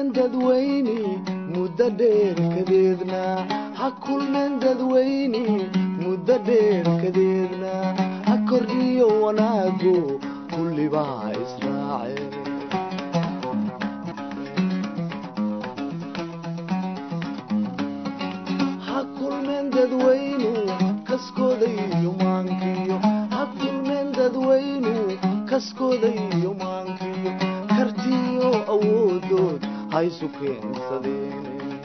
kulmeen dadweyne muddo dheer kadeedna ha kulmeen dadweyne muddo dheer kadeedna ha kordhiyo wanaagu kullibaa israace ha kulmeen dadweynu kaskooda iyo maankiyo ha kulmeen dadweynu kaskooda iyo maankiyo kartiyo awoodood ha isu keensadeen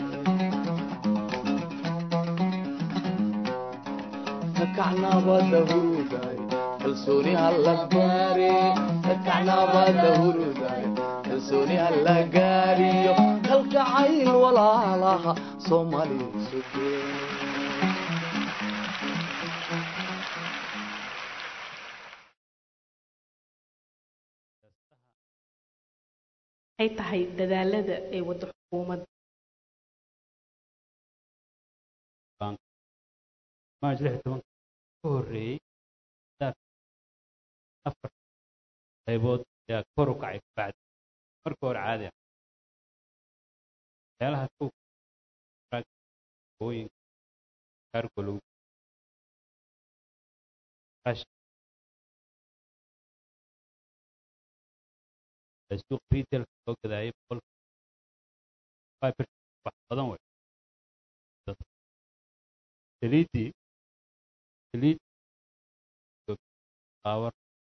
kakacnabada huruday kalsooni hala gaare kakacnabada huruday kalsooni hala gaariyo kalgacayl walaalaha soomaali sugeen maxay tahay dadaalada ay waddo xukuumadda maaj lix tobanka ka horreeyey afar qaybood ayaa kor u kacay kabacdi marka hore caadi ah waxyaalaha kow ooyinka kaargo lagu raashin suuq retailka loo gadaayay boqolka five percent wax badan wey saliiddii saliid qaawar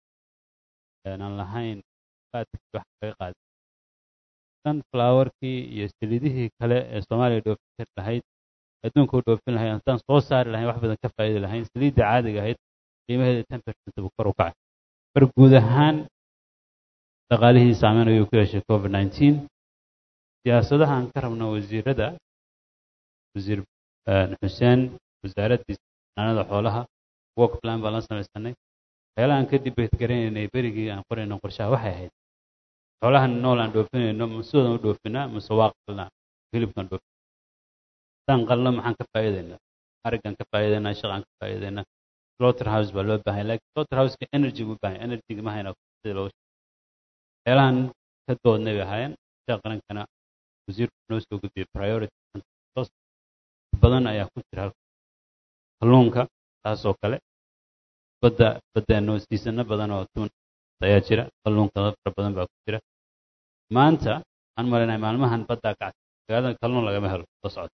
aan lahayn faadkii wax kaga qaaday sunflowerkii iyo saliidihii kale ee soomaaliya dhoofin kari lahayd adduunka u dhoofin lahayd haddaan soo saari lahayn wax badan ka faa'iidi lahayn saliidda caadiga ahayd qiimaheeda ten percent buu kor u kacay mar guud ahaan dhaqaalihii saameyn ayuu ku yeeshay covid nineteen siyaasadaha aan ka rabno wasiirada wasiir xuseen wasaaraddiisa xanaanada xoolaha work plan baan la samaysanay waxyaalaha aan ka dibet garanaynay berigii aan qorayno qorshaha waxay ahayd xoolahan nool aan dhoofinayno masidoodan u dhoofinaa mase waa qalnaa hilibkan dhoofin haddaan qalno maxaan ka faa'iidaynaa araggan ka faa'iidaynaa shaqaan ka faa'iidaynaa slaughter house baa loo baahan laakiin slaughter houseka energy buu baahan energy ma hayna sida looga waxyaalahan ka doodnay bay ahaayeen shaa qarankana wasiirku noo soo gudbiyey priority badan ayaa ku jira halka kalluunka taasoo kale badda baddeenno siisano badan oo tuun ayaa jira kalluunka fara badan baa ku jira maanta waxaan malaynahay maalmahan baddaa kacsa magaalada kalluun lagama helo soo socda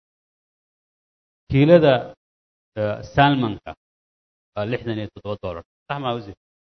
kiilada salmanka waa lixdan iyo toddoba dollar sax maa wasiir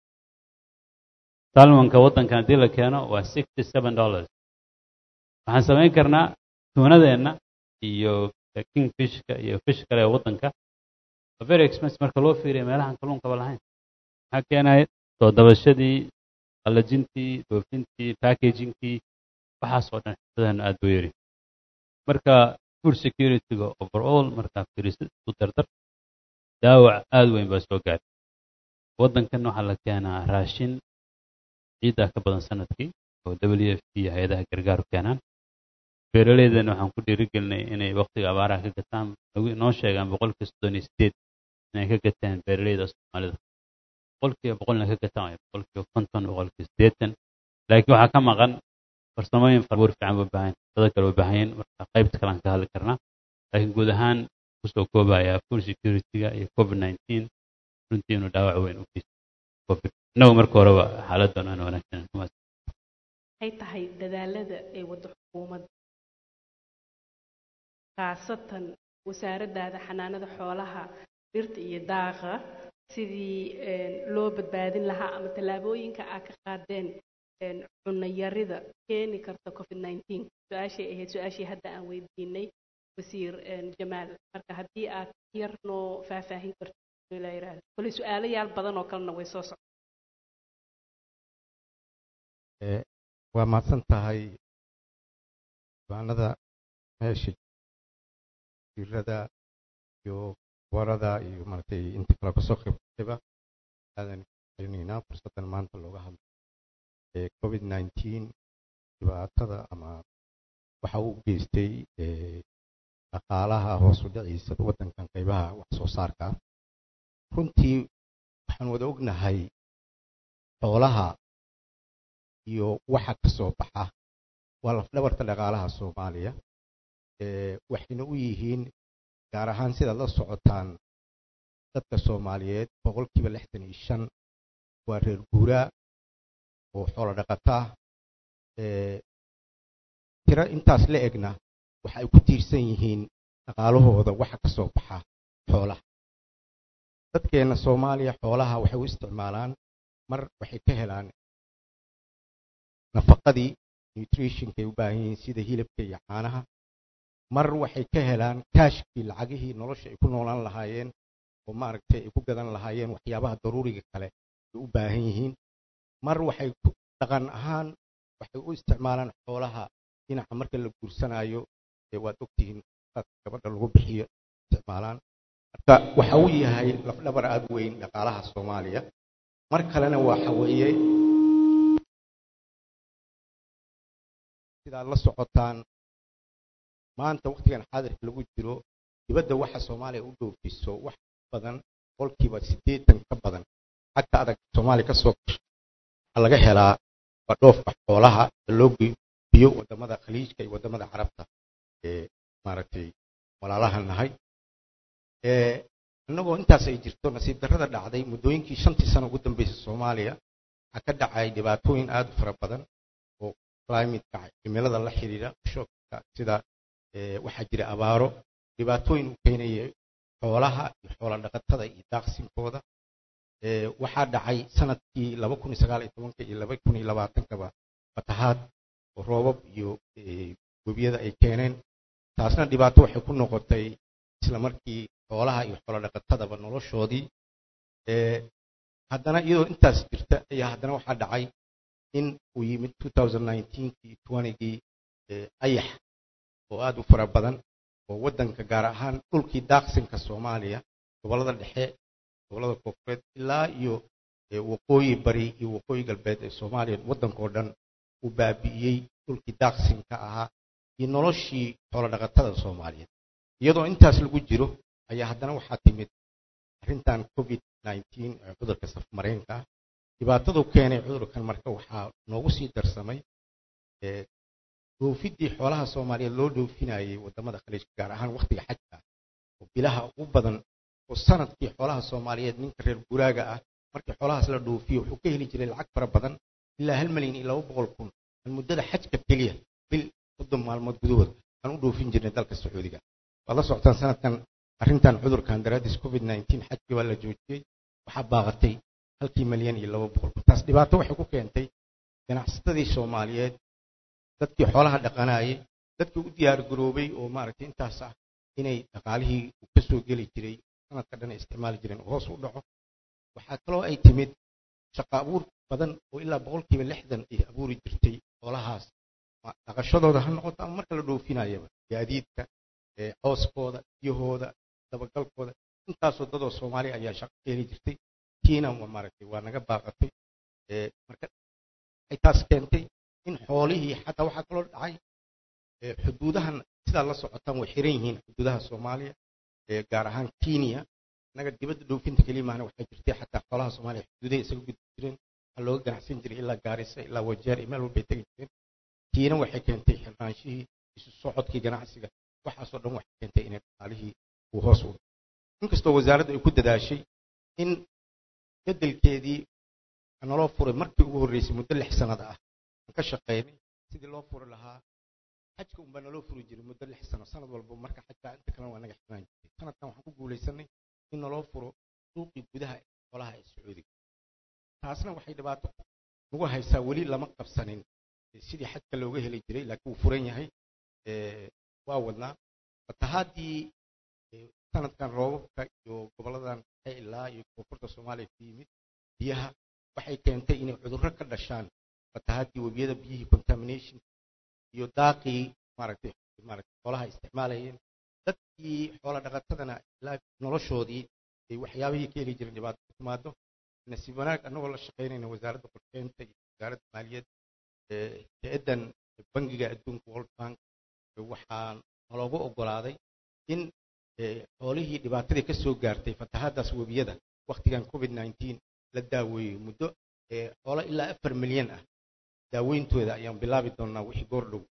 salmanka waddankan haddii la keeno waa sixty seven dollars waxaan samayn karnaa tuunadeenna iyo kingfishka iyo fish kale ee waddanka waa very expensive marka loo fiiriya meelahan kalluunkaba lahayn maxaa keenaya soo dabashadii qallajintii dhoofintii packagingkii waxaasoo dhan xirfadahan aad buu yari marka food security-ga overall markaa fiirisid isku dardar daawac aad weyn baa soo gaaray waddankan waxaa la keenaa raashin ciiddaa ka badan sanadkii oo w f p hay-adaha gargaaru keenaan beeraleydana waxaan ku dhiirigelinay inay waktiga abaaraha ka gataan noo sheegaan boqolkiiba soddon iyo sideed inay ka gataan beeraleyda soomaalida boqolkiiba boqolna ka gataan waay boqolkiiba konton boqolkiiba siddeetan laakiin waxaa ka maqan farsamooyin farbuur fiican buu baahan dada kale u baahan marka qaybta kalean ka hadli karnaa laakiin guud ahaan kusoo koobaya food security-ga iyo covid nineteen runtii inuu dhaawac weyn u geysto covid innagu marka horeba xaaladdan aan wanaagsan maxay tahay dadaalada ay waddo xukuumadda khaasatan wasaaraddaada xanaanada xoolaha dhirta iyo daaqa sidii loo badbaadin lahaa ama tallaabooyinka aad ka qaadeen cunno yarida keeni karta covid nineteen su-aashay ahayd su-aashii hadda aan weydiinay wasiir jamaal marka haddii aad yar noo faahfaahin karto la yidhaahdo kole su-aalo yaal badan oo kalena way soo socda waa mahadsan tahay diiwaanada meesha jirada iyo warada iyo maaragtay inta kale kasoo qaybqayba aadan celinaynaa fursaddan maanta looga hadlo ee covid nineteen dhibaatada ama waxa uu geystay dhaqaalaha hoos u dhiciisa waddankan qaybaha wax soo saarka runtii waxaan wada ognahay xoolaha iyo waxa ka soo baxa waa lafdhabarta dhaqaalaha soomaaliya waxayna u yihiin gaar ahaan sidaad la socotaan dadka soomaaliyeed boqolkiiba lixdan iyo shan waa reer guuraa oo xoolo dhaqataa tiro intaas la egna waxa ay ku tiirsan yihiin dhaqaalahooda waxa ka soo baxa xoolaha dadkeenna soomaaliya xoolaha waxay u isticmaalaan mar waxay ka helaan nafaqadii nutritionkay u baahan yihiin sida hilibka iyo caanaha mar waxay ka helaan kaashkii lacagihii nolosha ay ku noolaan lahaayeen oo maaragtay ay ku gadan lahaayeen waxyaabaha daruuriga kale ay u baahan yihiin mar waxay dhaqan ahaan waxay u isticmaalaan xoolaha dhinaca marka la guursanaayo waad ogtihiin gabadha lagu bixiyo isticmaalaan marka waxa uu yahay lafdhabar aada weyn dhaqaalaha soomaaliya mar kalena waxa weeye sidaad la socotaan maanta wakhtigan xaadirka lagu jiro dibadda waxa soomaaliya u dhoofiso wax badan boqolkiiba siddeetan ka badan xagta adag soomaaliya ka soo gasho waxaa laga helaa waa dhoofka xoolaha loo biyo wadamada khaliijka iyo wadamada carabta ee maaragtay walaalaha nahay innagoo intaas ay jirto nasiib darrada dhacday muddooyinkii shantii sano ugu dambeysay soomaaliya waxaa ka dhacay dhibaatooyin aada u fara badan oo climateka cimilada la xiriira shoogka sida waxaa jira abaaro dhibaatooyin u keenaya xoolaha iyo xoola dhaqatada iyo daaqsinkooda waxaa dhacay sanadkii laba kun iyo sagaal iyo tobanka iyo laba kun iyo labaatankaba fatahaad oo roobab iyo webiyada ay keeneen taasna dhibaato waxay ku noqotay isla markii xoolaha iyo xoola dhaqatadaba noloshoodii haddana iyadoo intaas jirta ayaa haddana waxaa dhacay in uu yimid kii gii ayax oo aada u fara badan oo waddanka gaar ahaan dhulkii daaqsinka soomaaliya gobollada dhexe gobollada koonfureed ilaa iyo waqooyi bari iyo waqooyi galbeed ee soomaaliya waddankao dhan uu baabi'iyey dhulkii daaqsinka ahaa iyo noloshii xoolo dhaqatada soomaaliyeed iyadoo intaas lagu jiro ayaa haddana waxaa timid arrintan covid ee cudurka safmareenka ah dhibaatadu keenay cudurkan marka waxaa noogu sii darsamay dhoofiddii xoolaha soomaaliyeed loo dhoofinayay wadamada khaliijka gaar ahaan wakhtiga xajka oo bilaha ugu badan oo sanadkii xoolaha soomaaliyeed ninka reer guraaga ah markii xoolahaas la dhoofiyo wuxuu ka heli jiray lacag fara badan ilaa hal milyan iyo laba boqol kun aan muddada xajka keliya bil soddon maalmood gudahood aan u dhoofin jirnay dalka sacuudiga waad la socotaan sanadkan arrintan cudurkan daraadiis covid xajkii waa la joojiyey waxaa baaqatay halkii milyan iyo laba boqol kun taas dhibaato waxay ku keentay ganacsatadii soomaaliyeed dadkii xoolaha dhaqanayay dadkii u diyaar garoobay oo maaragtay intaas ah inay dhaqaalihii uu ka soo geli jiray sanadka dhan ay isticmaali jireen oo hoos u dhaco waxaa kaloo ay timid shaqa abuur badan oo ilaa boqolkiiba lixdan ay abuuri jirtay xoolahaas dhaqashadooda ha noqoto ama marka la dhoofinayaba gaadiidka cooskooda biyahooda dabagalkooda intaasoo dadoo soomaaliya ayaa shaqo ka heli jirtay kiina maaragtay waa naga baaqatay marka waxay taas keentay in xoolihii xataa waxaa kaloo dhacay xuduudahan sidaa la socotaan way xiran yihiin xuduudaha soomaaliya gaar ahaan kenya innaga dibadda dhoofinta keliya maahna waxaa jirtay xataa xoolaha soomaaliya xuduudahay isaga gudbi jireen waxaa looga ganacsan jiray ilaa gaarisa ilaa wajeer iyo meel walbay tegi jireen kiina waxay keentay xirnaanshihii isu socodkii ganacsiga waxaasoo dhan waxay keentay inay dhaqaalihii uu hoos u inkastoo wasaaraddu ay ku dadaashay in bedelkeedii naloo furay markii ugu horreysay muddo lix sannada ah aan ka shaqaynay sidii loo furi lahaa xajka unbaa naloo furi jiray muddo lix sano sanad walba marka xajka inta kalena waa naga xirnaan jirtay sanadkan waxaan ku guulaysanay in naloo furo suuqii gudaha xoolaha ee sacuudiga taasna waxay dhibaato nagu haysaa weli lama qabsanin sidii xajka looga heli jiray laakiin wuu furan yahay waa wadnaa fatahaadii sanadkan roobabka iyo goboladan dhexe ilaa iyo koonfurta soomaaliya ku yimid biyaha waxay keentay inay cudurro ka dhashaan fatahaadii webiyada biyihii contamination iyo daaqii maaragtay maaragtay xoolaha isticmaalayeen dadkii xoola dhaqatadana ilaa noloshoodii ay waxyaabihii ka heli jireen dhibaato ku timaado nasiib wanaag annagoo la shaqaynayna wasaaradda qorsheynta iyo wasaaradda maaliyad hay-addan bangiga adduunka world bank waxaa naloogu oggolaaday in xoolihii dhibaatadii ka soo gaartay fatahaaddaas webiyada wakhtigan covid la daaweeyey muddo xoolo ilaa afar milyan ah daaweyntooda ayaan bilaabi doonnaa wixii goor dhow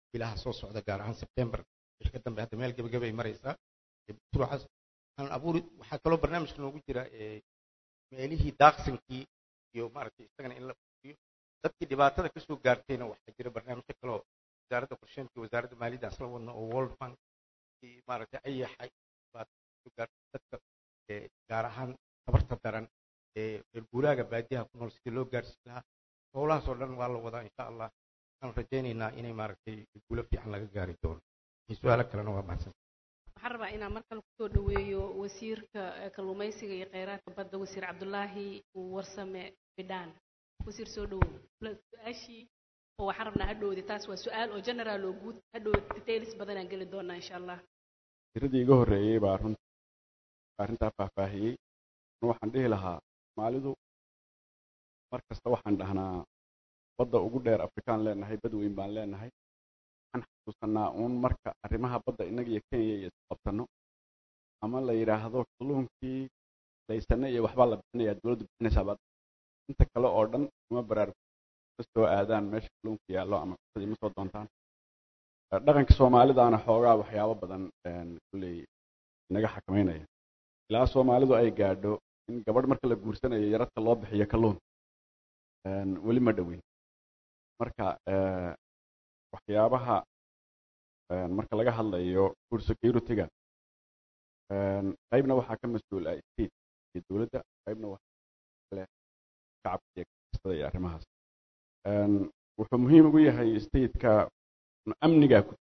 bilaha soo socda gaar ahaan sebtembar wixii ka dambe hadda meel gebageba ay maraysaa mashruucaas aan abuuri waxaa kaloo barnaamijka noogu jira meelihii daaqsinkii iyo maaragtay isagana in la fuliyo dadkii dhibaatada kasoo gaartayna waxaa jira barnaamijyo kaloo wasaaradda qorsheynta iyo wasaaradda maaliyadda asla wadna oo world bank maaragtay ayaxa dhibaatada kasoo gaartay dadka gaar ahaan tabarta daran ee reer guuraaga baadiyaha ku nool sidii loo gaarsiin lahaa howlahaas oo dhan waa la wadaa insha allah waxaan rajaynaynaa inay maaragtay guulo fiican laga gaari doono su-aalo kalena waa mahadsan waxaan rabaa inaan mar kale kusoo dhaweeyo wasiirka kalluumaysiga iyo kheyraadka badda wasiir cabdulaahi warsame bidhaan wasiir soo dhawow su-aashii oo waxaan rabnaa hadhowdi taas waa su-aal oo general oo guud hadhow details badanaan geli doonaa insha allah tiradii iga horreeyey baa runta arrintaa faahfaahiyey waxaan dhihi lahaa soomaalidu mar kasta waxaan dhahnaa badda ugu dheer afrikaan leenahay bad weyn baan leenahay waxaan xasuusanaa uun marka arrimaha badda innaga iyo kenya iyo isqabtanno ama la yidhaahdo kalluunkii laysane iyo waxbaa la bixinayaa dowladdu bixinaysaa baad inta kale oo dhan kuma baraarug ka soo aadaan meesha kalluunka yaallo ama cuntada ima soo doontaan dhaqanka soomaalidaana xoogaa waxyaabo badan kulley inaga xakamaynaya ilaa soomaalidu ay gaadho in gabadh marka la guursanayo yaradka loo bixiyo kalluun weli ma dhoweyn marka waxyaabaha marka laga hadlayo food security-ga qaybna waxaa ka mas-uul ah state iyo dowladda qaybna waxaa kale shacabka iyo kastada iyo arrimahaas wuxuu muhiim ugu yahay stateka amnigaa ku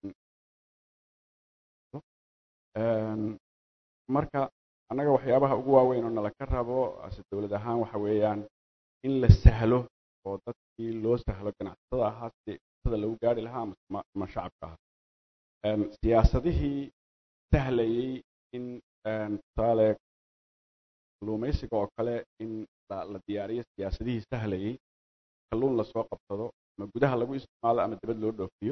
marka annaga waxyaabaha ugu waaweyn oo nala ka rabo ase dowlad ahaan waxa weeyaan in la sahlo oo dadkii loo sahlo ganacsatada ahaa sidii cuntada lagu gaari lahaa ama shacabka ahaa siyaasadihii sahlayey in tusaale kalluumaysiga oo kale in la diyaariyo siyaasadihii sahlayey kalluun lasoo qabsado ama gudaha lagu isticmaalo ama dibad loo dhoofiyo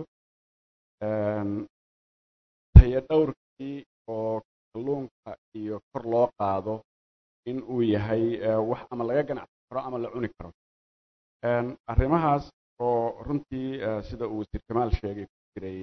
tayo dhowrkii oo kalluunka iyo kor loo qaado in uu yahay wax ama laga ganacsan karo ama la cuni karo arrimahaas oo runtii sida uu wasiir kamaal sheegay ku jiray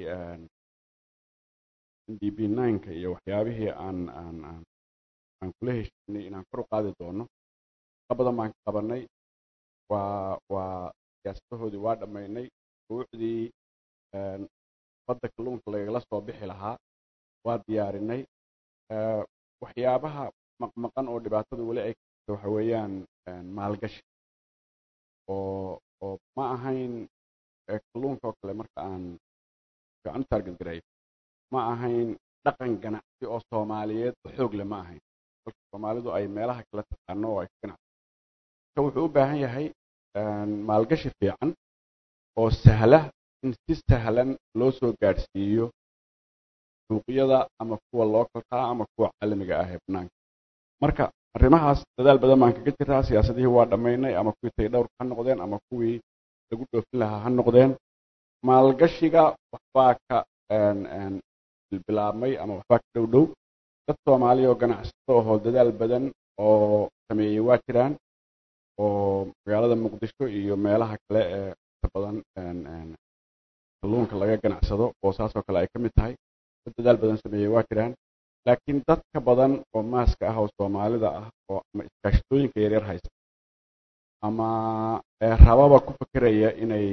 n d b nineka iyo waxyaabihii aan aan aan aan kula heshiinay inaan kor u qaadi doono ka badan baan ka qabanay waa waa siyaasadahoodii waa dhammaynay shuruucdii badda kalluunka lagala soo bixi lahaa waa diyaarinay waxyaabaha maqmaqan oo dhibaatada weli ay kato waxa weeyaan maalgashi oo oo ma ahayn kalluunka oo kale marka aan fiican u taargetgareeyo ma ahayn dhaqan ganacsi oo soomaaliyeed oo xoog leh ma ahayn halka soomaalidu ay meelaha kala taqaano oo ay ka ganacsi marka wuxuu u baahan yahay maalgashi fiican oo sahla in si sahlan loo soo gaadhsiiyo suuqyada ama kuwa localka ama kuwa caalamiga ah ee banaanka marka arrimahaas dadaal badan baan kaga jiraa siyaasadihii waa dhammaynay ama kuwii taydhowrka ha noqdeen ama kuwii lagu dhoofin lahaa ha noqdeen maalgashiga waxbaa ka bilbilaabmay ama waxbaa ka dhow dhow dad soomaaliya oo ganacsato ahoo dadaal badan oo sameeyey waa jiraan oo magaalada muqdisho iyo meelaha kale ee inta badan kalluunka laga ganacsado boosaasoo kale ay ka mid tahay dad dadaal badan sameeyey waa jiraan laakiin dadka badan oo maaska ah oo soomaalida ah oo ama iskaashatooyinka yaryar haysta ama rababa ku fekeraya inay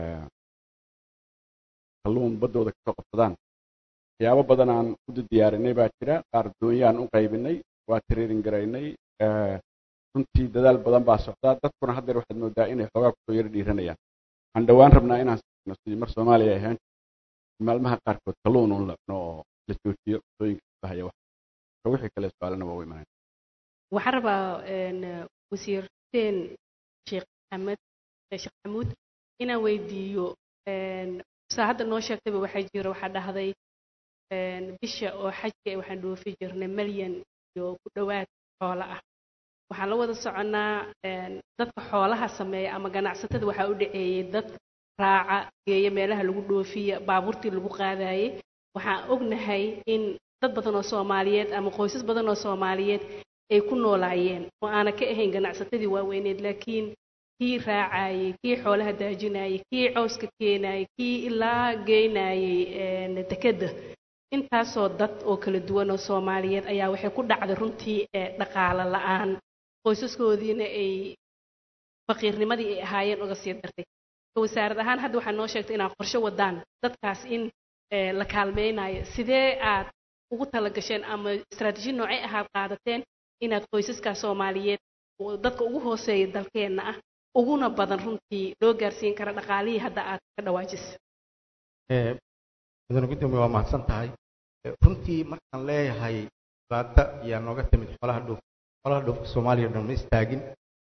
kalluun baddooda kasoo qabsadaan waxyaabo badan aan u diyaarinay baa jira qaar doonyaan u qaybinay waa tiriirin garaynay runtii dadaal badan baa socdaa dadkuna haddeer waxaad moodaa inay xoogaa kusoo yaro dhiiranayaan waxaan dhowaan rabnaa inaan sino sidii mar soomaaliya ay ahaan maalmaha qaarkood kalluun uun la cuno oo la joojiyo cuntooyinka bahaya wax wixii kale su-aalana waa u imanaya waxaan rabaa wasiir xuseen sheekh maxamed sheekh maxamuud inaan weydiiyo saa hadda noo sheegtayba waxaa jira waxaa dhahday bisha oo xajka waxaan dhoofi jirnay malyan iyo ku dhowaad xoolo ah waxaan la wada soconnaa dadka xoolaha sameeya ama ganacsatada waxaa u dhaceeyey dad raaca geeya meelaha lagu dhoofiya baabuurtii lagu qaadayey waxaan ognahay in dad badan oo soomaaliyeed ama qoysas badan oo soomaaliyeed ay ku noolaayeen oo aana ka ahayn ganacsatadii waaweyneed laakiin kii raacayay kii xoolaha daajinayay kii cawska keenayay kii ilaa geynayay dekedda intaasoo dad oo kala duwan oo soomaaliyeed ayaa waxay ku dhacday runtii dhaqaale la-aan qoysaskoodiina ay faqiirnimadii ay ahaayeen uga sii dartay wasaarad ahaan hadda waxaa noo sheegtay inaad qorshe wadaan dadkaas in la kaalmeynayo sidee aad ugu talagasheen ama istaraatiiji noocay ahaad qaadateen inaad qoysaskaas soomaaliyeed oo dadka ugu hooseeya dalkeenna ah uguna badan runtii loo gaarsiin kara dhaqaalihii hadda aad ka dhawaajisa mudane gudoomiye waa mahadsan tahay runtii markaan leeyahay dhibaato ayaa nooga timid xoolaha dhoof xoolaha dhoofka soomaaliya dhan ma istaagin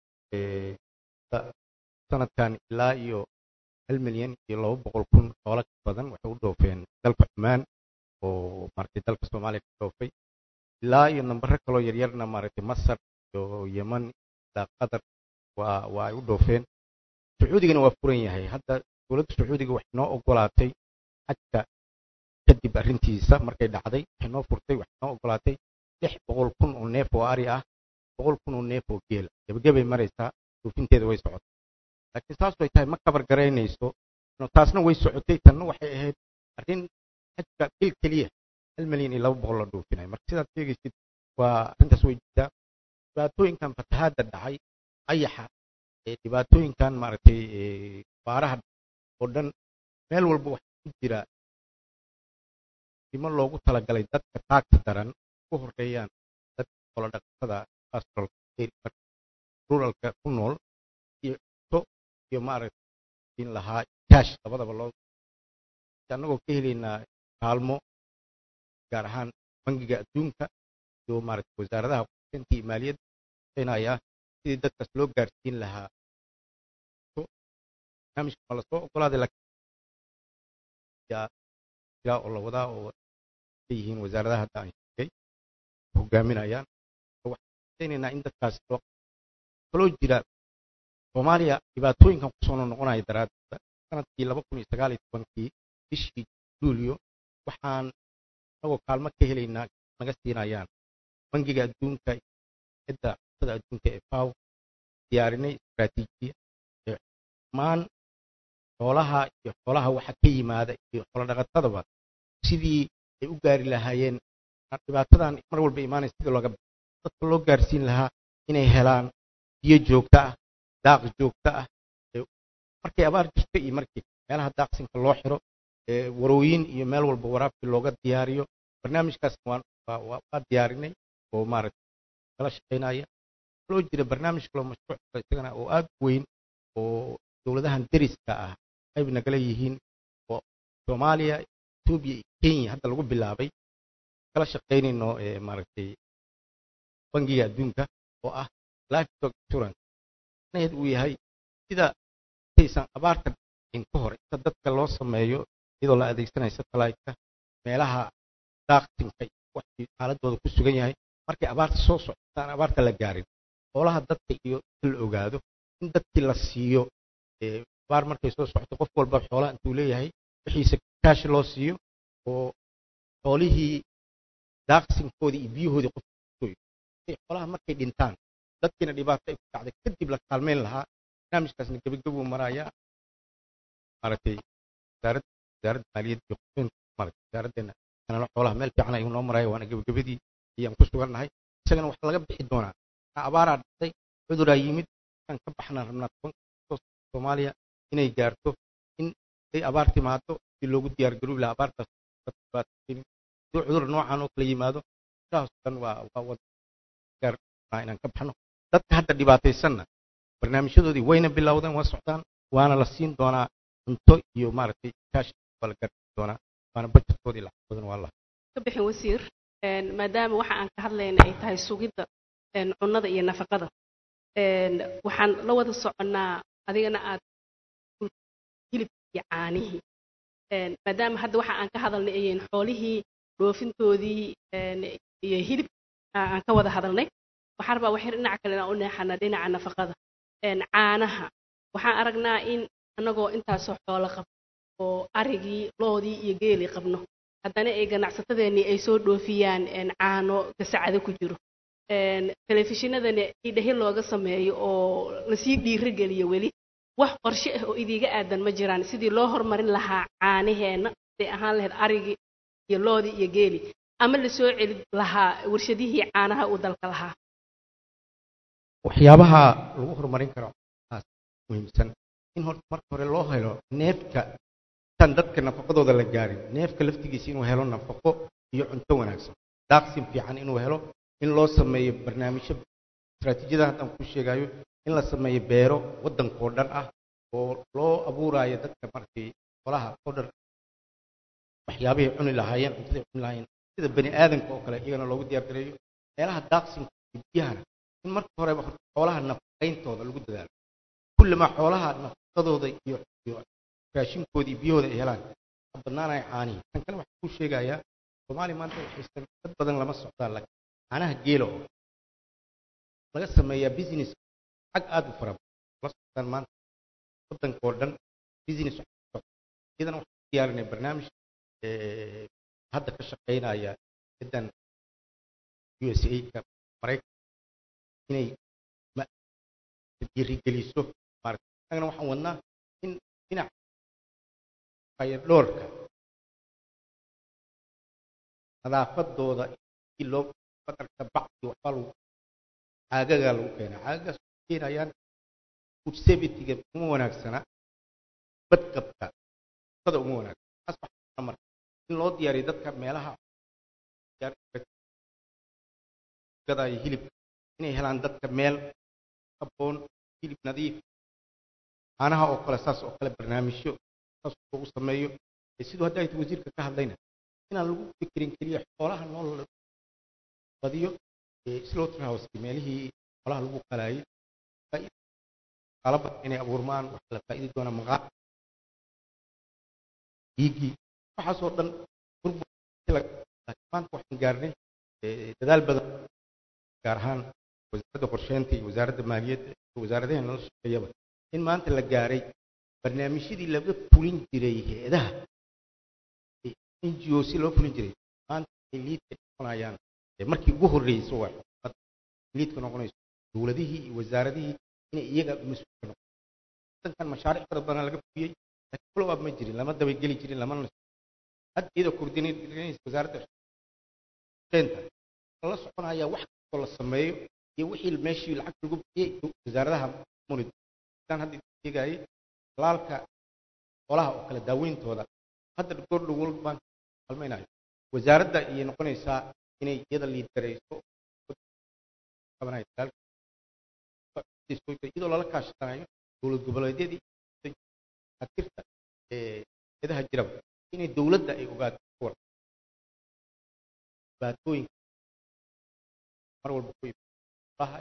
sanadkan ilaa iyo hal milyan iyo laba boqol kun xoolo ka badan waxay u dhoofeen dalka cumaan oo maaragtay dalka soomaaliya ka dhoofay ilaa iyo nambaro kaloo yaryarna maaragtay masar iyo yeman ilaa qatar waa waa ay u dhoofeen sacuudigana waa furan yahay hadda dowladda sacuudiga waxay noo ogolaatay xajka kadib arrintiisa markay dhacday waxay noo furtay waxay noo ogolaatay lix boqol kun oo neef oo ari ah boqol kun oo neef oo geela gebagabay maraysaa dhoofinteeda way socotay laakiin saas way tahay ma kabar garaynayso taasna way socotay tanna waxay ahayd arrin xajka bil keliya hal milyan iyo laba boqol la dhoofinay marka sidaad sheegaysid waa arrintaas way jirtaa dhibaatooyinkan fatahaadda dhacay ayaxa dhibaatooyinkan maaragtay baaraha oo dhan meel walba waxaa ku jira dimo loogu talagalay dadka taagta daran ku horeeyaan dadka xoolo dhaqatada ruralka ku nool iyo cunto iyo maaragtay in lahaa kaash labadaba loo annagoo ka helaynaa kaalmo gaar ahaan bangiga adduunka iyo maaragtay wasaaradaha qorsheynta iyo maaliyadda shaqeynaya sidii dadkaas loo gaarsiin lahaa barnaamijka ma lasoo ogolaaday laakiin jira oo la wadaa oo yihiin wasaaradaha hadda aan sheegay hogaaminayaan waxaan rajaynaynaa in dadkaas loo kaloo jira soomaaliya dhibaatooyinkan kusoo noqonaya daraaddeeda sanadkii laba kun iyo sagaal iyo tobankii bishii luulyo waxaan anagoo kaalmo ka helaynaa naga siinayaan bangiga adduunka cidda cuntada adduunka ee faw diyaarinay istaraatiijiya ee dhammaan xoolaha iyo xoolaha waxa ka yimaada iyo xoolodhaqatadaba sidii ay u gaari lahaayeen dhibaatadan mar walba imaanaysa sidii looga dadka loo gaarsiin lahaa inay helaan biyo joogto ah daaq joogto ah markay abaar jirto iyo markii meelaha daaqsinka loo xiro warooyin iyo meel walba waraabkii looga diyaariyo barnaamijkaas waa diyaarinay oo maaragtay kala shaqaynaya kaloo jira barnaamij kaloo mashruuc kale isagana oo aad u weyn oo dowladahan deriska ah qayb nagala yihiin oo soomaaliya etoobiya iyo kenya hadda lagu bilaabay kala shaqaynayno maaragtay bangiga adduunka oo ah livestock insurance manaheed uu yahay sida intaysan abaarta dhicin ka hor inta dadka loo sameeyo iyadoo la adeegsanayo satellite-ka meelaha daaqsinka waxii xaaladooda ku sugan yahay markay abaarta soo socotaan abaarta la gaarin xoolaha dadka iyo in la ogaado in dadkii la siiyo abaar markay soo socoto qof walba xoolaha intuu leeyahay wixiisa kaashi loo siiyo oo xoolihii daaqsinkoodii iyo biyahoodii qof xoolaha markay dhintaan dadkiina dhibaato ay ku dhacday kadib la kaalmeyn lahaa barnaamijkaasna gebagabuu marayaa maaragtay wasaaradda wasaaradda maaliyadda iyo qorsheynta maaragtay wasaaraddeena kanala xoolaha meel fiican ayuu noo maraya waana gebagabadii ayaan ku sugannahay isagana waxaa laga bixi doonaa abaaraa dhacday cuduraa yimid aan ka baxnaan rabnaa tobanka soomaaliya inay gaarto in ay abaar timaado si loogu diyaargaroobi lahaa abaartaas hadii cudur noocan oo kala yimaado sidaas dhan waa waa gaarnaa inaan ka baxno dadka hadda dhibaataysanna barnaamijyadoodii wayna bilowdeen waa socdaan waana la siin doonaa cunto iyo maaragtay kaash waa la gaarsiin doonaa waana bajetkoodii lacag badan waa la ka bixin wasiir maadaama waxa aan ka hadlayna ay tahay sugidda cunnada iyo nafaqada waxaan la wada soconnaa adigana aad hilibka iyo caanihii maadaama hadda waxa aan ka hadalnay ayeen xoolihii dhoofintoodii iyo hilib aan ka wada hadalnay waxaan rabaa waxyar dhinaca kale inaan u neexana dhinaca nafaqada caanaha waxaan aragnaa in annagoo intaasoo xoolo qabno oo arigii loodii iyo geelii qabno haddana ay ganacsatadeennii ay soo dhoofiyaan caano gasacado ku jiro een, telefishinadana idhahi looga sameeyo oo lasii dhiirigeliyo weli wax qorshe ah oo idiiga aadan ma jiraan sidii loo horumarin lahaa caanaheenna siday ahaan lahayd arigii iyo loodii iyo geeli ama lasoo celi lahaa warshadihii caanaha uu dalka lahaa waxyaabaha lagu horumarin karo taas muhiimsan in horta marka hore loo helo neefka tan dadka nafaqadooda la gaarin neefka laftigiisa inuu helo nafaqo iyo cunto wanaagsan daaqsin fiican inuu helo in loo sameeyo barnaamijyo istaraatiijiyada haddaan ku sheegayo in la sameeyo beero waddankoo dhan ah oo loo abuuraayo dadka markii qolaha oo dhan waxyaabahay cuni lahaayeen cuntaday cuni lahaayeen sida bani aadamka oo kale iyagana loogu diyaar gareeyo meelaha daaqsinka iyo biyahana in marka horeba horta xoolaha nafaqayntooda lagu dadaalo kullamaa xoolaha nafaqadooda iyo iyo raashinkooda iyo biyahooda ay helaan ka badnaanaya caanihi tan kale waxaan kuu sheegayaa soomaaliya maanta waxaysan dad badan lama socdaan laakiin caanaha geela oo laga sameeyaa business xag aad u fara badan la socdaan maanta waddanka oo dhan business iyadana waxaan diyaarinay barnaamij eh, hadda ka shaqaynaya cidan USA-ka Maraykanka inay ma- dhiirigeliso maaragtay annagana waxaan wadnaa in dhinac fayadhoorka nadaafadooda si loo badarka bacdi waxbaa lagu caagagaa lagu keenaa caagagaas waxay keenayaan food safety-ga uma wanaagsana badqabka cuntada uma wanaagsana taas waxaa marka in loo diyaariyo dadka meelaha gadaayo hilibka inay helaan dadka meel habboon hilib nadiif caanaha oo kale saas oo kale barnaamijyo saas lagu sameeyo ee siduu hadda ayta wasiirka ka hadlayna inaan lagu fikirin keliya xoolaha nool la badiyo ee slaughterhouse meelihii xoolaha lagu qalaayay faa'iido qaala badan inay abuurmaan waxaa la faa'iidi doonaa maqaa dhiiggii waxaasoo dhan burbur laakiin maanta waxaan gaarnay eh, dadaal badan gaar ahaan wasaaradda qorsheynta iyo wasaaradda maaliyadda iyo wasaaradaheena la shaqeeyaba in maanta la gaaray barnaamijyadii laga fulin jiray hay-adaha n g o si loo fulin jiray maanta ay liidka noqonayaan ee markii ugu horreyso waa xukuumadda liidka noqonayso dowladihii iyo wasaaradihii inay iyaga mas-uulka noqon wadankan mashaariic fara badan laga fuliyey laakiin follow up ma jirin lama dabageli jirin lamana hadda iyadoo coordinate wasaaradda qorsheynta la soconaya wax kastoo la sameeyo iyo wixii meeshii lacag lagu bixiyey wasaaradaha munid sidaan hadda sheegayay laalka xoolaha oo kale daaweyntooda hadda gordho world bank halmaynayo wasaaradda ayay noqonaysaa inay iyada liidgarayso qabanayo dalaalka iyadoo lala kaashanayo dowlad goboleedyadii atirta ee eedaha jiraba inay dowladda ay ogaato war dhibaatooyinka mar walba ku imaadaha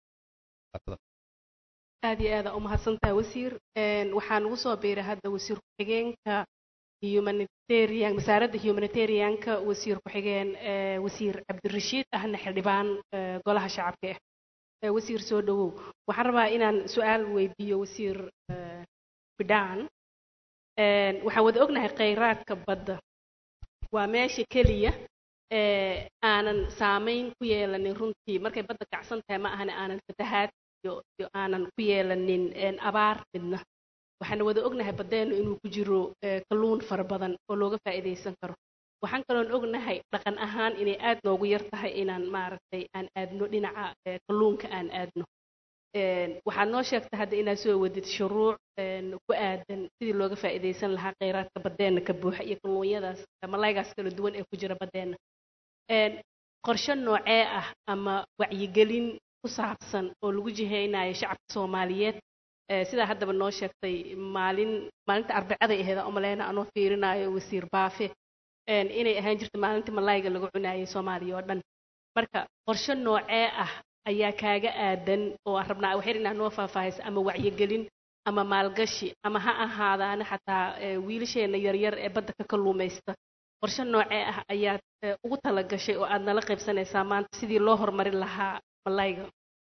aad iyo aada umahadsantahay wasiir Een, waxaan ugu soo biiray hadda wasiir ku-xigeenka humanitarian wasaaradda humanitarianka wasiir ku-xigeen ee, wasiir cabdirashiid ahna xildhibaan ee, golaha shacabka ah Ee, wasiir soo dhawow waxaan rabaa inaan su-aal weydiiyo wasiir ee, bidhaan Een, waxaan wada ognahay kheyraadka badda waa meesha keliya ee aanan saameyn ku yeelanin runtii markay badda kacsan tahay ma ahane aanan fatahaad iyo iyo aanan ku yeelanin een, abaar midna waxaana wada ognahay baddeenu inuu ku jiro ee, kalluun fara badan oo looga faa'iidaysan karo waxaan kaloon ognahay dhaqan ahaan inay aad noogu yar tahay inaan maaragtay aan aadno dhinaca ee, kalluunka aan aadno Een, waxaad noo sheegtay hadda inaad soo wadid shuruuc een, ku aadan sidii looga faa'iidaysan lahaa kheyraadka baddeena ka buuxa iyo kalluunyadaas malaygaas kala duwan ee ku jira baddeena Een, qorshe noocee ah ama wacyigelin ku saabsan oo lagu jihaynayo shacabka soomaaliyeed ee, sidaa haddaba noo sheegtay maalin maalinta arbacaday aheed aan umaleyna anoo fiirinayo wasiir baafe een, inay ahaan jirta maalinta malayga lagu cunayay soomaaliya oo dhan marka qorshe noocee ah ayaa kaaga aadan oo aan rabnaa waxyar inaad noo faahfaahaysa ama wacyigelin ama maalgashi ama ha ahaadaana xataa ee, wiilasheena yaryar ee badda ka kalluumaysta qorshe noocee ah ayaad ee, ugu talagashay oo aad nala qaybsanaysaa maanta sidii loo horumarin lahaa malayga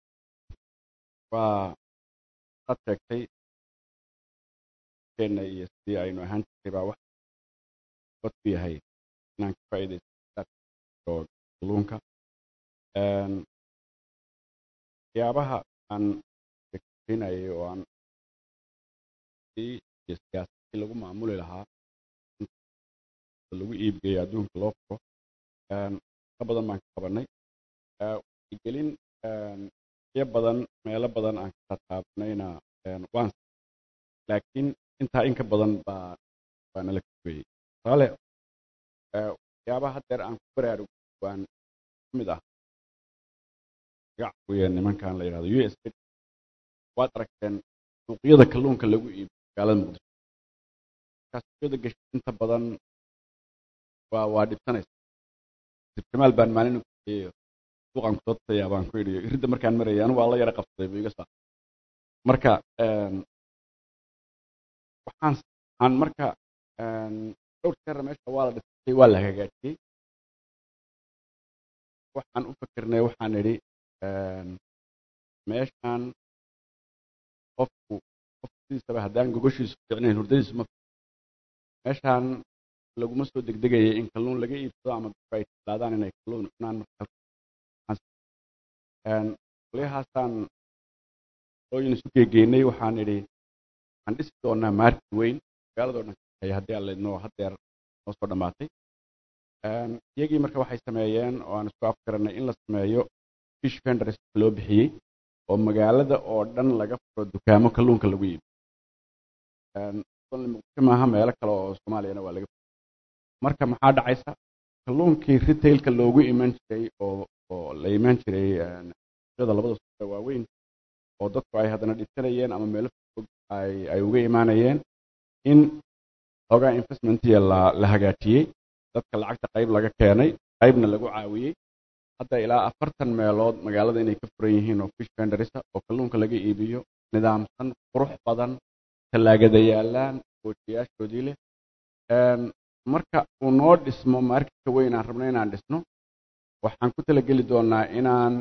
waa ad sheegtay keenna iyo sidii aynu ahaan jirtay baa wax bad ku yahay inaan ka faa'iidaysto kalluunka Een, waxyaabaha aan keenayay oo aan iyo siyaasadii lagu maamuli lahaa lagu iibgeeyo adduunka loo furo ka badan baan ka qabanay gelin iyo badan meelo badan aan ka taabanayna waan laakiin intaa in ka badan baa baa nala kaweeyey tusaale waxyaabaha haddeer aan ku baraarug waan ka mid ah iga cawiya nimankan la yidhahdo u s waad aragteen suuqyada kalluunka lagu iibiyo magaalada muqdisho markaa suuqyada gashi inta badan waa waa dhibsanaysa jamaal baan maalin kueeyo suuqaan kusoo tasayaa baan ku idhiyo iridda markaan marayay anigu waa la yara qabsaday bu iga saa marka waxaan aan marka dhowr jeera meesha waa la dhisay waa la hagaajiyey waxaan u fikirnay waxaan idhi meeshaan qofku qofkiisaba haddaan gogoshiisu ficnayn hurdadiisu ma meeshaan laguma soo degdegayay in kalluun laga iibsado ama dadku ay tilaadaan inay kalluun cunaan qolyahaasaan ooyin isu geegeynay waxaan idhi waxaan dhisi doonaa maarki weyn magaaladoo dhan kahay haddii aan leedno haddeer noo soo dhammaatay iyagii marka waxay sameeyeen oo aan isku afgaranay in la sameeyo fish vendors loo bixiyey oo magaalada oo dhan laga furo dukaamo kalluunka lagu iibiyo muqdisho maaha meelo kale oo soomaaliyana waa laga marka maxaa dhacaysa kalluunkii retailka loogu iman jiray oo oo la iman jiray da labada suuqa waaweyn oo dadku ay haddana dhibsanayeen ama meelo fog ay ay uga imaanayeen in xoogaa investmentiya la la hagaajiyey dadka lacagta qayb laga keenay qaybna lagu caawiyey hadda ilaa afartan meelood magaalada inay ka furan yihiin oo fish vendorisa oo kalluunka laga iibiyo nidaamsan qurux badan tallaagada yaalaan goojiyaashoodii leh marka uu noo dhismo marketka weyn aan rabno inaan dhisno waxaan ku talageli doonaa inaan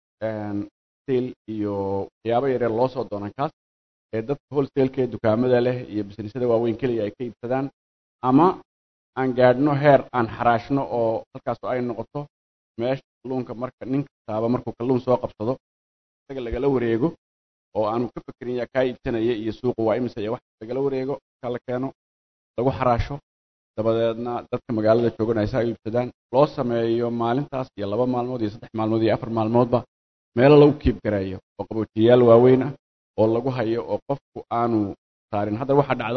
sale iyo waxyaabo yaryar loo soo doonan kaas ee dadka wholesale-ka ee dukaamada leh iyo businessyada waaweyn keliya ay ka iibsadaan ama aan gaadhno heer aan xaraashno oo halkaas ay noqoto meesha kalluunka marka nin kastaaba markuu kalluun soo qabsado isaga lagala wareego oo aanu ka fekerin yaa kaa iibsanaya iyo suuqu waa imise iyo wax lagala wareego ka la keeno lagu xaraasho dabadeedna dadka magaalada jooganaysa ay iibsadaan loo sameeyo maalintaas iyo laba maalmood iyo saddex maalmood iyo afar maalmoodba meelo lagu kiib gareeyo oo qaboojiyayaal waaweyn ah oo lagu hayo oo qofku aanu saarin hadda waxaa dhacda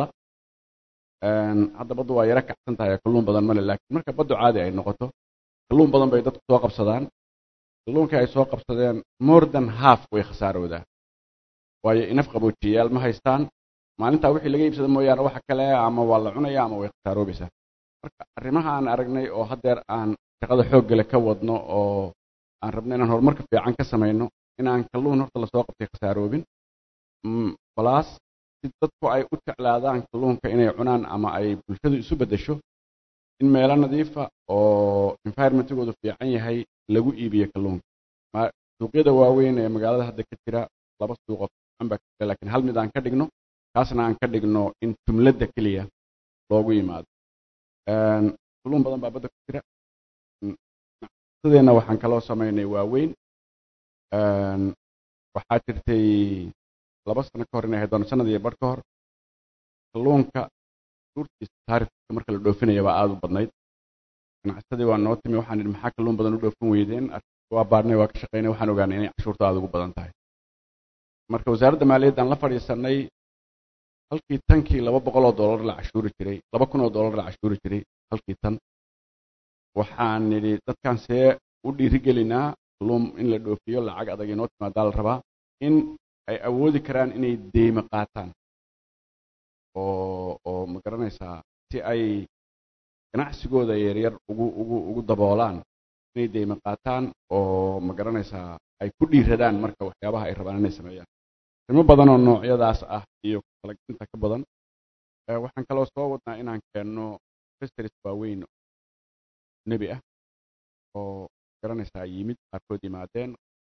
hadda baddu waa yaro kacsan tahay kalluun badan male laakiin marka baddu caadi ay noqoto kalluun badan bay dadku soo qabsadaan kalluunkii ay soo qabsadeen more than half way khasaaroodaa waayo inaf qaboojiyayaal ma haystaan maalintaa wixii laga iibsada mooyaane waxa kale ama waa la cunaya ama way khasaaroobaysaa marka arrimaha aan aragnay oo haddeer aan shaqada xooggale ka wadno oo aan rabno inaan horumarka fiican ka samayno inaan kalluun horta lasoo qabtay khasaaroobin balaas si dadku ay u jeclaadaan kalluunka inay cunaan ama ay bulshadu isu beddesho in meelo nadiifa oo environmentigoodu fiican yahay lagu iibiyo kalluunka suuqyada waaweyn ee magaalada hadda ka jira laba suuqoo fiican baa ka jira laakiin hal mid aan ka dhigno kaasna aan ka dhigno in jumladda keliya loogu yimaado kalluun badan baa badda ku jira sideenna waxaan kaloo samaynay waaweyn waxaa jirtay laba sano ka hor inay ahayd doona sanad iyo badh ka hor kalluunka suurtiisa taarifka marka la dhoofinaya baa aada u badnayd ganacsadii waa noo timi waxaan idhi maxaa kalluun badan u dhoofin weydeen waa baadhnay waa ka shaqaynay waxaan ogaanay inay cashuurta aada ugu badan tahay marka wasaaradda maaliyadda aan la fadhiisanay halkii tankii laba boqol oo dollar la cashuuri jiray laba kun oo dollar la cashuuri jiray halkii tan waxaan nidhi dadkan see u dhiirigelinaa kalluun in la dhoofiyo lacag adag inoo timaadaa la rabaa in ay awoodi karaan inay deyme qaataan oo oo ma garanaysaa si ay ganacsigooda yaryar ugu ugu ugu daboolaan inay deyme qaataan oo ma garanaysaa ay ku dhiiradaan marka waxyaabaha ay rabaan inay sameeyaan arrimo badan oo noocyadaas ah iyo kalaginta ka badan waxaan kaloo soo wadnaa inaan keenno festeris waaweyn nebi ah oo garanaysaa yimid qaarkood yimaadeen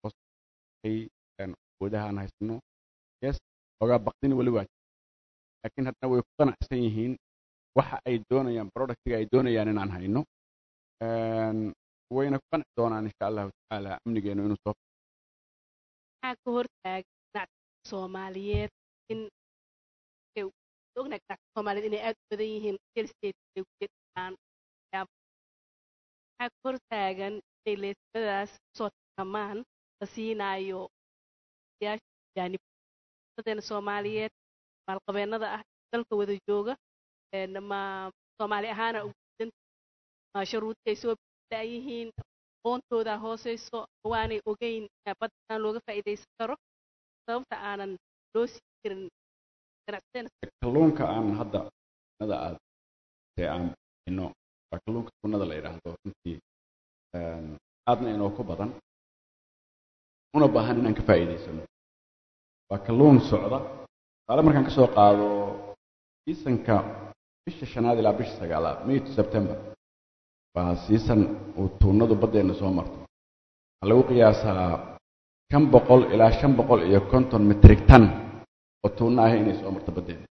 awoodaha aan haysano yes ogaa baqdini weli waa laakiin haddana way ku qanacsan yihiin waxa ay doonayaan productiga ay doonayaan inaan hayno wayna ku qanci doonaan insha allahu tacaala amnigeenu inuu soo maxaa ka hortaagan ganacsiga soomaaliyeed in ee, ognahay ganacsiga soomaaliyeed inay aad u badan yihiin real estate ay ku jiraan waxyaabo maxaa ka hortaagan inay leesmadaas kusoo tartamaan la siinaayo yaasha jaanib dadeena soomaaliyeed maalqabeennada ah dalka wada jooga een, ma soomaali ahaana ugu gudan ma sharuudkay soo yihiin aqoontooda hooseyso waanay ogeyn in baddan looga faa'iidaysan karo sababta aanan loo sii jirin ganacsadeena kalluunka aan hadda nada aad ee aan bixino waa kalluunka tunada la yidhaahdo runtii een, aadna inoo ku badan una baahan inaan ka faa'iidaysano waa kalluun socda tusaale markaan kasoo qaado siisanka bisha shanaad ilaa bisha sagaalaad may to september waa siisan uu tuunadu baddeena soo marto waxaa lagu qiyaasaa shan boqol ilaa shan boqol iyo konton metrik tan oo tuunno ah inay soo marto baddeena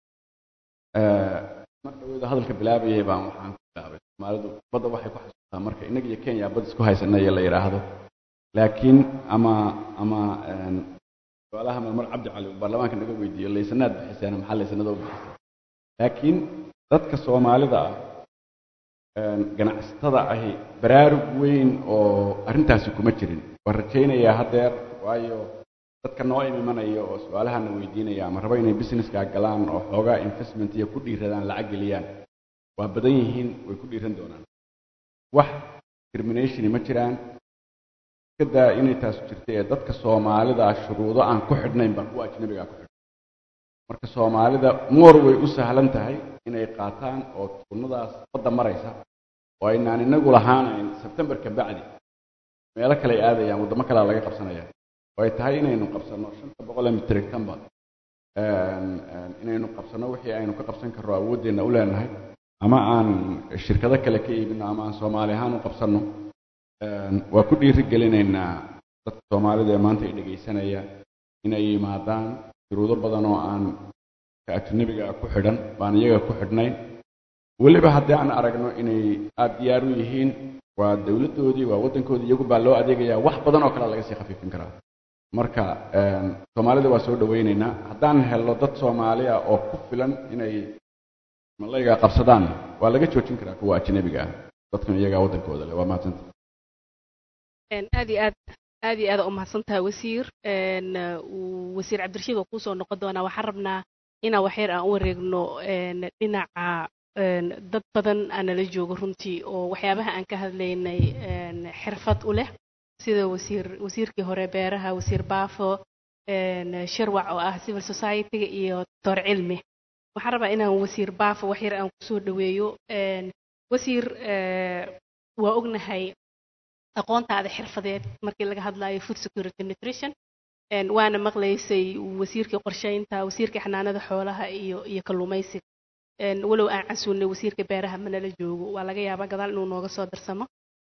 marka wada hadalka bilaabayay baan waxaan ku bilaabay soomaalidu badda waxay ku xasuustaa marka innaga iyo kenya bad isku haysanaya la yidhaahdo laakiin ama ama een, su-aalaha marmar cabdi cali uu baarlamaanka naga weydiiyo laysanaad bixiseen maxaa laysanada u bixisay laakiin dadka soomaalida ah een, ganacsatada ahi baraarug weyn oo arrintaasi kuma jirin waan rajaynayaa haddeer waayo dadka noo imanaya oo su-aalahana weydiinaya ama raba inay businesska galaan oo xoogaa investment iyo ku dhiiradaan lacag geliyaan waa badan yihiin way ku dhiiran doonaan wax discriminationi ma jiraan kadaa inay taas jirta ee dadka soomaalida shuruudo aan ku xidhnayn baa kuwa ajnabiga ku xidhan marka soomaalida moor way u sahlan tahay inay qaataan oo tuunadaas badda maraysa oo aynaan inagu lahaanayn sebtembar ka bacdi meelo kale ay aadayaan waddamo kalea laga qabsanaya oo ay tahay inaynu qabsanno shanta boqol ee mitrig tanba inaynu qabsanno wixii aynu ka qabsan karro awooddeenna u leenahay ama aan shirkado kale ka iibino ama aan soomaali ahaan u qabsanno waa ku dhiiri gelinaynaa dadka soomaalida ee maanta ay dhegaysanaya inay yimaadaan shuruudo badan oo aan ka ajnabiga ku xidhan baan iyaga ku xidhnayn weliba haddii aan aragno inay aada diyaar u yihiin waa dowladdoodii waa waddankoodii iyagu baa loo adeegayaa wax badan oo kale laga sii khafiifin karaa marka soomaalida waa soo dhawaynaynaa haddaan helno dad soomaali ah oo ku filan inay malayga qabsadaan waa laga joojin karaa kuwa ajnabiga ah dadkan iyagaa waddankooda leh waa mahadsanta aad iyo aad aad iyo aad u mahadsantahay wasiir wasiir cabdirashiid waa kuusoo noqon doonaa waxaan rabnaa inaan waxyar aan u wareegno dhinaca dad badan aanala joogo runtii oo waxyaabaha aan ka hadlaynay xirfad u leh sida wasiir wasiirkii hore beeraha wasiir baafo shirwac oo ah civil society-ga iyo doctor cilmi waxaan rabaa inaan wasiir baafo waxyar aan kusoo dhaweeyo wasiir waa ognahay aqoontaada xirfadeed markii laga hadlayo food security nutrition waana maqlaysay wasiirkii qorsheynta wasiirkii xanaanada xoolaha iyo iyo kalluumaysiga walow aan casuulnay wasiirka beeraha manala joogo waa laga yaabaa gadaal inuu nooga soo darsamo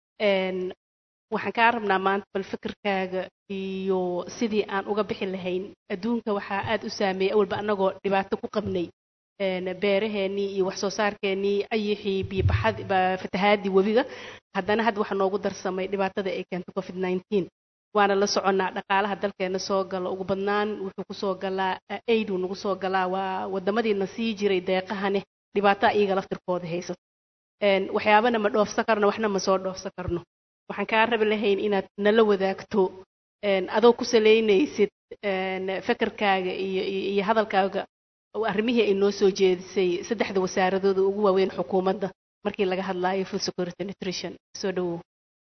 waxaan kaa rabnaa maanta bal fikirkaaga iyo sidii aan uga bixi lahayn adduunka waxaa aad u saameeyay awalba annagoo dhibaato ku qabnay beeraheennii iyo wax soo saarkeennii ayixii biyobaxad fatahaadii webiga haddana hadda waxa noogu darsamay dhibaatada ay keento covid nineteen waana la soconnaa dhaqaalaha dalkeena soo gala ugu badnaan wuxuu kusoo galaa aid uu nagu soo galaa waa wadamadiina sii jiray deeqahane dhibaataa iyaga laftirkooda haysato waxyaabana ma dhoofsan karno waxna ma soo dhoofsan karno waxaan kaa rabi lahayn inaad nala wadaagto adoo ku salaynaysid fekerkaaga iyo iyo hadalkaaga arrimihii ay noo soo jeedisay saddexda wasaaradooda ugu waaweyn xukuumadda markii laga hadlaayo food security nutrition soo dhawow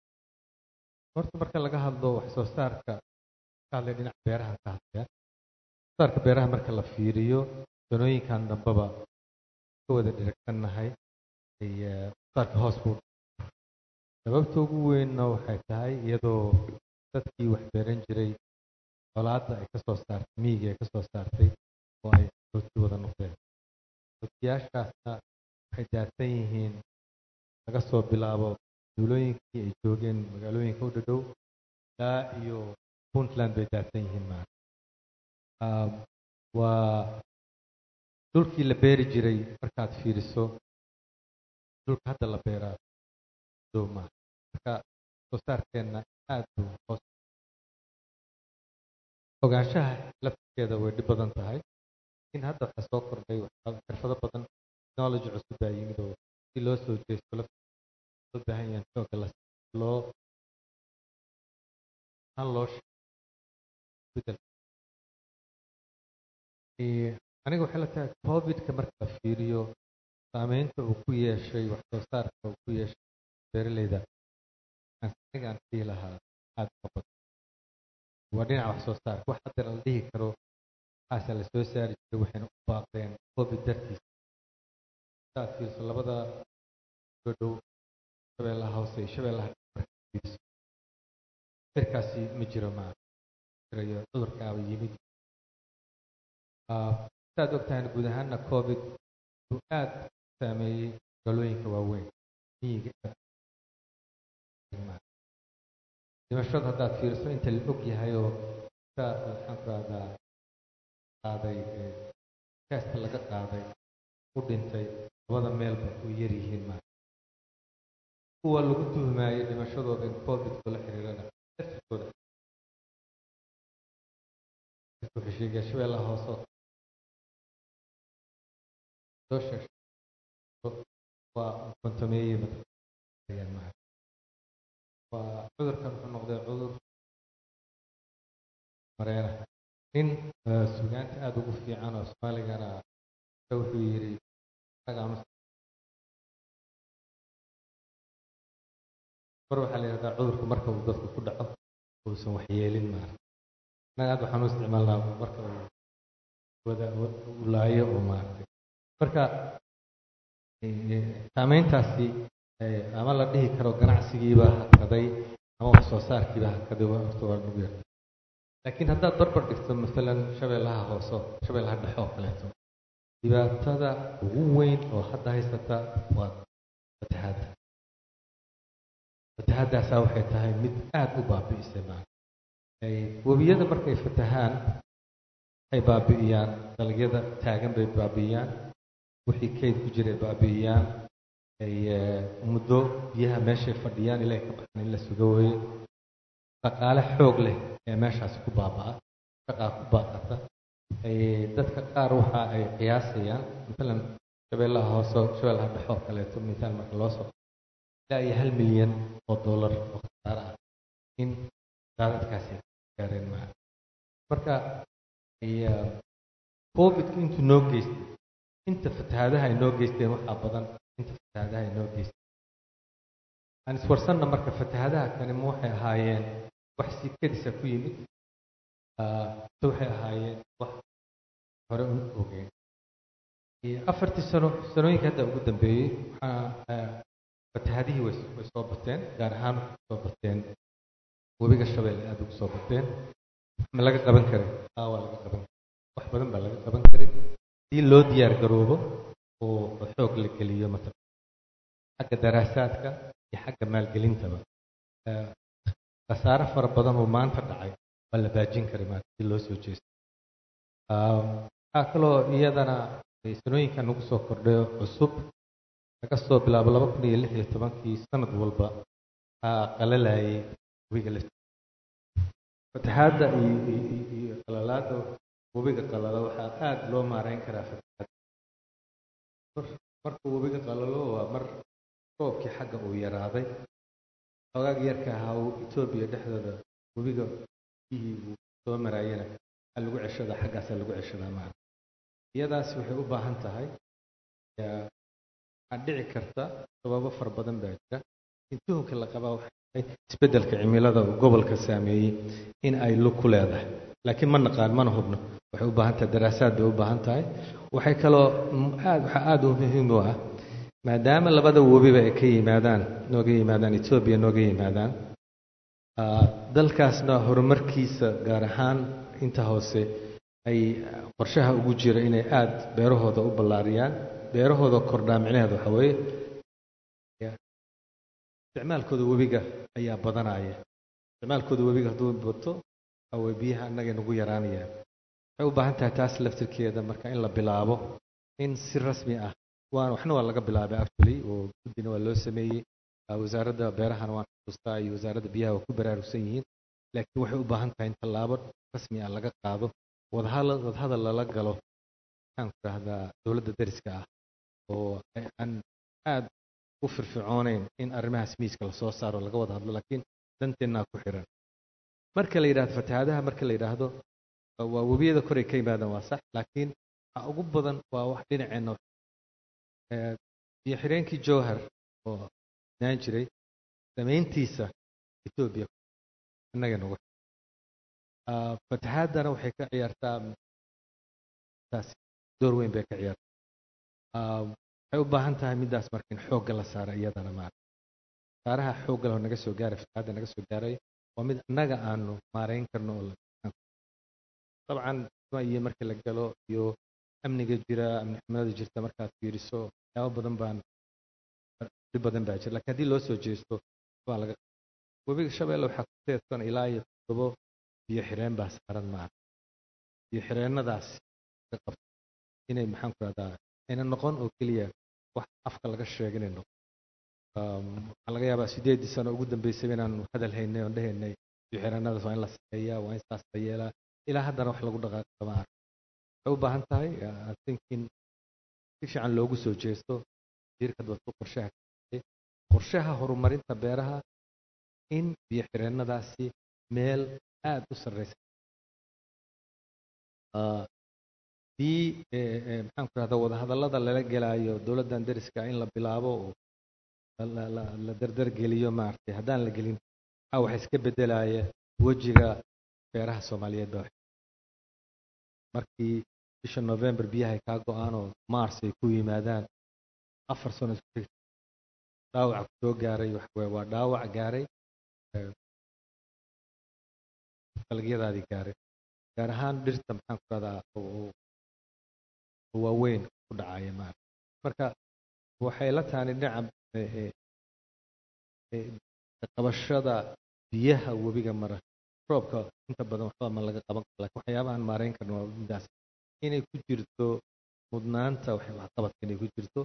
horta marka laga hadlo wax soo saarka ka hadlay dhinaca beeraha ka hadlaya wax soo saarka beeraha marka la fiiriyo sanooyinkan dambeba ka wada dhiragsannahay ay saarka hoos buu sababta ugu weynna waxay tahay iyadoo dadkii wax beeran jiray colaadda ay ka soo saartay miyiga ay ka soo saartay oo ay rooti wada noqdeen rootiyaashaasna waxay daadsan yihiin laga soo bilaabo duulooyinkii ay joogeen magaalooyinka u dhadhow ilaa iyo puntland bay daadsan yihiin maanta waa dhulkii la beeri jiray markaad fiiriso dhulka hadda la beeraa dow maaha marka soo saarkeenna aad buu hoos ogaanshaha lafteeda way dhib badan tahay in hadda waxaa soo kordhay waxaa- xirfado badan technology cusub baa yimid oo si loo soo jeesto lafteeda loo baahan yahay xooga la loo aan loo sheego isbedel Ee, aniga waxay la tahay covidka marka la fiiriyo saameynta uu ku yeeshay wax soo saarka uu ku yeeshay beeraleyda aan aniga aan dhihi lahaa aad uga badan waa dhinaca wax soo saarka wax hadda la dhihi karo waxaasa la soo saari jiray waxayna u baaqdeen covid dartiisa hadaad fiiriso labada soo dhow shabeellaha hoose iyo shabeellaha dhexe markaad fiiriso firkaasi ma jiro ma jirayo cudurkaaba yimid Ah, saad ogtahay guud ahaana covid uu aad u saameeyey galooyinka waaweyn miyiga aad dhimashada haddaad fiiriso inta la og yahay oo sa maxaan ku rahdaa qaaday ee, gaasta laga qaaday u dhintay labada meelba u yar yihiin ma kuwa lagu tuhmaayay dhimashadooda in covid kula xiriirana laftirkooda wuxuu sheegaya shabeellaha hoose oo soo sheegay waa kontameeye mataqaanayaan maha waa cudurkan wuxuu noqday cudur mareena nin eh, sugaanta aada ugu fiican oo soomaaligana ka wuxuu yidhi anaga ama mar waxaa la yidhahdaa cudurku marka uu dadku ku dhaco uusan waxyeelin maara annaga aad waxaan u isticmaalnaa marka uu wada uu laayo oo maaragtay marka eh, saameyntaasi eh, ama la dhihi karo ganacsigiiba hakaday ama wax soo saarkiiba hakaday waa horta waa nagu yarta laakiin haddaad barbar dhigto masalan shabeellaha hoose shabeellaha dhexe oo kaleeto dhibaatada ugu weyn oo hadda haysata waa fatahaadda fatahaddaasaa waxay tahay mid aada u baabi'isay maana ay webiyada markay fatahaan waxay baabi'iyaan dalagyada taagan bay baabi'iyaan wixii kayd ku jiray baabi'iyaan ay eh, muddo biyaha meeshay fadhiyaan ilaahay ka baxan in la suga weeye dhaqaale xoog leh ee meeshaasi ku baaba'a shaqaa ku baaqata ay dadka qaar waxa ay qiyaasayaan maalan shabeellaha hoose shabeellaha dhexe oo kaleeto misaal marka loo soo ilaa iyo hal milyan oo dollar oo khasaare ah in daadadkaasi gaareen maa marka iyo covidku intuu noo geystay inta fatahaadaha ay noo geysteen waxaa badan inta fatahaadaha ay noo geysteen aan iswarsanna marka fatahaadaha kani ma waxay ahaayeen wax si kedisa ku yimid Ah, mise waxay ahaayeen wax hore un ogeen iyo afartii sano sanooyinka hadda ugu dambeeyey waxaa ah, fatahaadihii way way soo bateen gaar ahaan waxay soo bateen webiga shabeelle aada ugu soo bateen ma laga qaban karay aa waa laga qaban karay wax badan baa laga qaban karay haddii loo diyaar garoobo oo oo xoog la geliyo matala xagga daraasaadka iyo xagga maalgelintaba Eh, khasaare fara badan oo maanta dhacay waa la baajin karay maanta si loo soo jeesto Ah, waxaa kaloo iyadana eh, sanooyinkan nagu soo kordhay oo cusub laga soo bilaabo laba kun iyo lix iyo tobankii sanad walba waxaa qalalayay webiga laftiisa fatahaadda iyo iyo- iyo- iyo qalalaadda webiga qalala waxaa aada loo maareyn karaa fatahaadda Mar- markuu webiga qalalo waa mar roobkii xagga uu yaraaday xoogaag yarka ahaa uu etoobiya dhexdooda webiga biyihii uu soo maraayana waxaa lagu ceshadaa xaggaasaa lagu ceshadaa maarka iyadaasi waxay u baahan tahay yaa- waxaa dhici karta sababo fara badan baa jira in tuhunka la qabaa waxay tahay isbeddelka cimilada uu gobolka saameeyey in ay lug ku leedahay laakiin ma naqaan mana hubno waxay u baahan tahay daraasaad bay u baahan tahay waxay kaloo mm, aad waxaa aada u muhiim u ah maadaama labada webiba ay ka yimaadaan nooga yimaadaan etoobiya nooga yimaadaan ah, dalkaasna horumarkiisa gaar ahaan inta hoose ay qorshaha ugu jira inay aada beerahooda u ballaariyaan beerahooda kordhaa micnaheedu waxa weeye ya, isticmaalkooda webiga ayaa badanaya isticmaalkooda webiga hadduu bato waxa weye biyaha annagay nagu yaraanayaan waxay u baahan tahay taas laftirkeeda marka in la bilaabo in si rasmi ah waan waxna waa laga bilaabay actually oo guddina waa loo sameeyey Ah, wasaaradda beerahana waan xusuustaa iyo wasaaradda biyaha waa ku baraarugsan yihiin laakiin waxay u baahan tahay in tallaabo rasmi ah laga qaado wadahadal wadahadal lala galo maxaan ku rahdaa dowladda deriska ah oo aan aad u firfircooneyn in arrimahaas miiska lasoo saaro laga wada hadlo laakiin danteennaa ku xiran marka la yidhahdo fatahaadaha marka la yidhaahdo waa webiyada koray ka yimaadaan waa sax laakiin waxa ugu badan waa wax dhinaceenna iyo xireenkii jowhar oo naan jiray samayntiisa etoobiya innaga nagu fatahaadana waxay ka ciyaartaa taas door weyn bay ka ciyaartaa waxay u baahan tahay middaas marka in xoogga la saaro iyadana maara saaraha xoogga leh oo naga soo gaaray fatahaadda naga soo gaaray waa mid annaga aanu maarayn karno oo dabcan iyo marka la galo iyo amniga jira amni xumada jirta markaad fiiriso waxyaabo badan baan dhib badan baa jira lakiin haddii loo soo jeesto waa laga webiga shabeelle waxaa ku teedsan ilaa iyo toddobo biyo xireen baa saaran maaha biyo xireennadaas ka qabta inay maxaan ku rahdaa ayna noqon oo keliya wax afka laga sheega inay noqon waxaa laga yaabaa sideedii sano ugu dambeysay inaan hadal haynay oon dhehaynay biyo xireennadaas waa in la sameeyaa waa in saas la yeelaa ilaa haddana wax lagu dhaqaaqo ma arko waxay u baahan tahay I think in si fiican loogu soo jeesto jiirka dadku qorshaha qorshaha horumarinta beeraha in biyo xireennadaasi meel aad u sarreysa haddii maxaan ku rahdaa wadahadallada lala gelaayo dowladdan deriska in la bilaabo oo la dardargeliyo maaragtay haddaan la gelin waxaa waxa iska beddelaya wejiga beeraha soomaaliyeed baa markii bisha november biyahay kaa go-aan oo mars ay ku yimaadaan afar sano isku xigta dhaawaca ku soo gaaray waxaweye waa dhaawac gaaray dalagyadaadii gaaray gaar ahaan dhirta maxaan ku radaa oo waaweyn ku dhacaya maarata marka waxay la tahay dhinaca qabashada biyaha webiga mara roobka inta badan waxba ma laga qaban karo lakin waxyaabahan maarayn karna waa midaas inay ku jirto mudnaanta waxqabadka inay ku jirto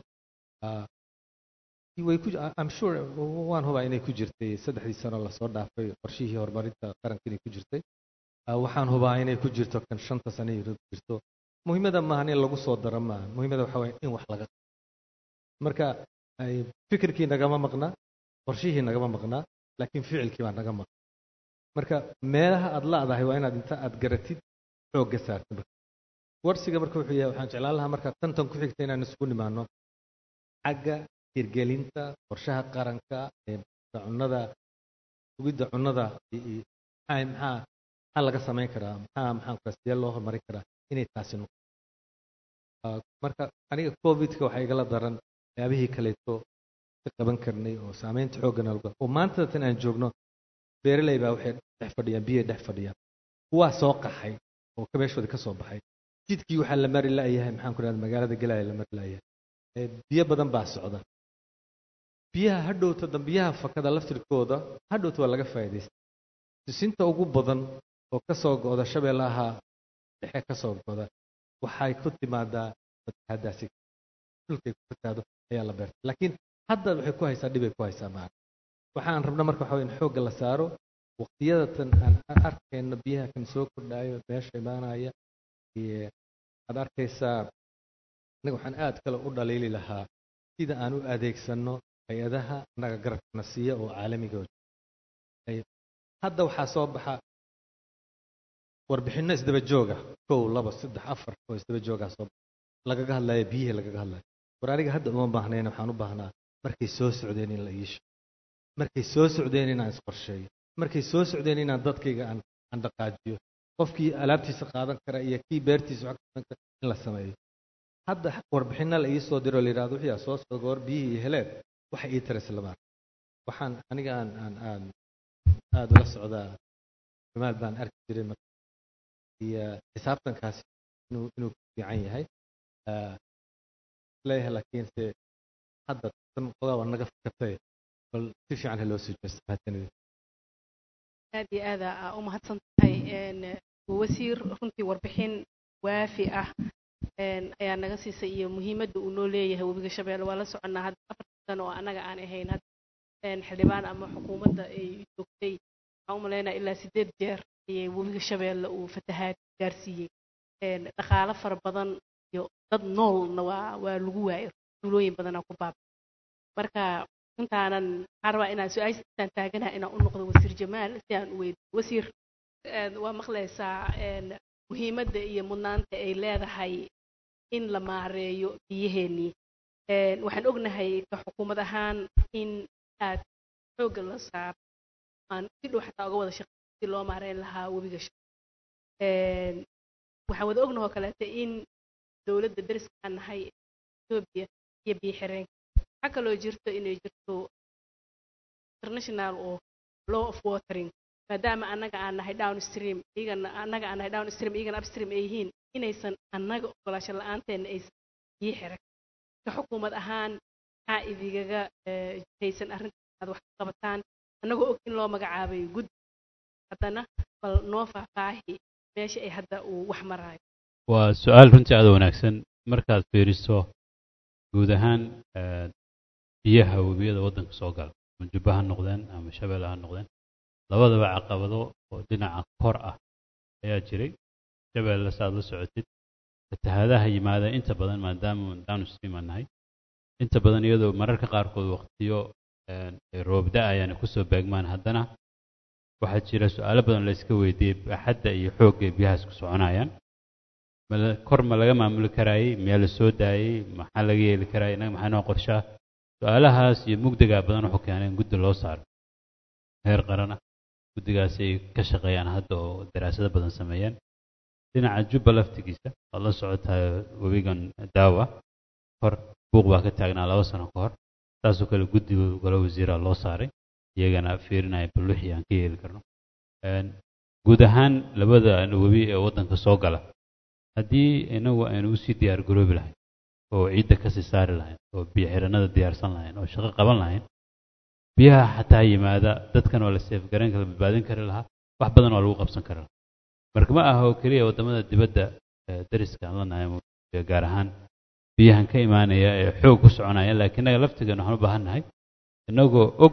way ku I'm sure waan hubaa inay ku jirtay saddexdii sano lasoo dhaafay qorshihii horumarinta qaranka inay ku jirtay waxaan hubaa inay ku jirto kan shanta sano ku jirto muhiimada maahan in lagu soo daro maaha muhiimada waxa waye in wax laga marka fikirkii nagama maqnaa qorshihii nagama maqnaa laakiin ficilkii baa naga maqan marka meelaha aad la-dahay waa inaad inta aad garatid xoogga saarta marka warsiga marka wuxuu yahay waxaan jeclaan lahaa marka tantan ku xigta inaan isugu nimaano xagga hirgelinta qorshaha qaranka ee cunnada sugidda cunnada maxaa maxaa laga samayn karaa maxaa maxaan kura sidee loo horumarin karaa inay taasi noqo marka aniga covidka waxaa igala daran waxyaabihii kaleeto ka qaban karnay oo saameynta xooggan alga oo maanta tan aan joogno beeraley baa waxay dhex fadhiyaan biyay dhex fadhiyaan kuwaa soo qaxay oo kabeeshooda ka soo baxay jidkii waxaa la mari la'yahay maxaan ku rahda magaalada galaya la mari la'yahay biyo badan baa socda biyaha hadhowta dambiyaha fakada laftirkooda hadhowta waa laga faa'iidaysta sisinta ugu badan oo ka soo go'da shabeellaha dhexe ka soo go'da waxay ku timaadaa fatahaadaasi dhulkay ku fatahaado ayaa la beerta laakiin hadda waxay ku haysaa dhibay ku haysaa maana waxaan rabna marka waxa in xoogga la saaro waqtiyada tan aan arkayno biyaha kan soo kordhaayo meesha imaanaya iyo aad arkaysaa anaga waxaan aad kale u dhaliili lahaa sida aan u adeegsanno hay-adaha annaga garabkana siiya oo caalamiga hadda waxaa soo baxa warbixinno isdaba jooga kow laba saddex afar oo isdaba joogaa soo baxa lagaga hadlaya biyihii lagaga hadlaya war aniga hadda uma baahnayn waxaan u baahnaa markay soo socdeen in la iisho markay soo socdeen inaan isqorsheeyo markay soo socdeen inaan dadkayga aan aan dhaqaajiyo qofkii alaabtiisa qaadan kara iyo kii beertiisa wax qaadan kara in la sameeyo hadda warbixinna la ii soo diro la yidhahdo wixii soo socda goor biyihii iyo heleen waxa ii taras lama waxaan aniga aan aan aan aada ula socdaa jamaal baan arki jiray iyo xisaabtankaasi inuu inuu fiican yahay leeyahay laakiinse hadda tan qodaa waa naga fikirtay bal si fiican ha loo soo jeesto mahadsanidin aad iyo aada aa u mahadsan tahay wasiir runtii warbixin waafi ah ayaa naga siisay iyo muhiimadda uu noo leeyahay webiga shabeelle waa la soconnaa hadda afar sano oo annaga aan ahayn xildhibaan ama xukuumadda ay joogtay waxaan u malaynaya ilaa sideed jeer ayay webiga shabeelle uu fatahaad gaarsiiyey Een, dhaqaalo fara badan iyo dad noolna waa waa lagu waayay tuulooyin badanaa ku baaba marka intaanan waxaan rabaa inaan su-aashaan taaganaha inaan u noqdo wasiir jamaal si aan u weydiiyo wasiir een, waa maqlaysaa een, muhiimadda iyo mudnaanta ay leedahay in la maareeyo biyaheennii Een, waxaan ognahay ka xukuumad ahaan in aad xoogga la saaro aan si dhow xataa uga wada shaqeyn si loo maareyn lahaa webiga Shabeelle. Een, waxaan wada ognahay oo kaleeto in dowladda deriska aan nahay Ethiopia iyo biyo xireenka waxaa kaloo jirto inay jirto international oo law of watering maadaama annaga aan nahay downstream iyagana annaga aan nahay downstream iyagana upstream ay yihiin inaysan annaga ogolaasho la-aanteena aysan biyo xiran ka xukuumad ahaan maxaa idigaga eh, haysan arrintaas aad wax ka qabataan annagoo og in loo magacaabay guddi haddana bal noo faahfaahi meesha ay hadda uu wax maraayo waa su-aal runtii aada u wanaagsan markaad fiiriso guud ahaan eh, biyaha webiyada waddanka soo gala ama jubba ha noqdeen ama shabeelle ha noqdeen labadaba caqabado oo dhinaca kor ah ayaa jiray shabeelle saaad la socotid fatahaadaha yimaada inta badan maadaama downstream aan nahay inta badan iyadoo mararka qaarkood waqtiyo eh, ay roob da-ayaan ay kusoo beegmaan haddana waxaa jira su-aalo badan la iska weydiiyey baaxadda iyo xoogga ay biyahaas ku soconayaan ma la- kor ma laga maamuli karaayey miyaa la soo daayey maxaa laga yeeli karaayey innaga maxaa noo qorshaa su-aalahaas iyo mugdigaa badan wuxuu keenay in guddi loo saaro heer qaran ah guddigaas ay ka shaqeeyaan hadda oo daraasado badan sameeyeen dhinaca jubba laftigiisa waad la socotaa webigan daawa hor buuq baa ka taagnaa laba sano ka hor saasoo kale guddiga golo wasiiraa loo saaray iyagana fiirinaya bal wixii aan ka yeeli karno Een, guud ahaan labada webi ee waddanka soo gala haddii inagu aynu usii diyaar garoobi lahayn oo ciidda kasii saari lahayn oo biyo xiranada diyaarsan lahayn oo shaqo qaban lahayn biyaha xataa yimaada dadkan oo la seefgarayn kara badbaadin kari lahaa wax badan oo lagu qabsan kari lahaa marka ma aha oo keliya waddamada dibadda ee dariska aan la nahay ee gaar ahaan biyahan ka imaanaya ee xoog ku soconaya laakiin innaga laftigeena waxaan u baahan nahay innagoo og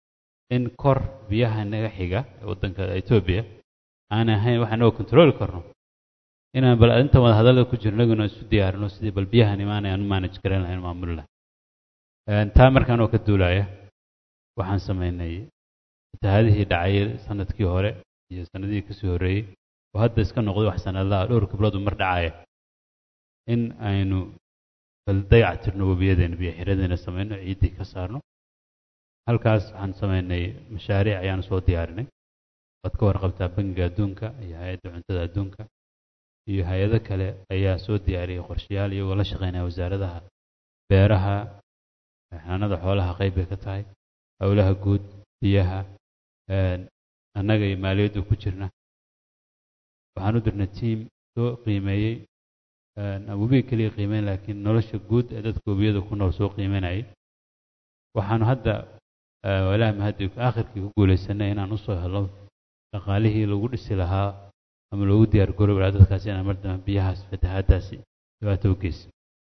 in kor biyaha naga xiga ee waddanka Ethiopia aan ahayn waxaan oo control karno inaan bal inta wada hadalada ku jirno inaguna isu diyaarino sidii bal biyahan imaanaya aan u manage garan lahayn maamuli lahayn Een, taa markaan oo ka duulaya waxaan sameynay fatahaadihii dhacay sanadkii hore iyo sanadihii kasii horreeyey oo hadda iska noqday wax sanadlaha dhowr gablood mar dhacaya in aynu bal dayactirno webiyadeena biyo xiradeena sameyno ciiddii ka saarno halkaas waxaan sameynay mashaariic ayaan soo diyaarinay waad ka warqabtaa bangiga adduunka iyo hay-adda cuntada adduunka iyo hay-ado kale ayaa soo diyaariyay qorshayaal iyagoo la shaqeynaya wasaaradaha beeraha xanaanada xoolaha qayb bay ka tahay howlaha guud biyaha een, annaga iyo maaliyaddu ku jirna waxaan u dirnay tiim soo qiimeeyey een, aan webiga keliya qiimeyn laakiin nolosha guud ee dadka webiyada ku nool soo qiimeynayay waxaanu hadda eh, walaahi mahadi aakhirkii ku guulaysanay inaan usoo helo dhaqaalihii lagu dhisi lahaa ama loogu diyaar garoobi lahaa dadkaasi inaan mar dambe biyahaas fatahaadaasi dhibaato u geysan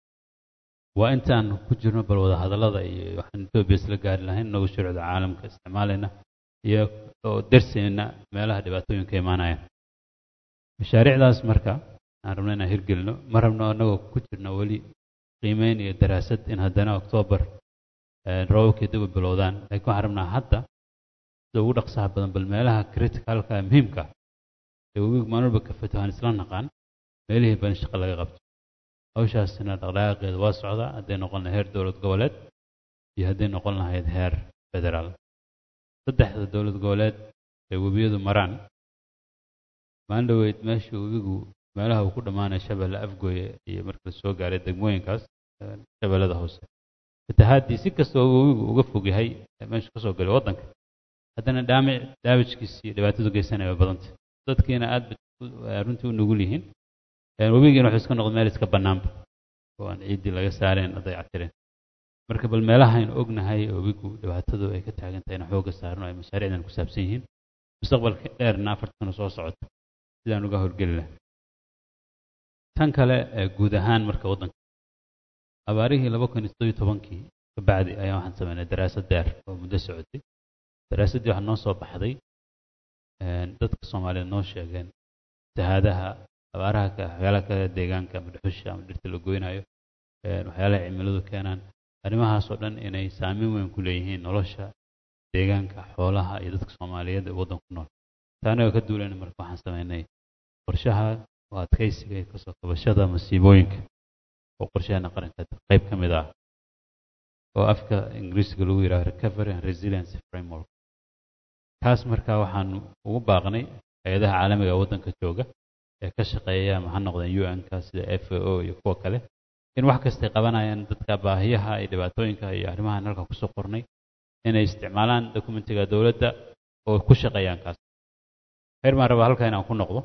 waa intaan ku jirno bal wada hadallada iyo waxaan Ethiopia isla gaari lahayn inagu shuruucda caalamka isticmaalayna iyo oo darsayna meelaha dhibaatooyinka imaanaya mashaariicdaas marka aan rabno inaan hirgelino ma rabno anagoo ku jirno weli qiimeyn iyo daraasad in haddana oktoobar roobabkii dib u bilowdaan laakiin waxaan rabnaa hadda sida ugu dhaqsaha badan bal meelaha criticalka muhiimka ah ee webiga maalin walba ka fatahaan isla naqaan meelihii bal in shaqo laga qabto hawshaasina dhaqdhaqaaqeeda waa socdaa hadday noqon lahayd heer dowlad goboleed iyo hadday noqon lahayd heer federaal saddexda dowlad goboleed ee webiyadu maraan maalin dhoweyd meesha webigu meelaha uu ku dhammaanaya shabeelle afgooye iyo marka la soo gaaray degmooyinkaas shabeellada hoose fatahaadii si kasta oo webigu uga fog yahay meesha ka soo galay waddanka haddana dhaamic daamijkiisa iyo dhibaatadu geysanaya way badanta dadkiina aad bay runtii u nugul yihiin webigiina wuxuu iska noqday meel iska bannaanba oo aan ciiddii laga saareen la dayactireen marka bal meelaha aynu ognahay webigu dhibaatadu ay ka taagan tahay inaan xoogga saarno ay mashaariicdan ku saabsan yihiin mustaqbalka dheerna afarta sano soo socota sidaan uga howlgeli lahay tan kale ee guud ahaan marka waddanka abaarihii laba kun iyo siddeed iyo tobankii ka bacdi ayaa waxaan sameynay daraasad dheer oo muddo socotay daraasaddii waxaa noo soo baxday dadka soomaaliyeed noo sheegeen sahaadaha abaaraha ka waxyaalaha kale deegaanka ama dhuxusha ama dhirta la goynayo waxyaalaha cimiladu keenaan arrimahaasoo dhan inay saameyn weyn ku leeyihiin nolosha deegaanka xoolaha iyo dadka soomaaliyeed ee waddanku nool taana ka duulayna marka waxaan sameynay qorshaha oo adkaysiga iyo kasoo kabashada masiibooyinka oo qorshaheena qaranka qayb ka mid ah oo afka ingiriisiga lagu yidhaha recovery and resilience framework kaas marka waxaan ugu baaqnay hay-adaha caalamiga ee waddanka jooga ee ka shaqeeya ma ha noqdeen u n-ka sida f a o iyo kuwa kale in wax kastay qabanayaan dadka baahiyaha iyo dhibaatooyinka iyo arrimahan halka kusoo qornay inay isticmaalaan dokumentiga dowladda oo ku shaqeeyaan kaas heer maan rabaa halkaa inaan ku noqdo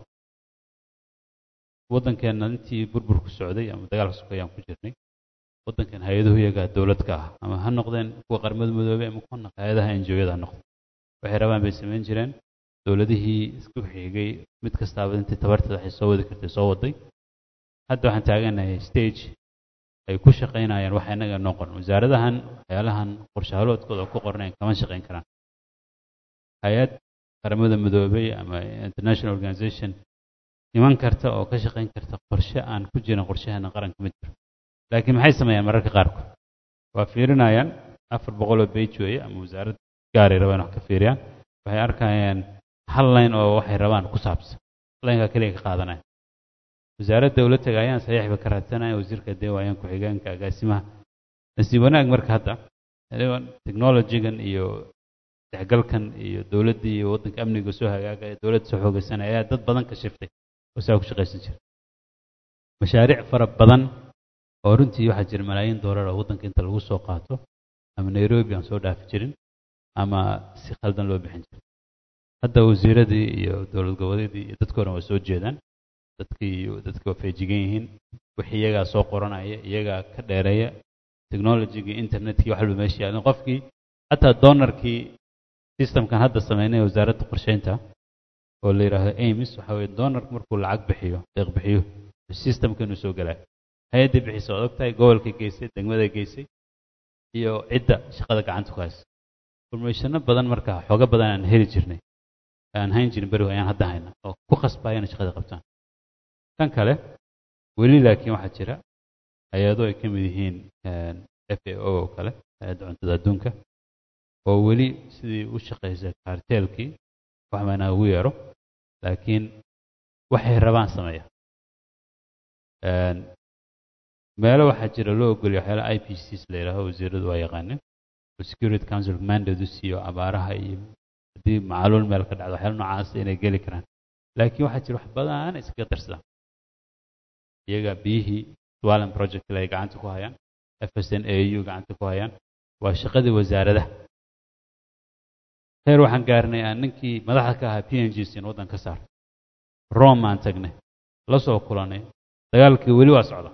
waddankeenna intii burburku socday ama dagaalka sokayaan ku jirnay waddankan hay-aduhu iyagaa dowladka ah ama ha noqdeen kuwa qaramada midoobey ama kuwa hay-adaha enjoyada ha noqdeen waxay rabaan bay samayn jireen dowladihii isku xigay mid kastaaba intii tabarteeda waxay soo wadi kartay soo waday hadda waxaan taaganahay stage ay ku shaqaynayaan waxa innaga noo qoran wasaaradahan waxyaalahan qorshahaloodkooda ku qornayn kama shaqayn karaan hay-ad qaramada midoobey ama international organization iman karta oo ka shaqayn karta qorshe aan ku jirin qorshaheena qaranka ma jiro laakiin maxay sameeyaan mararka qaarkood waa fiirinayaan afar boqol oo bage weeye ama wasaarad gaaray rabaan wax ka fiiriyaan waxay arkayaan hal line oo waxay rabaan ku saabsan laynkaa keliya ka qaadanaya wasaaradda ula tagayaan saxiix ba ka raadsanaya wasiirka deewaayaan ku-xigeenka agaasimaha nasiib wanaag marka hadda technologygan iyo dexgalkan iyo dowladdii iyo waddanka amniga soo hagaagaya dowladda soo xoogaysanaya ayaa dad badan ka shiftay oo saa ku shaqaysan jira mashaariic fara badan oo runtii waxaa jira malaayiin doolar oo waddanka inta lagu soo qaato ama nairobi aan soo dhaafi jirin ama si khaldan loo bixin jirin hadda wasiiradii iyo dowlad goboleedii iyo dadka horan waa soo jeedaan dadkii iyo dadkii waa feejigan yihiin wixii iyagaa soo qoranaya iyagaa ka dheereeya technologygii internetkii wax walba meesha yaalin qofkii xataa doonarkii systemkan hadda sameynay wasaaradda qorsheynta oo la yidhaahdo amis waxa weye doonarku markuu lacag bixiyo deeq bixiyo systemka inuu soo galaayo hay-addii bixisa waad ogtahay gobolka geysay degmada geysay iyo cidda shaqada gacanta ku haysa informationo badan marka xooga badan aan heli jirnay aan hayn jirin berigo ayaan hadda hayna oo ku khasbaya inay shaqada qabtaan kan kale weli laakiin waxaa jira hay-ado ay ka mid yihiin f a o oo kale hay-adda cuntada adduunka oo weli sidii u shaqaysa kaarteelkii wax maanaa ugu yeero laakiin waxay rabaan sameeya meelo waxaa jira loo ogolya waxyaala i p cs la yidhaaho wasiiradu waa yaqaanin oo security council mandate u siiyo abaaraha iyo haddii macaluul meel ka dhacdo waxyaala noocaas inay geli karaan laakiin waxaa jira wax badan iskaga darsadaan iyaga biyihii swalen project ay gacanta ku hayaan f s n a u gacanta ku hayaan waa shaqadii wasaaradaha heer waxaan gaarnay aan ninkii madaxda ka ahaa p n g sin waddan ka saar rome aan tagnay la soo kulanay dagaalkii weli waa socda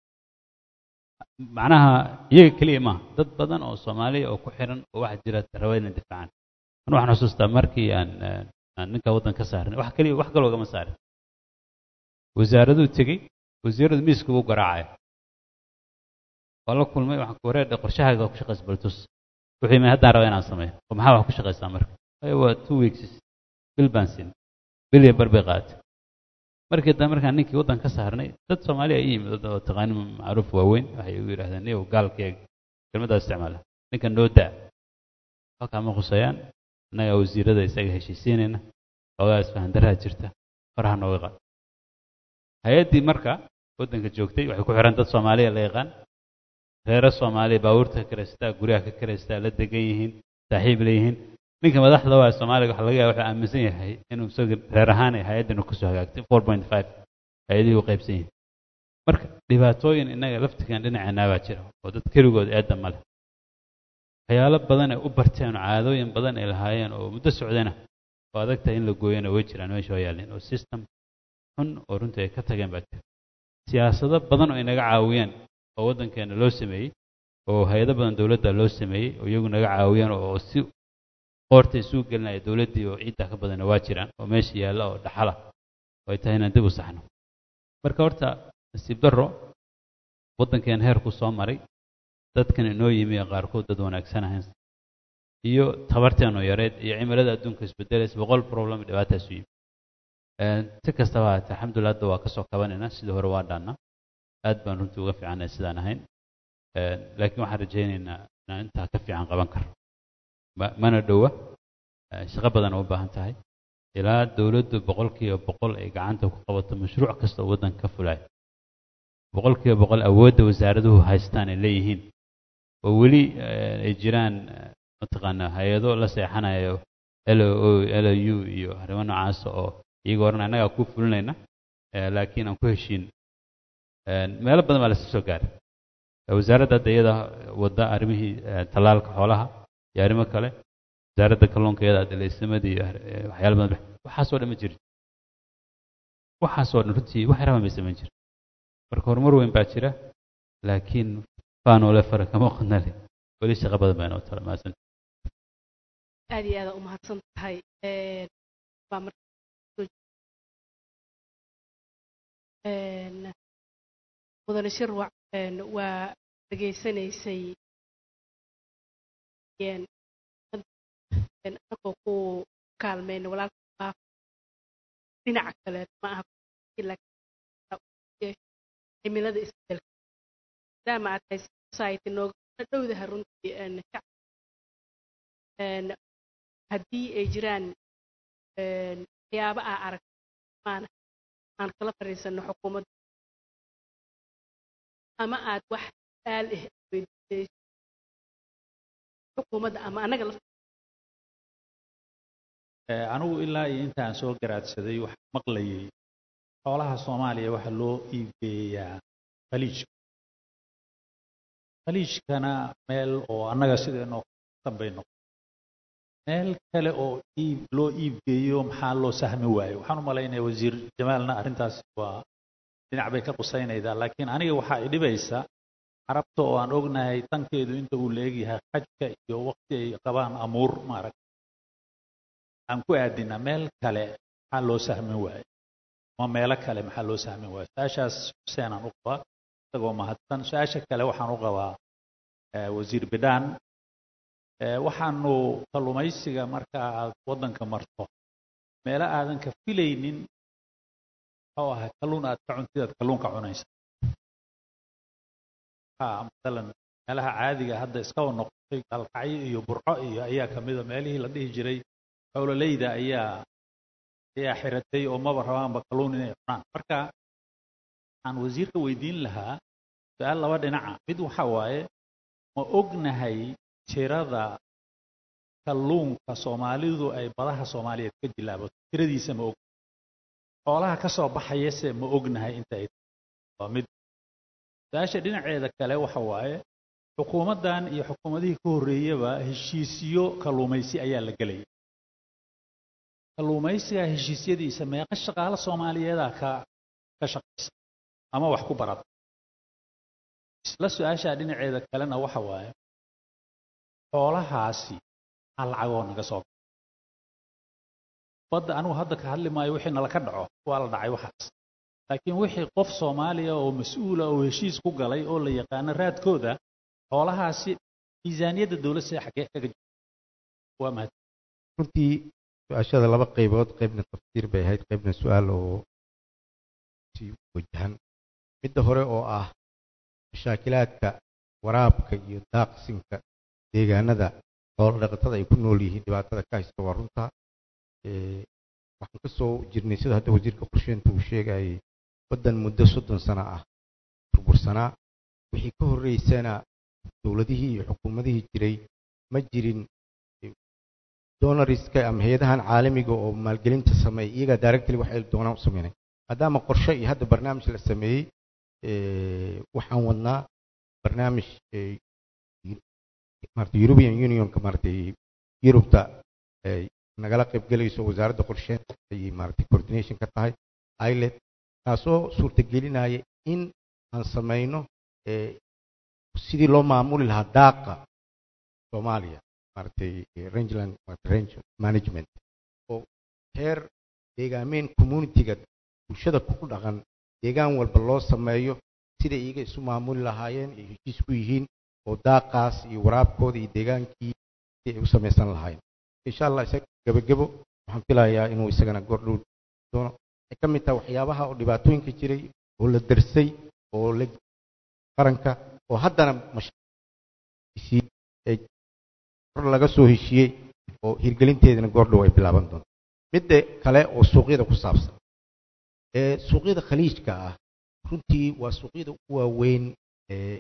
macnaha iyaga keliya maaha dad badan oo soomaaliya oo ku xiran oo waxaa jira raba inay difaacaan an waxaan xusuustaa markii aan aan ninka waddan ka saarnay wax keliya wax kaloo gama saarin wasaaraduu tegey wasiiradu miiska ugu garaacaya waa la kulmay waxaan ku wareedha qorshahaaga ku shaqaysa baltus wuxuu yimid haddaan raba inaan sameeyo oo maxaa wax ku shaqaysaa marka waa two weeks bil baan siin bil iyo bar bay qaatay markii dambe markaan ninkii waddan ka saarnay dad soomaaliya i yimid oo taqaani macruuf waaweyn waxay igu yidhahdeen niyow gaalkeega kelmaddaa isticmaala ninkan noo daa halkaa ma khusayaan annagaa wasiirada isaga heshiisiinayna xoogaa isfahandaraa jirta faraha nooga qaad hay-addii marka waddanka joogtay waxay ku xiran dad soomaaliya la yaqaan reero soomaaliya baabuurta ka karaystaa guryaha ka karaystaa la degan yihiin saaxiib leeyihiin ninka madaxda waa soomaaliga waxa laga yaaba wuxuu aaminsan yahay inuu isaga reer ahaan ay hay-addan kusoo hagaagtay four point five hay-adihii u qaybsan yihiin marka dhibaatooyin innaga laftigan dhinaceenaa baa jira oo dad keligood eedda ma leh waxyaalo badan ay u barteen oo caadooyin badan ay lahaayeen oo muddo socdana oo adag tahay in la gooyana way jiraan meesha waa yaalleen oo system xun oo runtii ay ka tageen baa jira siyaasado badan oo inaga caawiyeen oo waddankeena loo sameeyey oo hay-ado badan dowladda loo sameeyey oo iyagu naga caawiyeen oo si qoorta isuu gelinaya dowladdii oo ciidda ka badana waa jiraan oo meesha yaalla oo dhaxala oo ay tahay inaan dib u saxno marka horta nasiib darro waddankeen heerku soo maray dadkan inoo yimi ee qaarkood dad wanaagsan ahayn iyo tabarteenu yareed iyo cimilada adduunka isbedelaysa boqol problem dhibaataas u yimi si kastaba haatee alxamdulillah hadda waa kasoo kabanaynaa sidii hore waa dhaannaa aad baan runtii uga fiicannay sidaan ahayn laakiin waxaan rajaynaynaa inaan intaa ka fiican qaban karno mana dhowa shaqo badan u baahan tahay ilaa dowladdu boqolkiiba boqol ay gacanta ku qabato mashruuc kasta oo waddanka ka fulaya boqolkiiba boqol awoodda wasaaraduhu haystaan ay leeyihiin oo weli ay jiraan mataqaanaa hay-ado la seexanayo l o l u iyo arrimo noocaas oo iyagoo oran annagaa ku fulinayna laakiin aan ku heshiin meelo badan baa lasoo gaaray wasaaradda hadda iyada wadda arrimihii tallaalka xoolaha iyo arrimo kale wasaaradda kalluunka iyada adileysamada iyo waxyaala badan waxaasoo dhan ma jirin waxaasoo dhan runtii wax yaraba may samayn jirin marka horumar weyn baa jira laakiin faanole fara kama qodnale weli shaqo badan baa inoo tala mahadsan aad iyo aada umahadsan tahay baa marka mudane shirwac waa dhegaysanaysay anagoo ku kaalmayna walaalka dhinaca kale ma aha cimilada isbedelka maadaama aad tahay society nooga dhowdaha runtii haddii ay jiraan waxyaaba aa arag maana aan kala fariisano xukuumadda ama aad wax su-aal ah weydiisay xukuumadda ama annaga la anigu ilaa iyo intaan soo garaadsaday waxaan maqlayay xoolaha soomaaliya waxaa loo iibgeeyaa khaliijka khaliijkana meel oo annaga sideenoo dambay noqon meel kale oo iib loo iibgeeyo maxaa loo sahmi waayo waxaan u malaynaya wasiir jamaalna arrintaasi waa dhinac bay ka qusaynaydaa laakiin aniga waxaa i dhibaysa carabta oo aan ognahay tankeedu inta uu leegyahay xajka iyo waqti ay qabaan amuur maarag aan ku aadinaa meel kale maxaa loo sahmin waayo ama meelo kale maxaa loo sahmin waayo su-aashaas xuseenaan u qabaa isagoo mahadsan su-aasha kale waxaan u qabaa wasiir bidhaan waxaanu kalluumaysiga marka aad waddanka marto meelo aadan ka filaynin muxuu ahay kalluun aad ka cuntid aad kalluunka cunaysa masalan meelaha caadiga hadda iskaba noqotay galkacyo iyo burco iyo ayaa kamida meelihii la dhihi jiray howlaleyda ayaa ayaa xiratay oo maba rabaanba kalluun inay cunaan marka waxaan wasiirka weydiin lahaa su-aal laba dhinaca mid waxa waaye ma ognahay tirada kalluunka soomaalidu ay badaha soomaaliyeed ka jilaabato tiradiisa ma og xoolaha ka soo baxayase ma ognahay inta ay waa mid su-aasha dhinaceeda kale waxa waaye xukuumaddan iyo xukuumadihii ka horreeyaba heshiisyo kalluumaysi ayaa la gelaya kalluumaysiga heshiisyadiisa meeqa shaqaale soomaaliyeedaa ka ka shaqaysa ama wax ku barata isla su-aashaa dhinaceeda kalena waxa waaye xoolahaasi maxaa lacagoo naga soo gala badda anigu hadda ka hadli maayo wixii nala ka dhaco waa la dhacay waxaas laakiin wixii qof soomaaliya oo mas-uula oo heshiis ku galay oo la yaqaano raadkooda xoolahaasi miisaaniyadda dowladda sida xaggee kaga jirta waa mahad runtii su-aashada laba qaybood qaybna tafsiir bay ahayd qaybna su-aal oo si wajahan midda hore oo ah mashaakilaadka waraabka iyo daaqsinka deegaanada xoolo dhaqatada ay ku nool yihiin dhibaatada ka haysta waa runta waxaan ka soo jirnay sida hadda wasiirka qorsheynta uu sheegayay waddan muddo soddon sano ah burbursanaa wixii ka horreysana dowladihii iyo xukuumadihii jiray ma jirin donoriska ama hay-adahan caalamiga oo maalgelinta sameeya iyagaa directly waxay doonaan u sameynay maadaama qorshe iyo hadda barnaamij la sameeyey waxaan wadnaa barnaamij maarata european unionka maaratay yurubta nagala qaybgelayso wasaaradda qorsheynta ayay maaratay coordination ka tahay ilet taasoo suurtagelinaya in aan samayno sidii loo maamuli lahaa daaqa soomaaliya maaratay rangeland range management oo heer deegaameyn communityga bulshada ku dhaqan deegaan walba loo sameeyo siday iyaga isu maamuli lahaayeen ay heshiis ku yihiin oo daaqaas iyo waraabkooda iyo deegaankii si ay u samaysan lahayn insha allah isaga gebagebo waxaan filayaa inuu isagana goordhow doono waxay ka mid tahay waxyaabaha oo dhibaatooyinka jiray oo la darsay oo la qaranka oo haddana kor laga soo heshiiyey oo hirgelinteedana goordhow ay bilaaban doonto midda kale oo suuqyada ku saabsan ee suuqyada khaliijka ah runtii waa suuqyada ugu waaweyn ee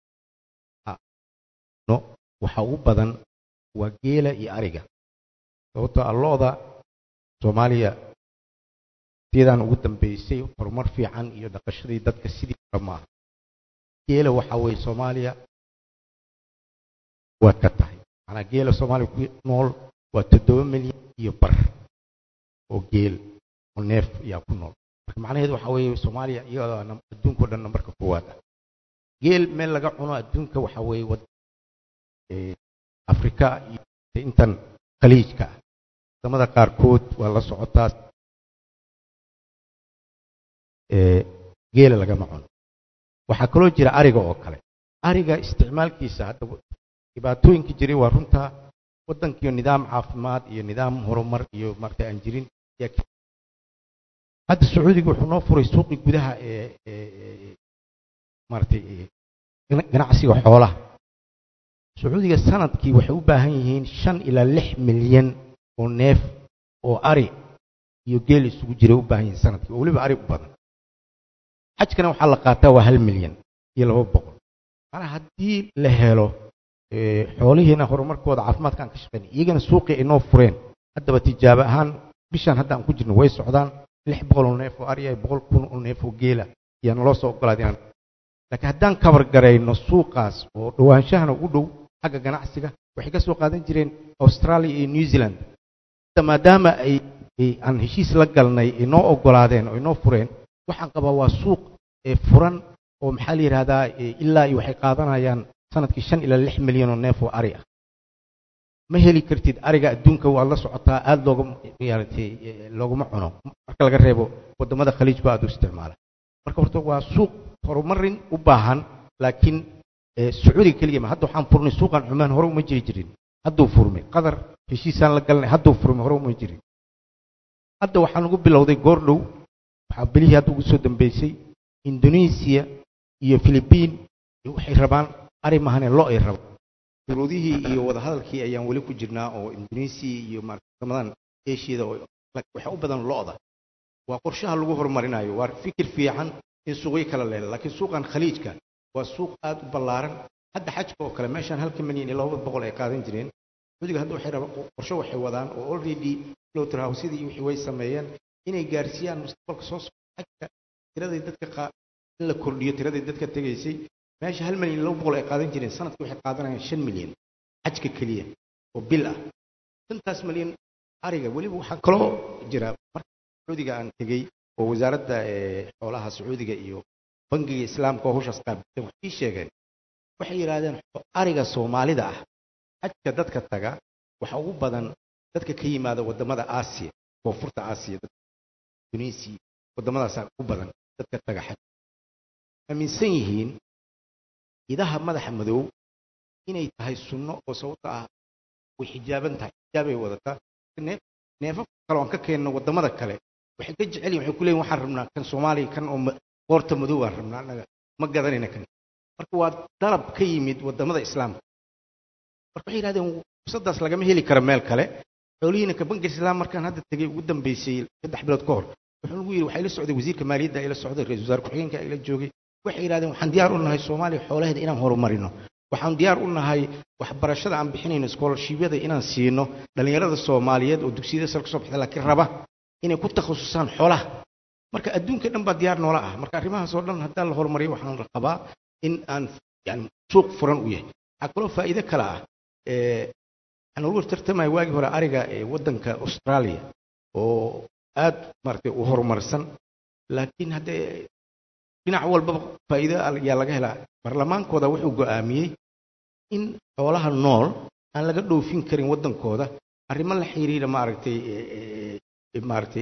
no waxa ugu badan waa geela iyo ariga sababtoo ah lo-da soomaaliya sidan ugu dambeysay horumar fiican iyo dhaqashadii dadka sidii hore maaha geela waxa weeye soomaaliya waad ka tahay manaa geela soomaaliya ku nool waa toddoba milyan iyo bar oo geel oo neef ayaa ku nool marka macnaheedu waxa weeye soomaaliya iyadoo adduunka o dhan nambarka koowaad ah geel meel laga cuno adduunka waxa weeye wad afrika iyo intan khaliijka ah wadamada qaarkood waa la socotaa geela lagama cuno waxaa kaloo jira ariga oo kale ariga isticmaalkiisa hadda dhibaatooyinka jiray waa runtaa waddankiiyo nidaam caafimaad iyo nidaam horumar iyo maaragtay aan jirin hadda sacuudiga wuxuu noo furay suuqii gudaha ee maaragtay ganacsiga xoolaha sacuudiga sanadkii waxay u baahan yihiin shan ilaa lix milyan oo neef oo ari iyo geel isugu jiray u baahan yihiin sanadkii oo weliba ari u badan xajkana waxaa la qaataa waa hal milyan iyo laba boqol maanaa haddii la helo xoolihiina horumarkooda caafimaadka aan ka shaqeyn iyagana suuqii ay noo fureen haddaba tijaabo ahaan bishaan hadda aan ku jirno way socdaan lix boqol oo neef oo ariya boqol kun oo neef oo geela ayaa naloo soo ogolaad inaan laakiin haddaan kabar garayno suuqaas oo dhawaanshahana u dhow xagga ganacsiga waxay ka soo qaadan jireen australia iyo new zealand hadda maadaama ay aan heshiis la galnay ay noo ogolaadeen oo ay noo fureen waxaan qabaa waa suuq furan oo maxaa la yidhahdaa ilaa iyo waxay qaadanayaan sanadkii shan ilaa lix milyan oo neef oo ari ah ma heli kartid ariga adduunka waad la socotaa aada looga maaragtay looguma cuno marka laga reebo waddamada khaliijku aada u isticmaala marka horta waa suuq horumarin u baahan laakiin sacuudiga keliya ma hadda waxaan furnay suuqan cumaan hore uma jiri jirin hadduu furmay qadar heshiisaan la galnay hadduu furmay hore uma jirin hadda waxaan ugu bilowday goordhow waxaa belihii hadda ugu soo dambeysay indonesia iyo philibiin waxay rabaan ari mahane lo ay rabaan shuruudihii iyo wadahadalkii ayaan weli ku jirnaa oo indonesia iyo maaramadan eshiyada waxa u badan lo-da waa qorshaha lagu horumarinayo waa fikir fiican in suuqyo kala leela laakiin suuqan khaliijka waa suuq aada u ballaaran hadda xajka oo kale meeshaan halka milyan iyo laba boqol ay qaadan jireen sacuudiga hadda waxay rabaan qorshe waxay wadaan oo already lowtrhousyadii wixii way sameeyeen inay gaarsiiyaan mustaqbalka soo socda xajka tiradii dadka in la kordhiyo tiradii dadka tegaysay meesha hal milyan iyo laba boqol ay qaadan jireen sanadkii waxay qaadanayaan shan milyan xajka keliya oo bil ah shantaas milyan ariga weliba waxaa kaloo jira marka sacuudiga aan tegey oo wasaaradda xoolaha sacuudiga iyo bangiga islaamka oo hawshaas qaabilsan waxay ii sheegeen waxay yidhaahdeen ariga soomaalida ah xajka dadka taga waxa ugu badan dadka ka yimaada waddamada aasiya koonfurta aasiya tunisia waddamadaasa ugu badan dadka taga xaj aaminsan yihiin idaha madaxa madow inay tahay sunno oo sababta ah way xijaaban tahay xijaabay wadataa neefaf kale aan ka keenno waddamada kale waxay ka jecel yihin waxay ku leeyihin waxaan rabnaa kan soomaaliya kan oo qoorta madow baan rabnaa annaga ma gadanayna kan marka waa dalab ka yimid waddamada islaamka marka waxay yidhahdeen fursadaas lagama heli karo meel kale xoolihiina ka bankiga islaam markaan hadda tegey ugu dambeysay saddex bilood ka hor wuxuu nagu yidhi waxaa ila socday wasiirka maaliyadda ila socday ra-isul wasaare ku-xigeenka ila joogay waxay yidhahdeen waxaan diyaar u nahay soomaaliya xoolaheeda inaan horumarino waxaan diyaar u nahay waxbarashada aan bixinayno scholarshibyada inaan siino dhallinyarada soomaaliyeed oo dugsiyada sare kasoo baxda laakiin raba inay ku takhasusaan xoolaha marka adduunka dhan baa diyaar noola ah marka arrimahaas oo dhan haddaan la horumariyo waxaan qabaa in aan yani suuq furan u yahay waxaa kaloo faa'iido kale ah waxaan ugu tartamaya waagii hore ariga ee waddanka australia oo aad maaragtay u horumarsan laakiin haddee dhinac walbaba faa'iido ayaa laga helaa barlamaankooda wuxuu go'aamiyey in xoolaha nool aan laga dhoofin karin waddankooda arrimo la xiriira maaragtay maaragtay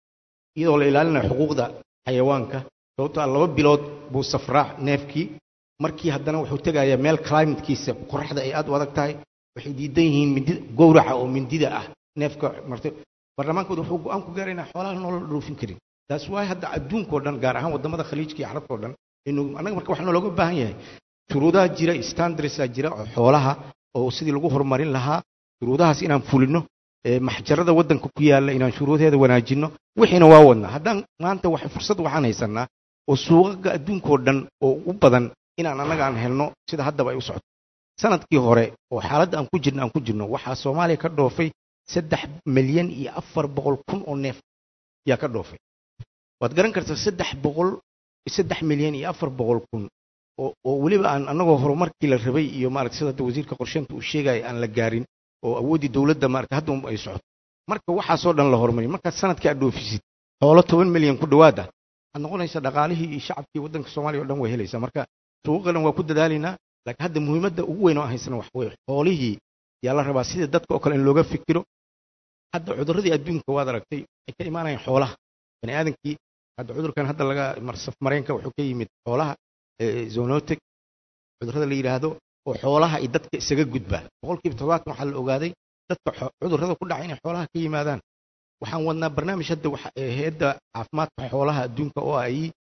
iyadoo la ilaalinayo xuquuqda xayawaanka sababtoo ah laba bilood buu safraa neefkii markii haddana wuxuu tegayaa meel climatekiisa qoraxda ay aad u adag tahay waxay diidan yihiin mindi gowraca oo mindida ah neefka martay baarlamaankooda wuxuu go-aan ku gaaray inaan xoolaha nolol dhoofin karin taas waay hadda adduunkao dhan gaar ahaan wadamada khaliijka iyo carabta oo dhan inu annaga marka waxaa looga baahan yahay shuruudaha jira standardsa jira oo xoolaha oo sidii lagu horumarin lahaa shuruudahaas inaan fulino ee maxjarada waddanka ku yaalla inaan shuruudeeda wanaajinno wixiina waa wadnaa haddaan maanta wax fursad waxaan haysanaa oo suuqaga adduunkao dhan oo u badan inaan annaga aan helno sida haddaba ay u socoto sanadkii hore oo xaaladda aan ku jirno aan ku jirno waxaa soomaaliya ka dhoofay saddex milyan iyo afar boqol kun oo neef yaa ka dhoofay waad garan kartaa saddex boqol saddex milyan iyo afar boqol kun oo oo weliba aan annagoo horumarkii la rabay iyo maarata sida hadda wasiirka qorsheynta uu sheegaya aan la gaarin oo awooddii dowladda maarata hadda ay socoto marka waxaasoo dhan la horumariyo markaad sanadkii aad dhoofisid xoolo toban milyan ku dhowaad ah waxaad noqonaysaa dhaqaalihii iyo shacabkii waddanka soomaaliya o dhan way helaysaa marka suuqa dhan waa ku dadaalaynaa laakiin hadda muhiimadda ugu weyn oo aan haysana wax weeye xoolihii yaa la rabaa sida dadka oo kale in looga fikiro hadda cudurradii adduunka waad aragtay waxay ka imaanayaan xoolaha bani aadamkii hadda cudurkan hadda laga marsaf mareenka wuxuu ka yimid xoolaha zoonotic cudurrada la yidhaahdo oo xoolaha iyo dadka isaga gudbaa boqolkiiba toddobaatan waxaa la ogaaday dadka cudurrada ku dhaca inay xoolaha ka yimaadaan waxaan wadnaa barnaamij hadda hay-adda caafimaadka xoolaha adduunka oo ah iyo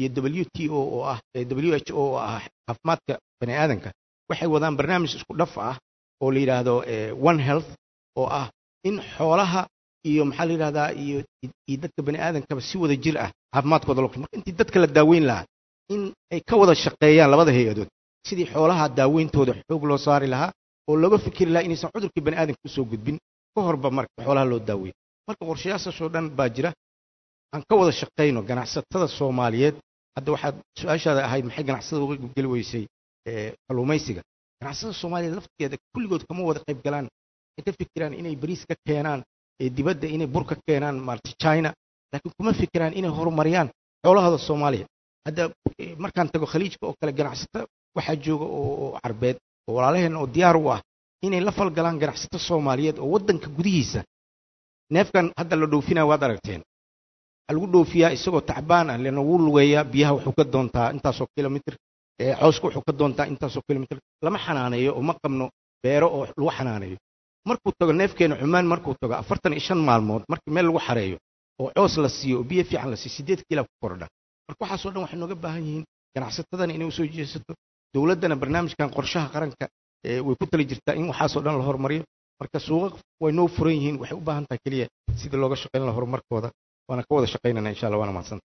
w t o oo ah w h o oo ah caafimaadka bani aadanka waxay wadaan barnaamij isku dhaf ah oo la yidhaahdo one health oo ah in xoolaha iyo maxaa la yidhahdaa iyo iyo dadka bani aadankaba si wada jir ah caafimaadkooda loo marka intii dadka la daaweyn lahaa in ay ka wada shaqeeyaan labada hay-adood sidii xoolaha daaweyntooda xoog loo saari lahaa oo looga fikiri lahaa inaysan cudurkii bani aadamka usoo gudbin ka horba marka xoolaha loo daaweeyo marka qorshayaashaasoo dhan baa jira aan ka wada shaqayno ganacsatada soomaaliyeed hadda waxaad su-aashaada ahayd maxay ganacsatada uga geli weysay kalluumaysiga ganacsatada soomaaliyeed lafteeda kulligood kama wada qayb galaan waxay ka fikiraan inay bariis ka keenaan dibadda inay bur ka keenaan maarata china laakiin kuma fikiraan inay horumariyaan xoolahooda soomaaliya hadda markaan tago khaliijka oo kale ganacsato waxaa jooga oo carbeed oo walaalaheenna oo diyaar u ah inay la falgalaan ganacsato soomaaliyeed oo waddanka gudihiisa neefkan hadda la dhoofinaya waad aragteen waxaa lagu dhoofiyaa isagoo tacbaan ah lena wuu lugeeyaa biyaha wuxuu ka doontaa intaasoo kilomitr cawska wuxuu ka doontaa intaasoo kilomitr lama xanaaneeyo oo ma qabno beero oo lagu xanaaneeyo markuu tago neefkeena cumaan markuu tago afartan iyo shan maalmood markii meel lagu xareeyo oo coos la siiyo oo biyo fiican la siiyo siddeed kiila ku kordha marka waxaasoo dhan waxay nooga baahan yihiin ganacsatadana inay usoo jeesato dowladdana barnaamijkan qorshaha qaranka way ku tali jirtaa in waxaasoo dhan la horumariyo marka suuqa way noo furan yihiin waxay u baahan tahay keliya sidii looga shaqayn laha horumarkooda waana ka wada shaqaynana insha allah waana mahadsanta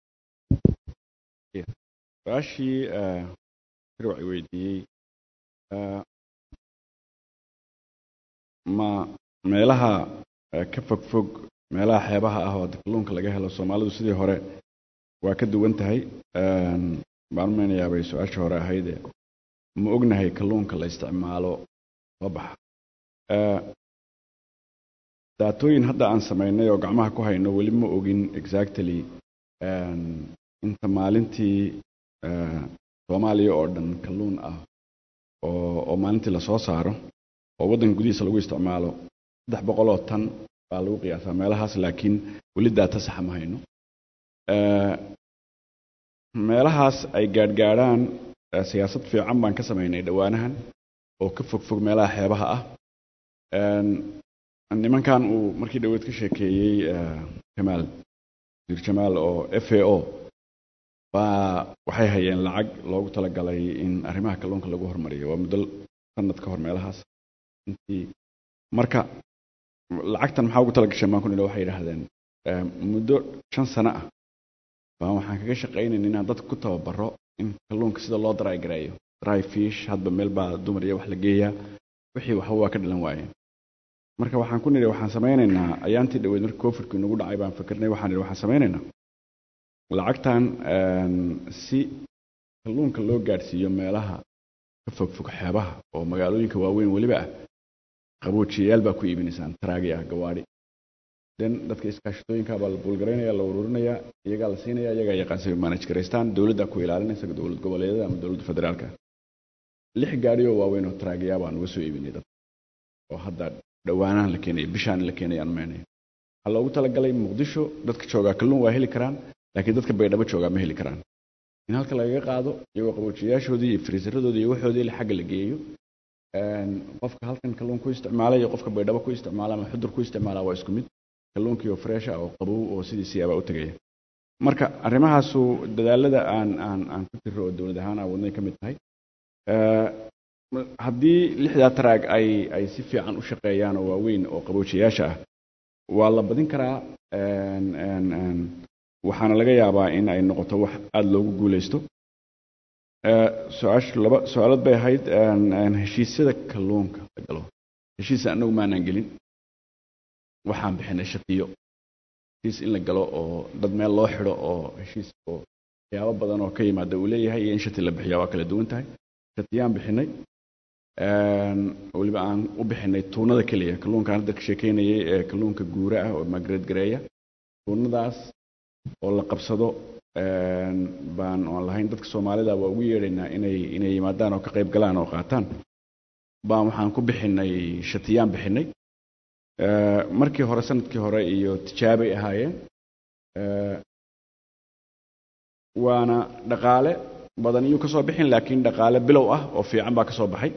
su-aashii firwaci weydiiyey ma meelaha ka fog fog meelaha xeebaha ah oo kalluunka laga helo soomaalidu sidii hore waa ka duwan tahay baan umeynayaa bay su-aashii hore ahayde ma ognahay kalluunka la isticmaalo soo baxa daatooyin hadda aan samaynay oo gacmaha ku hayno weli ma ogin exactly inta maalintii soomaaliya oo dhan kalluun ah oo oo maalintii lasoo saaro oo waddanka gudihiisa lagu isticmaalo saddex boqol oo tan baa lagu qiyaasaa meelahaas laakiin weli daata saxa ma hayno meelahaas ay gaadhgaadhaan siyaasad fiican baan ka samaynay dhowaanahan oo ka fog fog meelaha xeebaha ah nimankan uu markii dhaweed ka sheekeeyey jamaal wasiir jamaal oo f a o baa waxay hayeen lacag loogu talagalay in arrimaha kalluunka lagu hormariyo waa muddo sanad ka hor meelahaas intii marka lacagtan maxaa ugu tala gasheen baan ku nidhi waxay yidhaahdeen muddo shan sano ah baan waxaan kaga shaqaynayn inaan dadka ku tababaro in kalluunka sida loo dry gareeyo dry fish hadba meel baa dumar iyo wax la geeyaa wixii waxba waa ka dhalan waayeen marka waxaan ku nidhi waxaan samaynaynaa ayaantii dhaweyd markii covidku inagu dhacay baan fikirnay waxaan nidhi waxaan samaynaynaa lacagtan si kalluunka loo gaadhsiiyo meelaha ka fog fog xeebaha oo magaalooyinka waaweyn weliba ah qaboojiyayaal baa ku iibinaysaan taraagi ah gawaadhi den dadka iskaashatooyinka baa la buulgaraynaya la ururinayaa iyagaa la siinaya iyagaa yaqaansa manage garaystaan dowladdaa ku ilaalinaysa dowlad goboleedyada ama dowladda federaalka lix gaadhi oo waaweyn oo taraagiyaa baan uga soo iibinay dad oo hadda dhowaanahan la keenaya bishaan la keenaya aan meenayo waxaa loogu talagalay muqdisho dadka joogaa kalluun waa heli karaan laakiin dadka baydhabo joogaa ma heli karaan in halka lagaga qaado iyagoo qaboojiyaashoodii iyo friisaradoodii iyo waxoodii la xagga la geeyo qofka halkan kalluun ku isticmaala iyo qofka baydhabo ku isticmaala ama xudur ku isticmaala waa isku mid kalluunkii oo fresh ah oo qabow oo sidiisii abaa u tegaya marka arrimahaasu dadaalada aan aan aan ku jiro oo dowlad ahaan aan wadnay ka mid tahay haddii lixdaa taraag ay ay si fiican u shaqeeyaan oo waaweyn oo qaboojiyaasha ah waa la badin karaa waxaana laga yaabaa in ay noqoto wax aada loogu guuleysto su-aashu laba su-aalad bay ahayd heshiisyada kalluunka la galo heshiisa annagu maanaan gelin waxaan bixinay shatiyo heshiis in la galo oo dad meel loo xidho oo heshiis oo waxyaabo badan oo ka yimaada uu leeyahay iyo in shati la bixiya waa kala duwan tahay shatiyaan bixinay weliba aan u bixinay tuunada keliya kalluunkaan hadda ka sheekeynayay ee kalluunka guura ah oo magreed gareeya tuunadaas oo la qabsado baan oon lahayn dadka soomaalida waa ugu yeedhaynaa inay inay yimaadaan oo ka qayb galaan oo qaataan baan waxaan ku bixinay shatiyaan bixinay markii hore sanadkii hore iyo tijaabay ahaayeen waana dhaqaale badan iyuu ka soo bixin laakiin dhaqaale bilow ah oo fiican baa ka soo baxay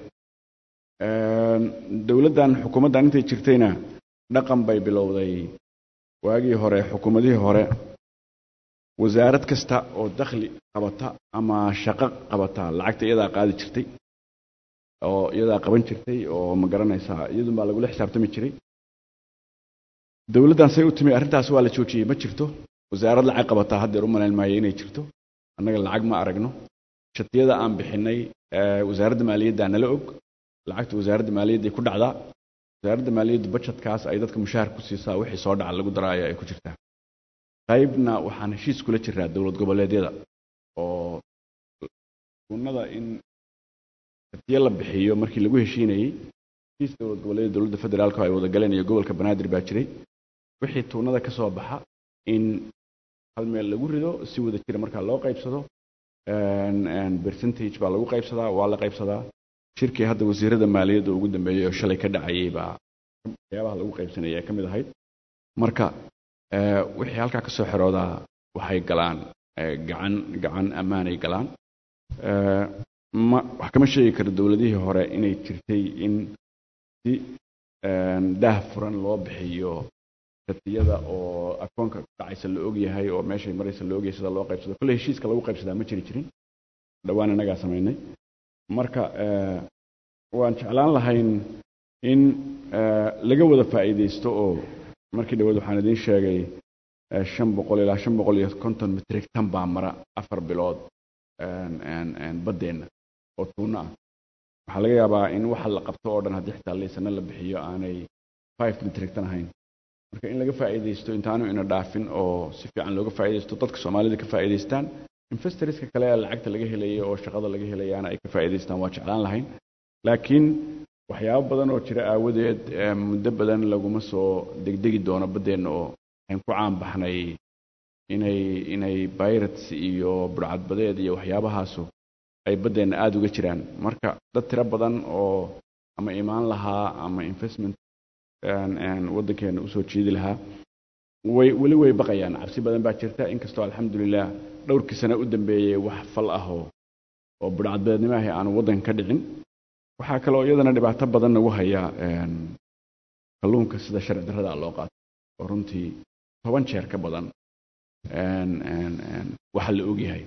dowladdan xukuumaddan intay jirtayna dhaqan bay bilowday waagii hore xukuumadihii hore wasaarad kasta oo dakhli qabata ama shaqo qabata lacagta iyadaa qaadi jirtay oo iyadaa qaban jirtay oo ma garanaysaa iyadun baa lagula xisaabtami jiray dowladdan say u timi arrintaas waa la joojiyey ma jirto wasaarad lacag qabataa haddeer u malayn maayo inay jirto annaga lacag ma aragno shatiyada aan bixinay wasaaradda maaliyadda nala og lacagta wasaaradda maaliyadday ku dhacdaa wasaaradda maaliyaddu budgetkaas ay dadka mushaahar ku siisaa wixii soo dhaca lagu daraayo ay ku jirtaa qaybna waxaan heshiis kula jiraa dowlad goboleedyada oo tuunada in shatiyo la bixiyo markii lagu heshiinayey heshiis dowlad goboleedyada dowladda federaalka ay wada galeen iyo gobolka banaadir baa jiray wixii tuunada ka soo baxa in hal meel lagu rido si wada jira markaa loo qaybsado percentage baa lagu qaybsadaa waa la qaybsadaa shirkii hadda wasiirada maaliyadda ugu dambeeyey oo shalay ka dhacayay baa waxyaabaha lagu qaybsanaya ee ka mid ahayd marka wixii halkaa ka soo xiroodaa waxay galaan gacan gacan ammaanay galaan ma wax kama sheegi karo dowladihii hore inay jirtay in si daah furan loo bixiyo shatiyada oo akoonka dhacaysa la ogyahay oo meeshay maraysa la ogyahay sida loo qaybsado kolley heshiiska lagu qaybsadaa ma jiri jirin dhowaan innagaa samaynay marka waan jeclaan lahayn in laga wada faa'iidaysto oo markii dhawaad waxaan idiin sheegay shan boqol ilaa shan boqol iyo konton mitrig tan baa mara afar bilood baddeenna oo tuuno ah waxaa laga yaabaa in waxa la qabto oo dhan haddii xitaa laysana la bixiyo aanay five mitrig tan ahayn marka in laga faa'iidaysto intaanu ina dhaafin oo si fiican looga faa'iidaysto dadka soomaalida ka faa'iidaystaan investorska kale ee lacagta laga helaya oo shaqada laga helayaana ay ka faa'iidaystaan waa jeclaan lahayn laakiin waxyaabo badan oo jira aawadeed muddo badan laguma soo degdegi doono baddeenna oo waxaan ku caan baxnay inay inay pirates iyo burcadbadeed iyo waxyaabahaasu ay baddeenna aada uga jiraan marka dad tiro badan oo ama imaan lahaa ama investment waddankeena usoo jiidi lahaa way weli way baqayaan cabsi badan baa jirta inkastoo alxamdulilah dhowrkii sano u dambeeyey wax fal ah oo oo burcadbadeednimo ahi aanu waddanka ka dhicin waxaa kaloo iyadana dhibaato badan nagu haya kalluunka sida sharci darrada loo qaato oo runtii toban jeer ka badan waxa la ogyahay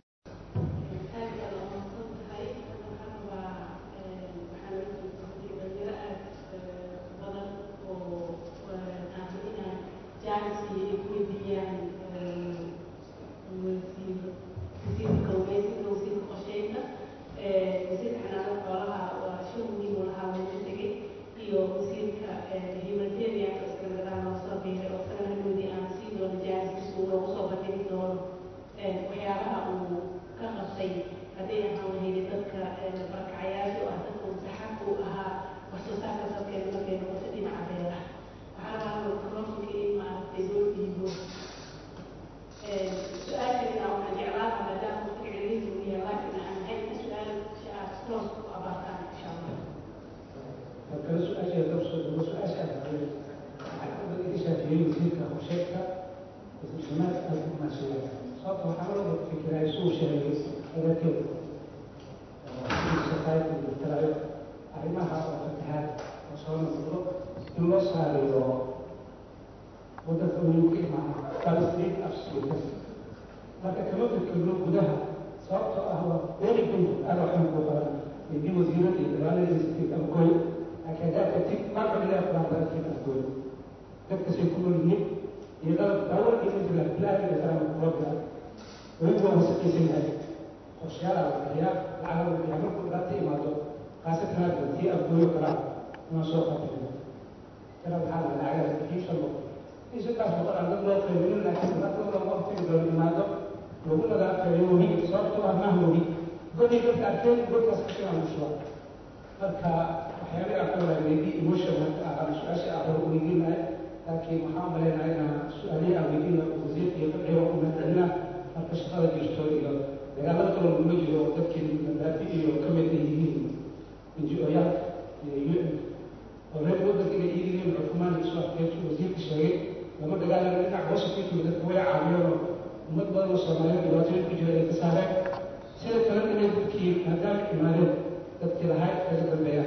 sababta waxaa loo fikiraay suu sheegay dadkeeda society talaayo arrimaha oo fatahaad oo soo noqdo in loo saariyo waddanka uu ka imaana balstate absolute marka kama fikirno gudaha sababtoo ah waa very good aad waxaan ku qaban haddii wasiirada iyo dagaaladiisa amkooy laakiin haddaad tagtid marcabila quraandaadkii amkooy dadkasay ku nool yihiin iyo qalab daawar iyo majla bilaahi iyo salaam kuwabila weliba waa wasaqaysan yahay qorshayaala la bixiyaa lacag la bixiyaa markuu dhibaato imaado khaasatan hadda tii amkooyo kalaa inaan soo qaatay kala maxaa la lacagaas bixii shan boqol in saddex boqol aan dad loo qaybinin laakiin dhibaatada lama waqtiga doon imaado lagu nadaafeeyo webi sababtoo ah maaha webi godii dadka arkeen godkaas kashigaan ushuba marka waxyaabay aan ka wadaagneydii emotion marka aan su-aasha aan rabo weydiinahay laakiin waxaan maleynahay inaan su-aalihii aan weydiina wasiirka iyo fadciga ku mahadcelina marka shaqada jirto iyo dagaalada kale lagula jiro dadkii madaafi iyo kamid ay yihiin ngo-yaalka iyo un oo reer waddanka inay iidihiin xukumaan isu afkeetu wasiirka sheegay lama dagaalama dhinac hoose ku jiro dadka way caawiyeenoo ummad badan oo soomaaliyeed dhibaatooyin ku jira ay ka saareen sida kale inay dadkii maadaama imaadeen dadkii lahaa kaga dambeeyaan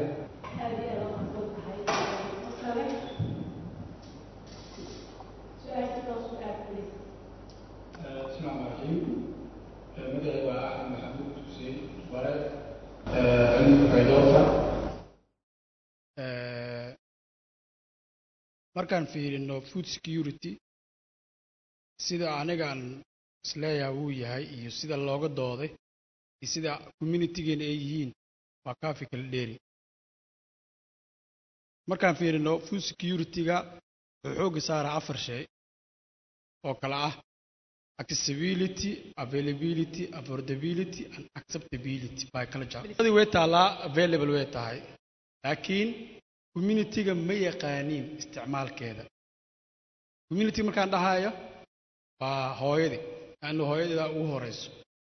السلام عليكم مدعي وأحمد محمود حسين ولد markaan fiirino food security sida anigaan isleeyaha wuu yahay iyo sida looga dooday iyo sida communitygeena ay yihiin waa kaafi kala dheeri markaan fiirino food security-ga wuxuu xoogga saaraa afar shay oo kale ah accessibility availability affordability and acceptability by culture way taallaa available way tahay laakiin community-ga ma yaqaaniin isticmaalkeeda community markaan dhahayo waa hooyadii laanna hooyadeeda ugu horeyso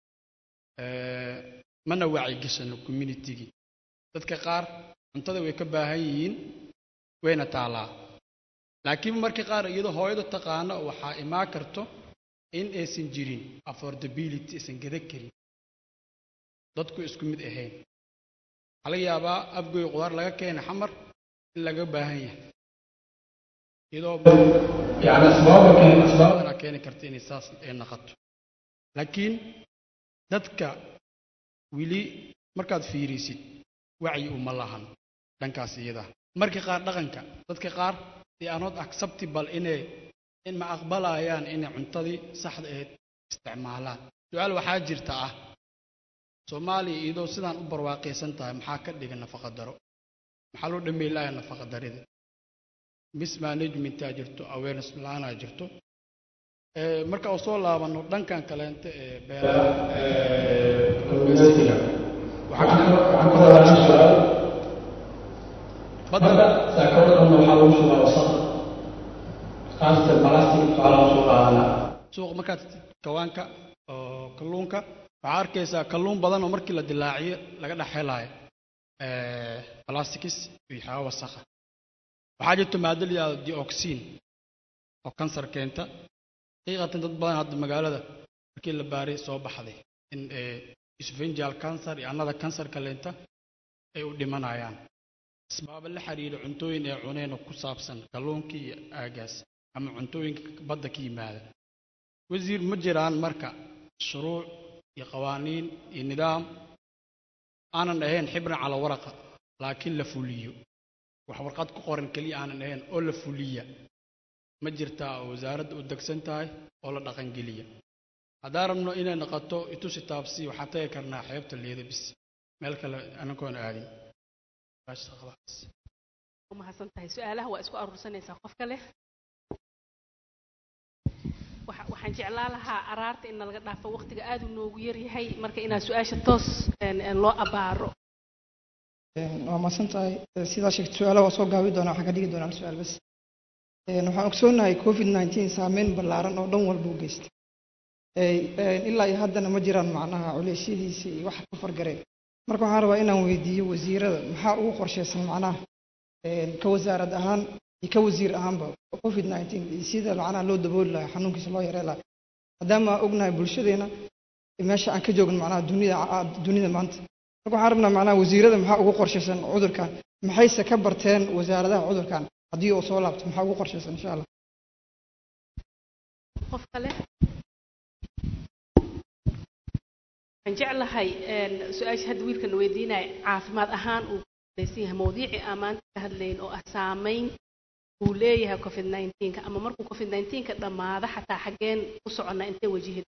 mana wacyigashano communitygii dadka qaar cuntada way ka baahan yihiin wayna taallaa laakiin markii qaar iyadoo hooyadu taqaano waxaa imaan karto in aysan jirin affordability aysan gada karin dadku isku mid ahayn waxaa laga yaabaa afgoy qudaar laga keena xamar in laga baahan yahay iyadoo yani asbaabadana keeni karta inay saas ay naqato laakiin dadka weli markaad fiirisid wacyi uma lahan dhankaas iyada markii qaar dhaqanka dadka qaar they are not acceptable inay in ma aqbalayaan inay cuntadii saxda ahayd isticmaalaan su-aal waxaa jirta ah soomaaliya iyadoo sidaan u barwaaqaysan tahay maxaa ka dhiga nafaqa daro maxaa loo dhammeey laaya nafaqa darida mismanagementaa jirto awareness la-aanaa jirto marka uu soo laabano dhankan kaleente ee beeraha kalluumaysiga waxaan ka wadaan su-aal badda saakoodadan waxaa lagu shubaa wasaq khaasatan balastic waxaa lagu soo qaadanaa suuqa markaad kawaanka oo kalluunka waxaa arkaysaa kalluun badan oo markii la dilaaciyo laga dhex helaayo plastics iyo waxyaaba wasaqa waxaa jirto maado la yihahdo dioxin oo kansar keenta xaqiiqatan dad badan hadda magaalada markii la baaray soo baxday in esophageal cancer iyo annada kansarka leenta ay u dhimanayaan asbaaba la xiriira cuntooyin ay cuneen oo ku saabsan kalluunkii iyo aagaas ama cuntooyinka badda ka yimaada wasiir ma jiraan marka shuruuc iyo qawaaniin iyo nidaam aanan ahayn xibran cala waraqa laakiin la fuliyo wax warqad ku qoran keliya aanan ahayn oo la fuliya ma jirtaa oo wasaaradda u degsan tahay oo la dhaqangeliya haddaan rabno inay noqoto itusi taabsi waxaan tagi karnaa xeebta leeda bis meel kale anagoon aadin umahadsan tahay su-aalaha waa isku aruursanaysaa qofka leh waxaan jeclaa lahaa araarta in nalaga dhaafo waqtiga aad u noogu yaryahay marka inaad su-aasha toos loo abaaro waa mahadsan tahay sidaa sheegtay su-aalaha waa soo gaabi doonaa waxaan ka dhigi doonaa hal su-aal bas waxaan ogsoonahay covid nineteen saameyn ballaaran oo dhan walba u geystay ilaa iyo haddana ma jiraan macnaha culeysyadiisa iyo waxa ka fargareen marka waxaan rabaa inaan weydiiyo wasiirada maxaa ugu qorshaysan macnaha ka wasaarad ahaan iyo ka wasiir ahaanba covid nineteen iyo sida macnaha loo dabooli lahaa xanuunkiisa loo yarey lahaa maadaama ognahay bulshadeena meesha aan ka joogno macnaha dunida dunida maanta marka waxaan rabnaa macnaha wasiirada maxaa ugu qorshaysan cudurkan maxayse ka barteen wasaaradaha cudurkan haddii uu soo laabto maxaa ugu qorshaysan insha allah qof kale waxaan jeclahay su-aasha hadda wiilkan weydiinaya caafimaad ahaan uu kulaysan yahay mawdiicii aan maanta ka hadlayn oo ah saameyn uu leeyahay covid 19 ama markuu covid 19 ka dhammaado xataa xaggeen u soconnaa intee wajihid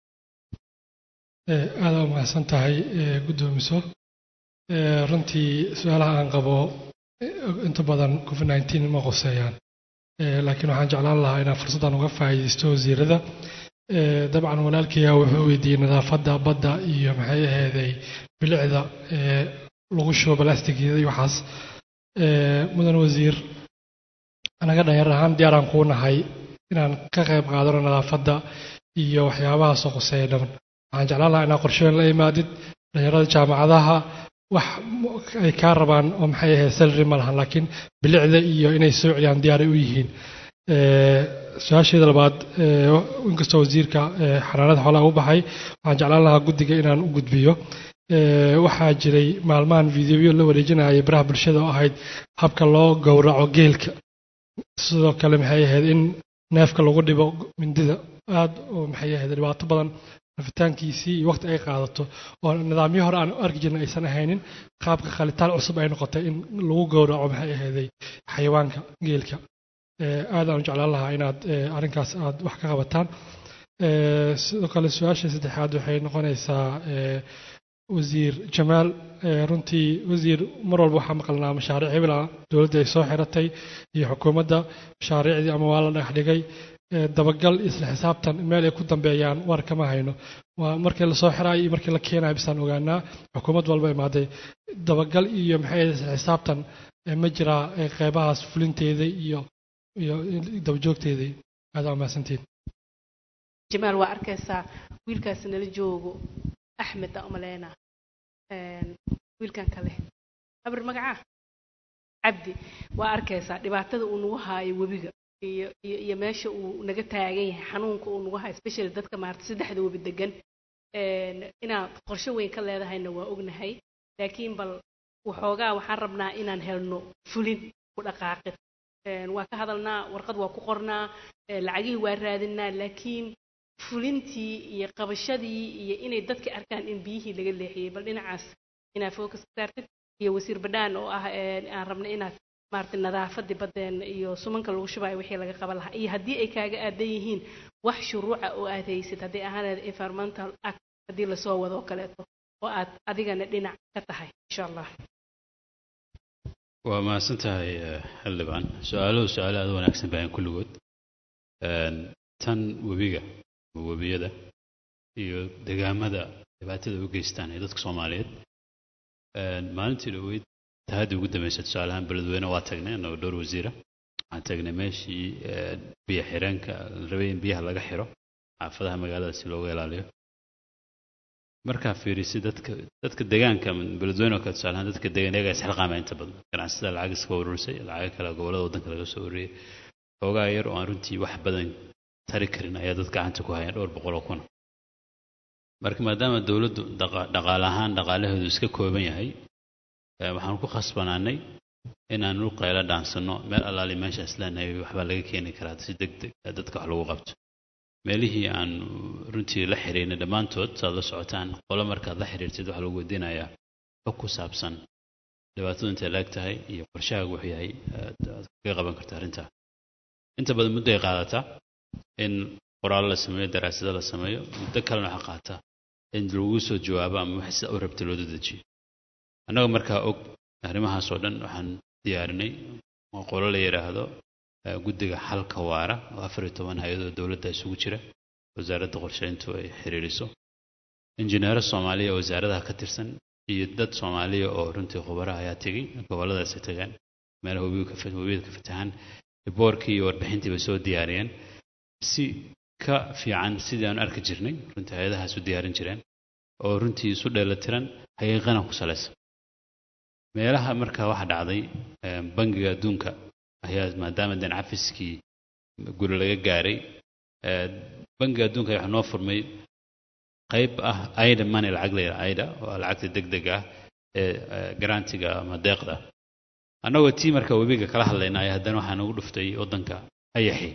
aada u mahadsan tahay guddoomiso runtii su-aalaha aan qabo inta badan covid 19 ma qoseeyaan laakiin waxaan jeclaan lahaa inaan fursaddan uga faa'iidaysto wasiirada dabcan walaalkaya wuxuu weydiiyey nadaafadda badda iyo maxay aheeday bilicda lagu shubo balastigyada iyo waxaas mudan wasiir anaga dhalinyar ahaan diyaaraan kuu nahay inaan ka qayb qaadano nadaafadda iyo waxyaabaha soo qoseeya dhan waxaan jeclaan lahaa inaa qorshooyin la imaadid dhalinyarada jaamacadaha wax ay kaa rabaan oo maxay ahayd salary ma lahan laakiin bilicda iyo inay soo celiyaan diyaaray u yihiin su-aasheeda labaad inkastoo wasiirka xanaanada xoolaha u baxay waxaan jeclaan lahaa guddiga inaan u gudbiyo waxaa jiray maalmahan videoyo la wareejinayay baraha bulshada oo ahayd habka loo gowraco geelka sidoo kale maxay ahayd in neefka lagu dhibo mindida aad oo maxay ahayd dhibaato badan rafitaankiisii iyo waqti ay qaadato oo nidaamyo hore aan arki jirna aysan ahaynin qaabka khalitaan cusub ay noqotay in lagu gowraco maxay ahayday xayawaanka geelka aad aan u jeclaan lahaa inaad arrinkaas aad wax ka qabataan sidoo kale su-aasha saddexaad waxay noqonaysaa wasiir jamaal runtii wasiir mar walba waxaa maqalnaa mashaariic hebela dowladda ay soo xiratay iyo xukuumadda mashaariicdii ama waa la dhagax dhigay dabagal isla xisaabtan meel ay ku dambeeyaan war kama hayno waa markii lasoo xiraayo iyo markii la keenayo bisaan ogaanaa xukuumad walba imaaday dabagal iyo maxay isla xisaabtan ma jiraa qeybahaas fulinteeda iyo iyo dabajoogteedii aad aa mahadsantiin jamaal waa arkaysaa wiilkaas nala joogo axmed aa umaleyna wiilkan kale abr magacaa cabdi waa arkaysaa dhibaatada uu nagu haayo webiga iyo iyo iyo meesha uu naga taagan yahay xanuunka uu nagu haayo especially dadka maarata saddexda webi degan inaad qorshe weyn ka leedahayna waa ognahay laakiin bal waxoogaa waxaan rabnaa inaan helno fulin ku dhaqaaqid waa ka hadalnaa warqad waa ku qornaa lacagihii waa raadinaa laakiin fulintii iyo qabashadii iyo inay dadka arkaan in biyihii laga leexiyey bal dhinacaas inaad focus ka saartid iyo wasiir badhaan oo ah aan rabna inaad maarata nadaafadii badeena iyo sumanka lagu shubayo wixii laga qaban lahaa iyo haddii ay kaaga aadan yihiin wax shuruuca oo aad haysid haddii ahaanad environmental act haddii lasoo wado oo kaleeto oo aad adigana dhinac ka tahay insha allah waa mahadsan tahay xildhibaan su-aaluhu su-aalo aada wanaagsan baahan kulligood tan webiga webiyada iyo degaamada dhibaatada u geystaan ee dadka soomaaliyeed maalintii dhaweyd tahaddii ugu dambeysay tusaalahaan beledweyne waa tagnay annagoo dhowr wasiira waxaan tagnay meeshii biyo xireenka la rabay in biyaha laga xiro xaafadaha magaalada si looga ilaaliyo markaa fiirisi dadka dadka deegaanka beledweyne oo kale tusaalahaan dadka deegaan iyagaa isxilqaama inta badan ganacsada lacag iska ururisay lacago kale gobollada waddanka laga soo ururiyey xoogaa yar oo aan runtii wax badan tari karin ayaa dad gacanta ku hayaan dhowr boqol oo kuna marka maadaama dowladdu dhaqaale ahaan dhaqaalaheedu iska kooban yahay waxaan ku khasbanaanay inaan u qaylo dhaansanno meel allaali meeshaas leenahay waxbaa laga keeni karaa si deg deg dadka wax lagu qabto meelihii aan runtii la xiriirnay dhammaantood saad la socotaan qolo markaad la xiriirtid waxaa lagu weydiinayaa xog ku saabsan dhibaatadu intay laag tahay iyo qorshahaagu wuxuu yahay aad kaga qaban karta arrintaa inta badan muddo ay qaadataa in qoraal la sameeyo daraasado la sameeyo muddo kalena waxaa qaataa in lagu soo jawaabo ama wax sida u rabta loo dedejiyo annaga markaa og arrimahaas oo dhan waxaan diyaarinay qolo la yidhaahdo guddiga xalka waara oo afar iyo toban hay-adoo dowladda isugu jira wasaaradda qorsheyntu ay xiriiriso injineero soomaaliya oo wasaaradaha ka tirsan iyo dad soomaaliya oo runtii khubaraha ayaa tegey gobolladaasi tagaan meelaha webiyada ka fatahaan riboorkii iyo warbixintii bay soo diyaariyeen si ka fiican sidii aan arki jirnay runtii hay-adahaas u diyaarin jireen oo runtii isu dheelatiran xaqiiqana ku salaysan meelaha markaa waxa dhacday bangiga adduunka ayaa maadaama den cafiskii guri laga gaaray bangiga adduunka waxaa noo furmay qayb ah aida money lacag la yidhaha aida waa lacagta degdeg ah ee garantiga ama deeqda annagoo tii marka webiga kala hadlayna ayaa haddana waxaa nagu dhuftay waddanka ayaxi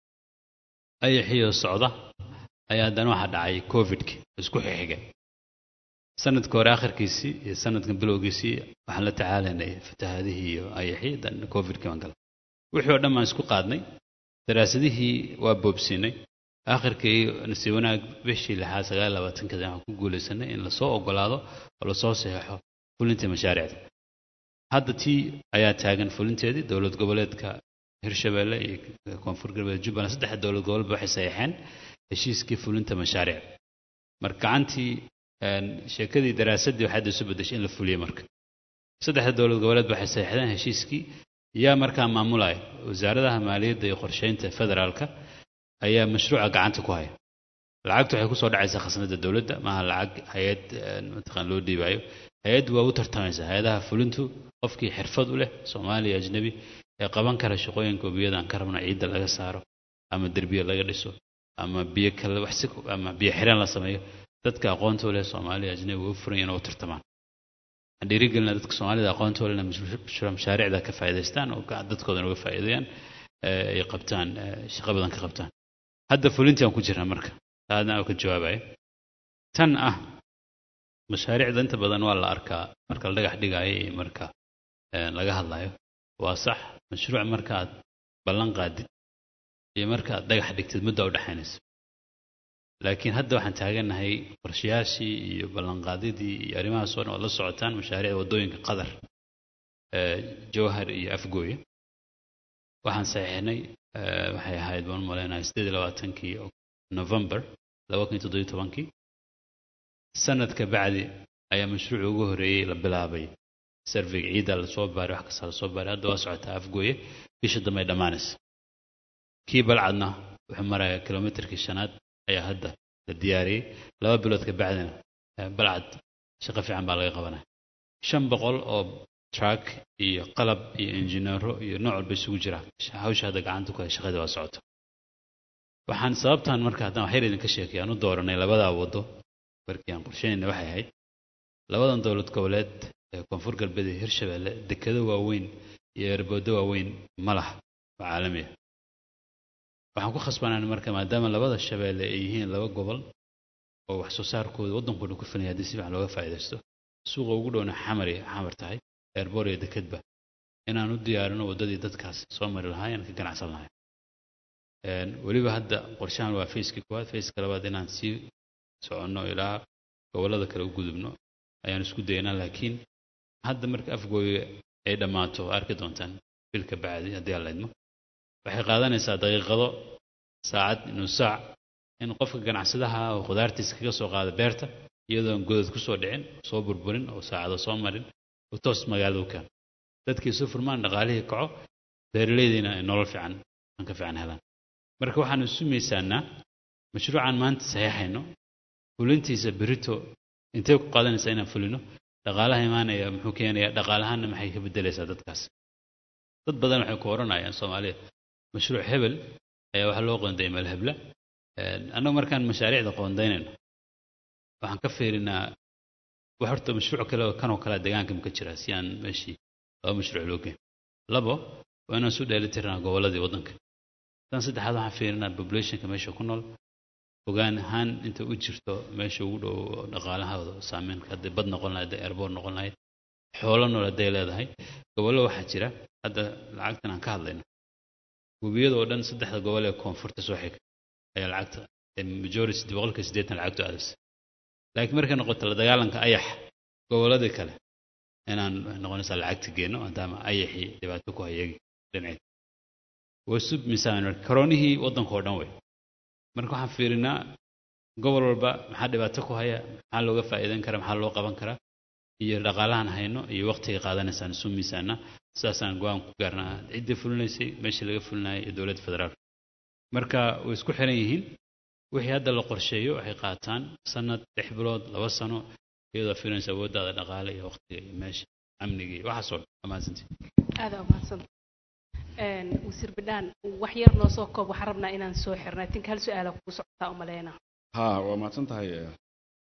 ayaxii oo socda ayaa haddana waxaa dhacay covidki isku xixiga sanadka hore akhirkiisii iyo sanadkan bilowgiisii waxaan la tacaalaynay fatahaadihii iyo ayaxii dan covidkii baan gala wixii oo dhan baan isku qaadnay daraasadihii waa boobsiinay akhirkii nasiib wanaag bishii lixaad sagaal labaatankeeda waxaan ku guulaysanay in lasoo ogolaado oo lasoo saxeexo fulintii mashaariicda hadda tii ayaa taagan fulinteedii dowlad goboleedka hirshabeelle iyo koonfur galbeed jubbaland saddexa dowlad goboleedba waxay saxeexeen heshiiskii fulinta mashaariic marka gacantii sheekadii daraasadii waxay hadda isu bedeshay in la fuliyo marka saddexda dowlad goboleed waxay saxeexdeen heshiiskii yaa markaa maamulaya wasaaradaha maaliyadda iyo qorsheynta federaalka ayaa mashruuca gacanta ku haya lacagtu waxay kusoo dhacaysaa khasnada dowladda maaha lacag hay-ad mataqaan loo dhiibayo hay-addu waa u tartamaysaa hay-adaha fulintu qofkii xirfad u leh soomaaliya ajnabi ee qaban kara shaqooyinka webiyada aan ka rabno ciidda laga saaro ama derbiya laga dhiso ama biyo kale wax si ama biyo xireen la sameeyo dadka aqoonta u leh soomaaliya ajnabi way u furan yihiin oo u tartamaan waxaan dhiirigelina dadka soomaalida aqoonta u leh inay mashaariicda ka faa'iidaystaan oo dadkoodana uga faa'iideeyaan ay qabtaan shaqo badan ka qabtaan hadda fulintii aan ku jirnaa marka taadna aan ka jawaabaya tan ah mashaariicda inta badan waa la arkaa marka la dhagax dhigaayo iyo marka laga hadlayo waa sax mashruuc markaad ballan qaadid iyo markaad dhagax dhigtid mudda u dhexaynaysa laakiin hadda waxaan taaganahay qorshayaashii iyo ballanqaadidii iyo arrimahaas oo dhan ood la socotaan mashaariicda waddooyinka qadar jawhar iyo afgooye waxaan saxiixnay waxay ahayd baan u malaynahay sideed iyo labaatankii november laba kun iyo toddobiyo tobankii sanadka bacdi ayaa mashruuci ugu horreeyey la bilaabay sarveyga ciidda lasoo baaray wax kasta lasoo baaray hadda waa socotaa afgooye bisha dambe ay dhammaanaysa kii balcadna wuxuu marayaa kilomitarkii shanaad ayaa hadda la diyaariyey laba bilood ka bacdina balcad shaqo fiican baa laga qabanaya shan boqol oo truck iyo qalab iyo injineero iyo nooc walba isugu jira hawsha hadda gacanta ku hay shaqadii waa socota waxaan sababtan marka haddaan waxyar idinka sheekay aan u dooranay labadaa waddo markii aan qorsheynayna waxay ahayd labadan dowlad goboleed ee koonfur galbeed iyo hirshabeelle dekedo waaweyn iyo erboodo waaweyn ma laha oo caalami ah waxaan ku khasbanaan marka maadaama labada shabeelle ay yihiin laba gobol oo wax soo saarkooda waddankooda ku filaya haddii si fiican looga faa'iidaysto suuqa ugu dhowna xamari xamar tahay eerboor iyo dekedba inaan u diyaarino waddadii dadkaas soo mari lahaayeen ka ganacsan lahayn weliba hadda qorshahan waa fayskii koowaad fayska labaad inaan sii soconno ilaa gobollada kale u gudubno ayaan isku daynaa laakiin hadda marka afgooye ay dhammaato arki doontaan bilka bacdi haddii aan laydmo waxay qaadanaysaa daqiiqado saacad inuu saac in qofka ganacsadaha oo khudaartiisa kaga soo qaada beerta iyadoon godad ku soo dhicin soo burburin oo saacado soo marin oo toos magaalada u keeno dadkii isu furmaan dhaqaalihii kaco beeraleydiina ay nolol fiican aan ka fiican helaan marka waxaan isu miisaanaa mashruucan maanta saxiixayno fulintiisa berito intee ku qaadanaysaa inaan fulino dhaqaalaha imaanaya muxuu keenayaa dhaqaalahaanna maxay ka bedelaysaa dadkaas dad badan waxay ku oranayaan soomaaliya mashruuc hebel ayaa waxaa loo qoonday meel hebla annagu markaan mashaariicda qoondaynayno waxaan ka fiirinaa wax horta mashruuc kale oo kanoo kale deegaanka maka jira si aan meeshii laba mashruuc loo geyn labo waa inaan su dheelitirnaa gobolladii waddanka tan saddexaad waxaan fiirinaa populationka meesha ku nool ogaan ahaan inta u jirto meesha ugu dhow dhaqaalahooda saameynka hadday bad noqon lahayd hadday airboor noqon lahayd xoolo nool hadday leedahay gobollo waxaa jira hadda lacagtan aan ka hadlayno webiyada oo dhan saddexda gobol ee koonfurta soo xiga ayaa lacagta majority boqolka siddeetan lacagtu aadaysa laakiin markay noqoto la dagaalanka ayax gobolladii kale inaan noqonaysaa lacagta geenno maadaama ayaxii dhibaato ku hayagi dhinaceed wasu miisaan karoonihii waddanka oo dhan wey marka waxaan fiirinaa gobol walba maxaa dhibaato ku haya maxaa looga faa'iidan karaa maxaa loo qaban karaa iyo dhaqaalahan hayno iyo waqtiga qaadanaysaan isu miisaana sidaasaan go-aan ku gaarnaa ciddii fulinaysay meeshii laga fulinayay iyo dowladda federaalka marka way isku xiran yihiin wixii hadda la qorsheeyo waxay qaataan sanad lix bilood laba sano iyadoo filinaysa awooddaada dhaqaale iyo waqtiga iyo meesha amniga iyo waxaasoo dhan amaasantii aada umaadsanta wasiir bidhaan wax yar noo soo koob waxaan rabnaa inaan soo xirnay tinka hal su-aala kugu socotaa umaleyna ha waa mahadsan tahay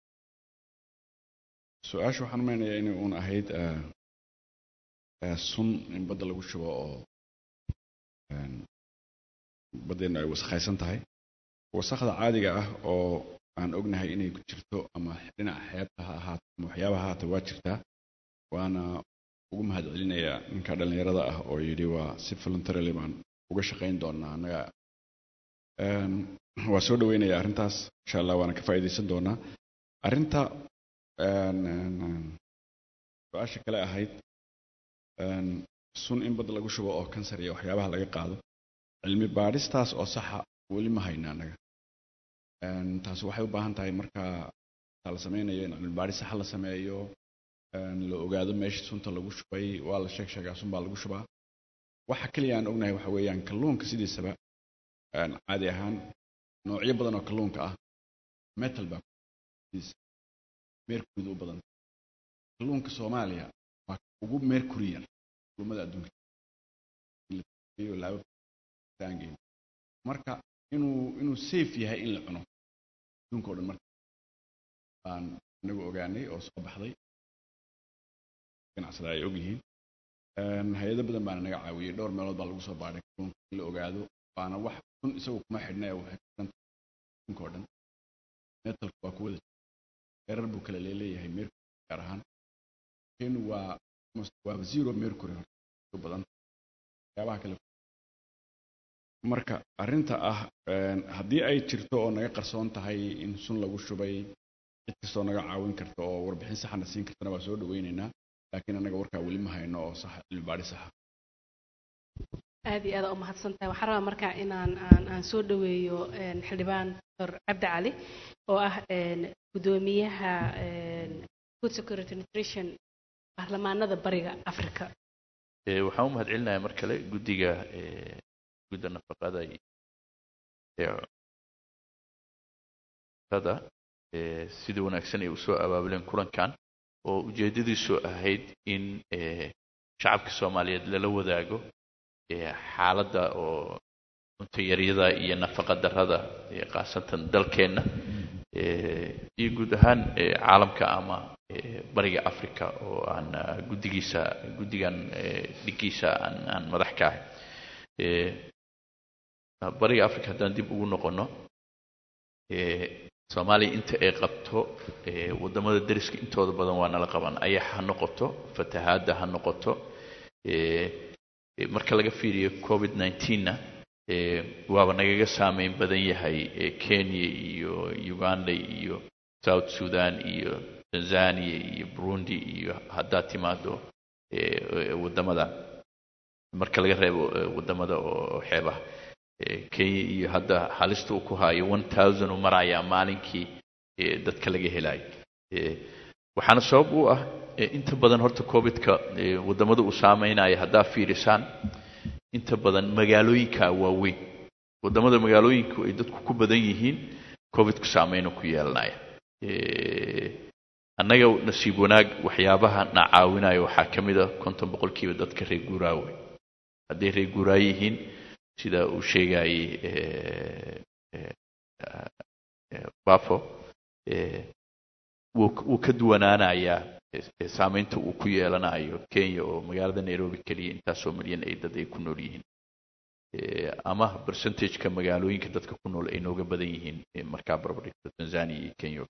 su-aasha waxaan umeynayaa inay uun ahayd eh, eh, sun in badda lagu shubo oo een, baddeenu ay wasakhaysan tahay wasakhda caadiga ah oo aan ognahay inay ku jirto ama dhinaca xeebta ha ahaato ama waxyaabaha ha ahaato waa jirtaa waana ugu mahadcelinayaa ninka dhallinyarada ah oo yidhi waa si voluntarily baan uga shaqayn doonaa annaga Een, waa soo dhaweynayaa arrintaas insha allah waana ka faa'iidaysan doonaa arrinta een, een, een, su-aasha kale ahayd een, sun in badda lagu shubo oo kansar iyo waxyaabaha laga qaado cilmi baadhistaas oo saxa weli ma hayna annaga Een, taasi waxay u baahan tahay marka taa la sameynayo in cilmi baadhis saxa la sameeyo een, la ogaado meesha sunta lagu shubay waa la sheeg sheegaa sun baa lagu shubaa waxa keliya aan ognahay waxa weeyaan kalluunka sidiisaba een, caadi ahaan noocyo badan oo kalluunka ah metal baa sidiisa mercury u badan kalluunka soomaaliya waa ugu mercury yar kalluumada adduunka iyo laabo taangeyn marka inuu inuu safe yahay in la cuno adduunka oo dhan marka baan inagu ogaanay oo soo baxday ganacsada ay ogyihiin Een, hay-ado badan baana naga caawiyey dhowr meelood baa lagu soo baadhay kalluunka in la ogaado waana wax kun isagu kuma xidhna ee waxay ku xidhan tahay adduunka oo dhan metalka waa ku wada heerar buu kale leeleeyahay mercury gaar ahaan keenu waa almost waa zero mercury horta u badan waxyaabaha kale marka arrinta ah een, haddii ay jirto oo naga qarsoon tahay in sun lagu shubay cid kastoo naga caawin karta oo warbixin saxana siin kartana waa soo dhaweynaynaa laakiin annaga warkaa weli ma hayno oo sax cilmi baadhi saxa aad iyo aad u mahadsan tahay waxaan rabaa markaa inaan aan aan soo dhaweeyo een, xildhibaan dr cabdi cali oo ah een, gudoomiyaha een, food security nutrition baarlamaanada bariga africa Ee, waxaan u mahadcelinayaa mar kale guddiga ee, gudda nafaqada iyo ee cuntada ee, sida wanaagsan ay usoo abaabuleen kulankan oo ujeedadiisu ahayd in ee, shacabka soomaaliyeed lala wadaago ee, xaaladda oo cunto yaryada iyo nafaqa darrada ee, khaasatan dalkeenna ee, iyo guud ahaan ee, caalamka ama ee, bariga africa oo aan ah, guddigiisa guddigan ee, dhigiisa aan aan madax ka ahay Ee, bariga africa haddaan dib ugu noqono ee, soomaaliya inta ay qabto ee, waddamada deriska intooda badan waa nala qaban ayax ha noqoto fatahaadda ha noqoto ee, ee, marka laga fiiriyo covid 19na ee, waaba nagaga saameyn badan yahay ee, kenya iyo uganda iyo south sudan iyo tanzania iyo burundi iyo haddaad timaado ee, ee, waddamada marka laga reebo ee, waddamada oo xeebaha Ee, kenya iyo hadda halista uu ku hayo one thousand uu marayaa maalinkii ee, dadka laga helayo Ee, waxaana sabab u ah ee, inta badan horta covidka ee, waddamada uu saameynaya haddaa fiirisaan inta badan magaalooyinka waaweyn waddamada magaalooyinku ay dadku ku badan yihiin covidku saameynu ku yeelanaya Ee, annaga nasiib wanaag waxyaabaha na caawinaya waxaa ka mid a konton boqolkiiba dadka reer guuraawe hadday reer guuraa yihiin sida uu sheegayay ee, ee, ee, bafo ee, wuu wuu ka duwanaanayaa ee, ee, saameynta uu ku yeelanayo kenya oo magaalada nairobi keliya intaasoo milyan ay dad ay ku nool yihiin Ee, ama percentageka magaalooyinka dadka ku nool ay nooga badan yihiin ee, markaa barbardhigto tanzania iyo kenya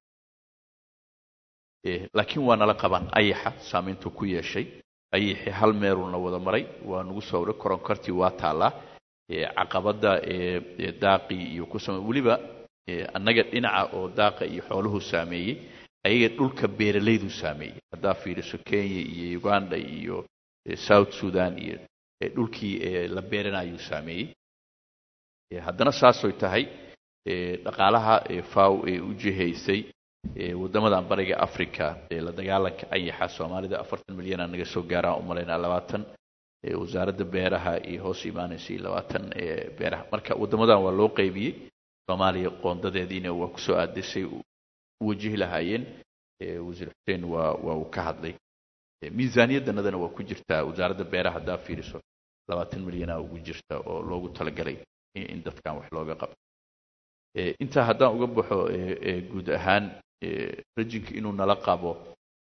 Ee, laakiin waa nala qaban ayaxa saameyntuu ku yeeshay ayaxi hal meeluu na wada maray waa nagu soo waray koronkartii waa taallaa ee, caqabada ee, ee, daaqii iyo ku samey weliba ee, annaga dhinaca oo daaqa iyo xooluhu saameeyey ayaga dhulka beeralaydu saameeyey haddaa fiiriso kenya iyo uganda iyo ee, south sudan iyo ee, dhulkii ee, la beeranayuu saameeyey Ee, haddana saasoy tahay ee, dhaqaalaha ee, faw ee u jihaysay ee, waddamadan bariga africa ee la dagaalanka ayaxa soomaalida afartan milyan aa naga soo gaaraan u malaynaa labaatan ee, wasaaradda beeraha iyo hoos imaanaysa iyo labaatan ee, beeraha marka waddamadan waa loo qaybiyey soomaaliya qoondadeediina waa kusoo aadisay u u wajihi lahaayeen ee, wasiir xuseen waa waa uu ka hadlay Ee, miisaaniyaddanadana waa ku jirtaa wasaaradda beeraha haddaa fiiriso labaatan milyanaa ugu jirta oo loogu talagalay in in dadkan wax looga qabto Ee, intaa haddaan uga baxo ee, ee, guud ahaan ee, rajinka inuu nala qabo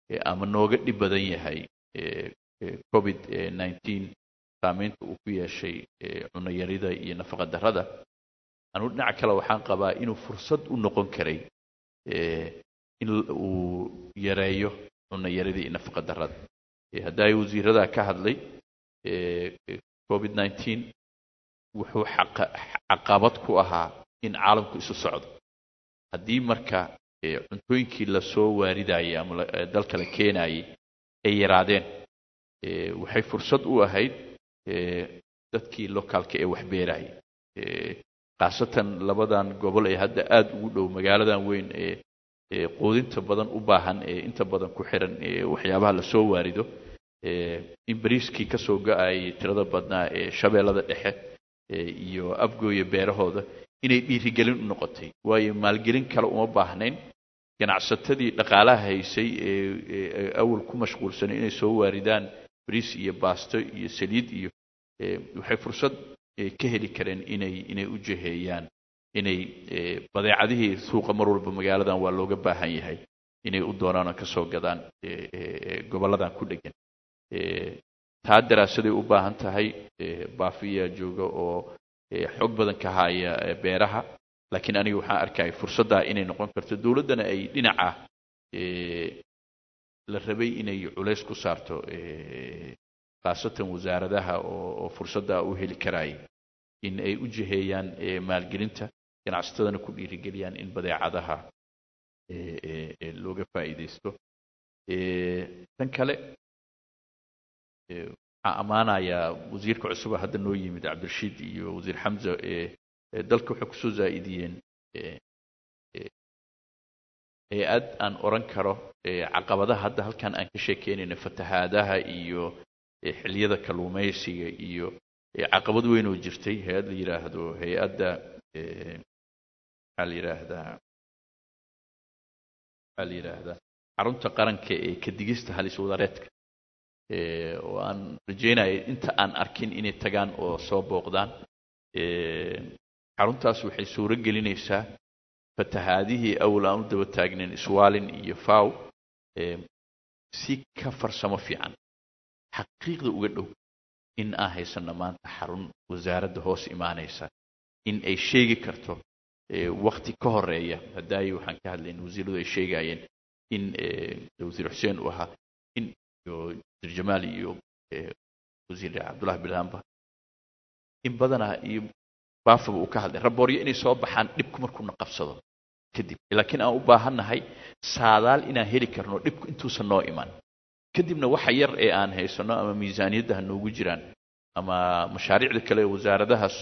ama nooga dhib badan yahay covid nineteen saameynta uu ku yeeshay cunayarida iyo nafaqa darrada anugu dhinaca kale waxaan qabaa inuu fursad u noqon karay in uu yareeyo cunayarida iyo nafaqa darrada hadda ay wasiiradaa ka hadlay covid nineteen wuxuu caqabad ku ahaa in caalamku isu socdo haddii marka cuntooyinkii lasoo waaridayay ama dalka la keenayay ay yaraadeen waxay fursad u ahayd dadkii locaalka ee wax beerayay khaasatan labadan gobol ee hadda aada ugu dhow magaaladan weyn ee quudinta badan u baahan ee inta badan ku xiran waxyaabaha lasoo waarido in bariiskii kasoo go-ayay tirada badnaa ee shabeellada dhexe iyo abgooya beerahooda inay dhiirigelin u noqotay waayo maalgelin kale uma baahnayn ganacsatadii dhaqaalaha haysay ee awal ku mashquulsanay inay soo waaridaan bariis iyo baasto iyo saliid iyo waxay fursad ka heli kareen inay inay u jiheeyaan inay badeecadihii suuqa mar walba magaaladan waa looga baahan yahay inay u doonaan oo kasoo gadaan gobolladan ku dhegan taa daraasaday u baahan tahay baafiyaa jooga oo xog badan ka haya beeraha laakiin aniga waxaan arkaya fursaddaa inay noqon karto dowladdana ay dhinaca la rabay inay culays ku saarto khaasatan wasaaradaha oo fursaddaa u heli karaya in ay u jiheeyaan maalgelinta ganacsatadana ku dhiirigeliyaan in badeecadaha looga faa'iidaysto tan kale waxaan ammaanayaa wasiirka cusuba hadda noo yimid cabdirashiid iyo wasiir xamza dalka waxay kusoo zaa'idiyeen hay-ad aan oran karo caqabadaha hadda halkan aan ka sheekeynayno fatahaadaha iyo xilliyada kalluumaysiga iyo caqabad weyn oo jirtay hay-ad la yidhaahdo hay-adda maxaa la yidhaahdaa maxaa la yidhaahdaa xarunta qaranka ee kadigista halis wadareedka oo aan rajeynaya inta aan arkin inay tagaan oo soo booqdaan xaruntaas waxay suuro gelinaysaa fatahaadihii awal aan u daba taagnayn iswaalin iyo faw si ka farsamo fiican xaqiiqda uga dhow in aan haysano maanta xarun wasaaradda hoos imaanaysa in ay sheegi karto wakti ka horeeya hadaayi waxaan ka hadlayn wasiiradu ay sheegayeen in wasiir xuseen uu ahaa in wasiir jamaal iyo wasiir cabdullahi bilhamba in badanaa iyo baafaba uu ka hadlay rabooryo inay soo baxaan dhibku markuuna qabsado kadib laakiin aan u baahannahay saadaal inaan heli karno dhibku intuusan noo iman kadibna waxa yar ee aan haysano ama miisaaniyadda ha noogu jiraan ama mashaariicda kale ee wasaaradahaas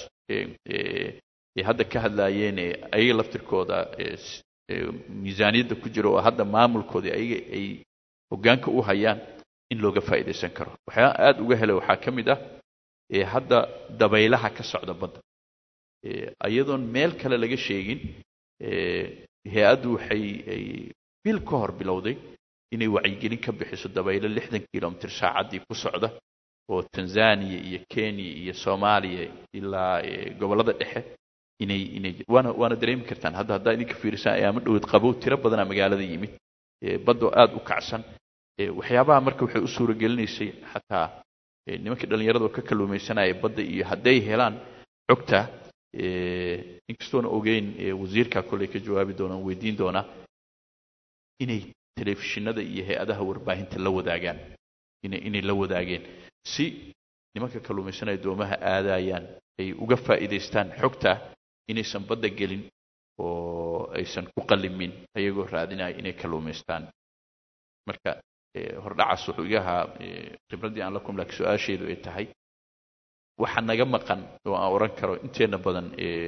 ee hadda ka hadlaayeen ee ayaga laftirkooda miisaaniyadda ku jira oo hadda maamulkooda ayaga ay hoggaanka u hayaan in looga faa'iidaysan karo waxyaa aada uga helay waxaa ka mid ah hadda dabaylaha ka socda badda iyadoon meel kale laga sheegin hay-addu waxay ay bil ka hor bilowday inay wacyigelin ka bixiso dabaylo lixdan kilomitr saacaddii ku socda oo tanzania iyo kenya iyo soomaaliya ilaa gobollada dhexe inay inay waana waana dareemi kartaan hadda haddaa idinka fiirisaan ayaama dhoweed qabow tiro badana magaalada yimid baddoo aada u kacsan waxyaabaha marka waxay u suura gelinaysay xataa nimankii dhallinyarada oo ka kalluumaysanaya badda iyo hadday helaan xogta inkastoona ogeyn wasiirka kolley ka jawaabi doonaan weydiin doonaa inay telefishinada iyo hay-adaha warbaahinta la wadaagaan inay inay la wadaageen si nimanka kalluumaysanaya doomaha aadayaan ay uga faa'iidaystaan xogta inaysan badda gelin oo aysan ku qallimin ayagoo raadinaya inay kalluumaystaan marka hordhacaas wuxuu iga ahaa khibraddii aan la kum laakiin su-aasheedu ay tahay waxa naga maqan oo aan oran karo inteena badan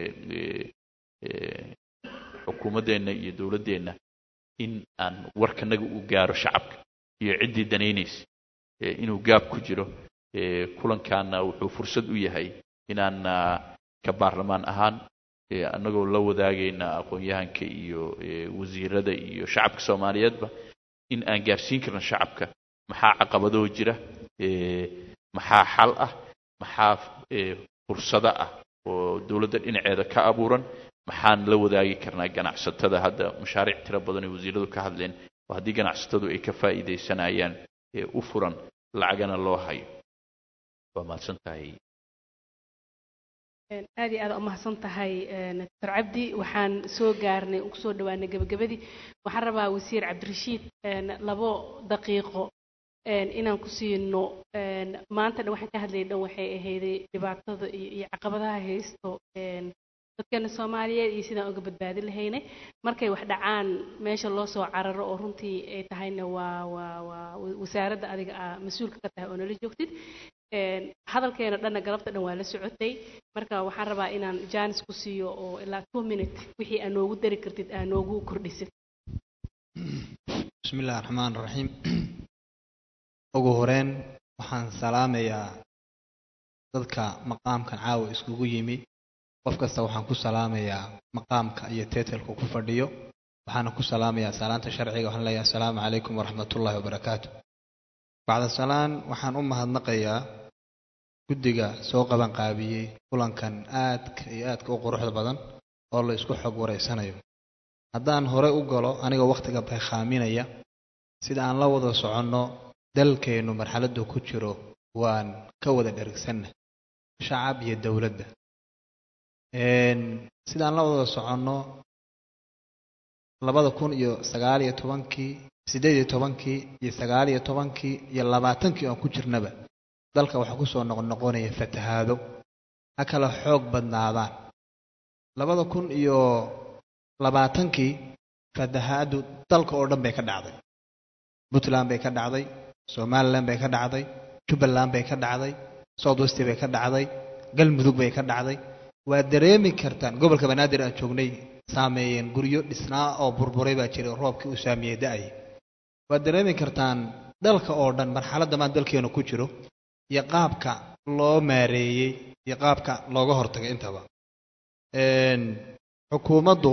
xukuumaddeenna iyo dowladdeenna in aan warkanaga uu gaaro shacabka iyo ciddii danaynaysa inuu gaab ku jiro kulankaana wuxuu fursad u yahay inaan ka baarlamaan ahaan annagoo la wadaagayna aqoon-yahanka iyo wasiirada iyo shacabka soomaaliyeedba in aan gaarsiin karno shacabka maxaa caqabadoo jira maxaa xal ah maxaa fursado ah oo dowladda dhinaceeda ka abuuran maxaan la wadaagi karnaa ganacsatada hadda mashaariic tiro badan ay wasiiradu ka hadleen oo haddii ganacsatadu ay ka faa'iidaysanayaan ee u furan lacagana loo hayo waa mahadsan tahay aad iyo aad u mahadsan tahay doctor cabdi waxaan soo gaarnay ugu soo dhawaanay gebagabadii waxaan rabaa wasiir cabdirashiid labo daqiiqo inaan ku siino maanta dhan waxaan ka hadlayay dhan waxay ahayday dhibaatada iyo iyo caqabadaha haysto dadkeena soomaaliyeed iyo sidaan uga badbaadin lahaynay markay wax dhacaan meesha loo soo cararo oo runtii ay tahayna waa waa waa wasaaradda adiga aa mas-uulka ka tahay oo nala joogtid hadalkeena dhanna galabta dhan waa la socotay marka waxaan rabaa inaan janis ku siiyo oo ilaa two minute wixii aa noogu dari kartid aa noogu kordhisid bismi illahi raxmaan raxiim ugu horeyn waxaan salaamayaa dadka maqaamkan caawa iskugu yimi qof kasta waxaan ku salaamayaa maqaamka iyo teetelka ku fadhiyo waxaana ku salaamayaa salaanta sharciga waxaan leeyahay assalaamu calaykum waraxmatullaahi wabarakaatu bacda salaan waxaan u mahadnaqayaa guddiga soo qabanqaabiyey kulankan aadka iyo aadka u quruxda badan oo la isku xog wareysanayo haddaan hore u galo anigoo wakhtiga baykhaaminaya sida aan la wada soconno dalkeennu marxaladdu ku jiro waan ka wada dhergsanna shacab iyo dowladda sida aan la wada soconno labada kun iyo sagaal iyo tobankii siddeed iyo tobankii iyo sagaal iyo tobankii iyo labaatankii oon ku jirnaba dalka waxaa ku soo noqnoqonaya fatahaado ha kala xoog badnaadaan labada kun iyo labaatankii fatahaadu dalka oo dhan bay ka dhacday puntland bay ka dhacday somalilan bay ka dhacday jubbaland bay ka dhacday south west bay ka dhacday galmudug bay ka dhacday waa dareemi kartaan gobolka banaadir aan joognay saameeyeen guryo dhisnaa oo burburay baa jiray roobkii uu saameeyey da-ay waad dareemi kartaan dalka oo dhan marxaladda maan dalkeenu ku jiro iyo qaabka loo maareeyey iyo qaabka looga hortagay intaba xukuumaddu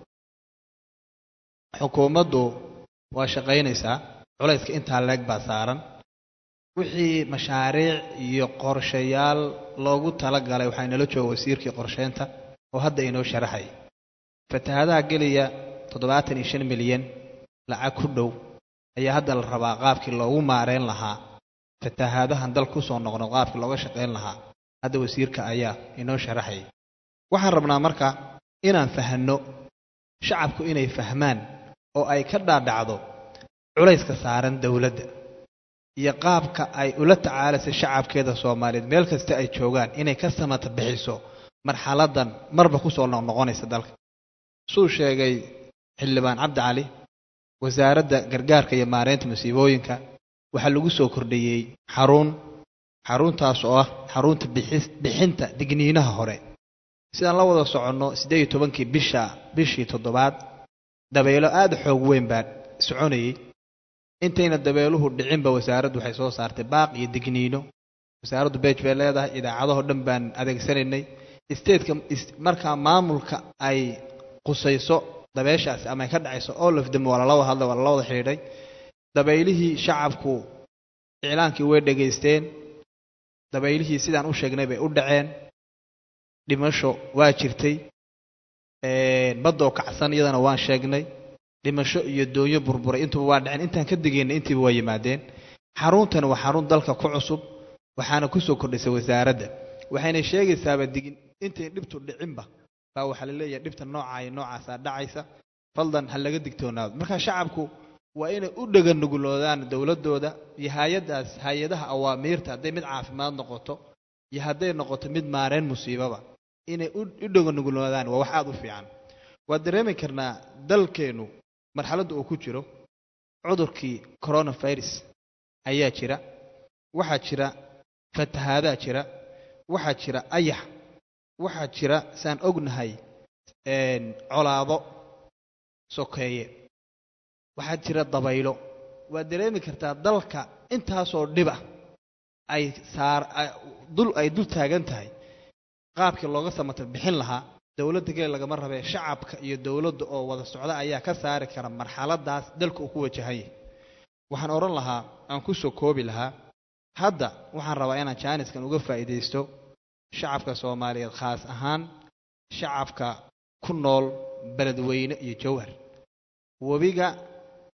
xukuumaddu waa shaqaynaysaa culayska intaa leeg baa saaran wixii mashaariic iyo qorshayaal loogu talagalay waxaa inala jooga wasiirkii qorsheynta oo hadda inoo sharaxay fatahaadaha geliya toddobaatan iyo shan milyan lacag ku dhow ayaa hadda la rabaa qaabkii loogu maareyn lahaa fatahaadahan dal kusoo noqno qaabkii looga shaqayn lahaa hadda wasiirka ayaa inoo sharaxayay waxaan rabnaa marka inaan fahanno shacabku inay fahmaan oo ay ka dhaadhacdo culayska saaran dowladda iyo qaabka ay ula tacaalaysa shacabkeeda soomaaliyeed meel kasta ay joogaan inay ka samata bixiso marxaladan marba kusoo noqnoqonaysa dalka suu sheegay xildhibaan cabdi cali wasaaradda gargaarka iyo maareynta masiibooyinka waxaa lagu soo kordhiyey xarun xaruntaas oo ah xarunta bixinta digniinaha hore sidaan la wada soconno siddeed iyo tobankii bisha bishii toddobaad dabeelo aada xoog weyn baa soconayey intayna dabeeluhu dhicinba wasaaraddu waxay soo saartay baaq iyo digniino wasaaraddu beej bay leedahay idaacadahoo dhan baan adeegsanaynay stateka markaa maamulka ay qusayso dabeeshaasi ama ay ka dhacayso all of them waa lala wada hadlay waa lala wada xidhiidhay dabaylihii shacabku iclaankii way dhegaysteen dabaylihii sidaan u sheegnay bay u dhaceen dhimasho waa jirtay baddoo kacsan iyadana waan sheegnay dhimasho iyo doonyo burburay intuba waa dhaceen intaan ka digaynay intiiba waa yimaadeen xaruntani waa xarun dalka ku cusub waxaana kusoo kordhisay wasaaradda waxayna sheegaysaaba digin intay dhibtu dhicinba baa waxaa la leeyahay dhibta noocaa iyo noocaasaa dhacaysa faldan ha laga digtoonaado marka shacabku waa inay u dheganuguloodaan dowladdooda iyo hay-addaas hay-adaha awaamiirta hadday mid caafimaad noqoto iyo hadday noqoto mid maareyn musiibaba inay u dheganuguloodaan waa wax aada u fiican waad dareemi karnaa dalkeennu marxaladda uu ku jiro cudurkii coronavirus ayaa jira waxaa jira fatahaadaa jira waxaa jira ayax waxaa jira saan ognahay colaado sokeeye waxaa jira dabaylo waad dareemi kartaa dalka intaasoo dhiba ay saar dul ay dul taagan tahay qaabkii looga samata bixin lahaa dowladda kale lagama rabee shacabka iyo dowladda oo wada socda ayaa ka saari kara marxaladaas dalka uu ku wajahan yahay waxaan odhan lahaa aan ku soo koobi lahaa hadda waxaan rabaa inaan jaaniskan uga faa'iidaysto shacabka soomaaliyeed khaas ahaan shacabka ku nool beledweyne iyo jowhar webiga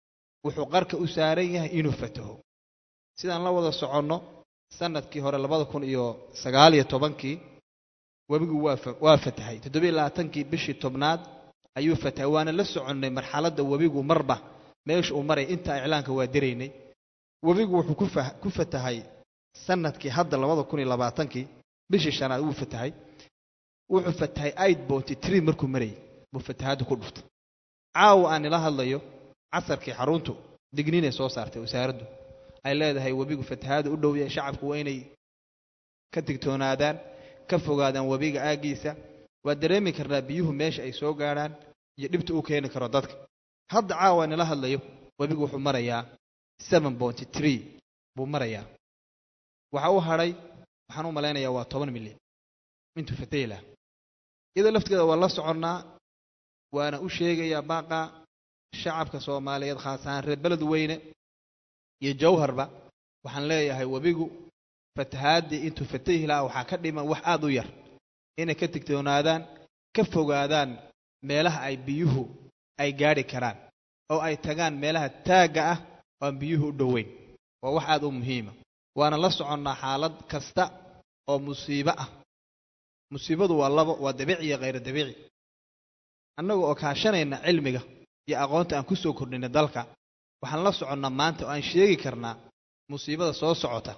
wuxuu qarka u saaran yahay inuu fataho sidaan la wada soconno sanadkii hore labada kun iyo sagaal iyo tobankii webigu waa fa- waa fatahay toddobiyo labaatankii bishii tobnaad ayuu fatahay waana la soconnay marxaladda webigu marba meesha uu maray inta iclaanka waa diraynay webigu wuxuu ku fah- ku fatahay sanadkii hadda labada kun iyo labaatankii bishii shanaad wuu fatahay wuxuu fatahay aid boty tree markuu marayay buu fatahaadda ku dhuftay caawa aan ila hadlayo casarkii xaruntu digninay soo saartay wasaaraddu ay leedahay webigu fatahaada u dhow yahay shacabku waa inay ka digtoonaadaan ka fogaadaan webiga aaggiisa waa dareemi karnaa biyuhu meesha ay soo gaadhaan iyo dhibta uu keeni karo dadka hadda caawa aan ila hadlayo webigu wuxuu marayaa seven boty tree buu marayaa waxa u hadhay waxaan u malaynayaa waa toban milyan intuu fatahi lahaa iyadoo laftigeeda waa la soconnaa waana u sheegayaa baaqa shacabka soomaaliyeed khaas ahaan reer beled weyne iyo jawharba waxaan leeyahay webigu fatahaadii intuu fatahi lahaa waxaa ka dhiman wax aad u yar inay ka digtoonaadaan ka fogaadaan meelaha ay biyuhu ay gaadhi karaan oo ay tagaan meelaha taagga ah oo aan biyuhu u dhoweyn waa wax aad u muhiima waana la soconnaa xaalad kasta oo musiibo ah musiibadu waa labo waa dabiici iyo khayr dabiici annaga oo kaashanayna cilmiga iyo aqoonta aan ku soo kordhinay dalka waxaan la soconnaa maanta oo aan sheegi karnaa musiibada soo socota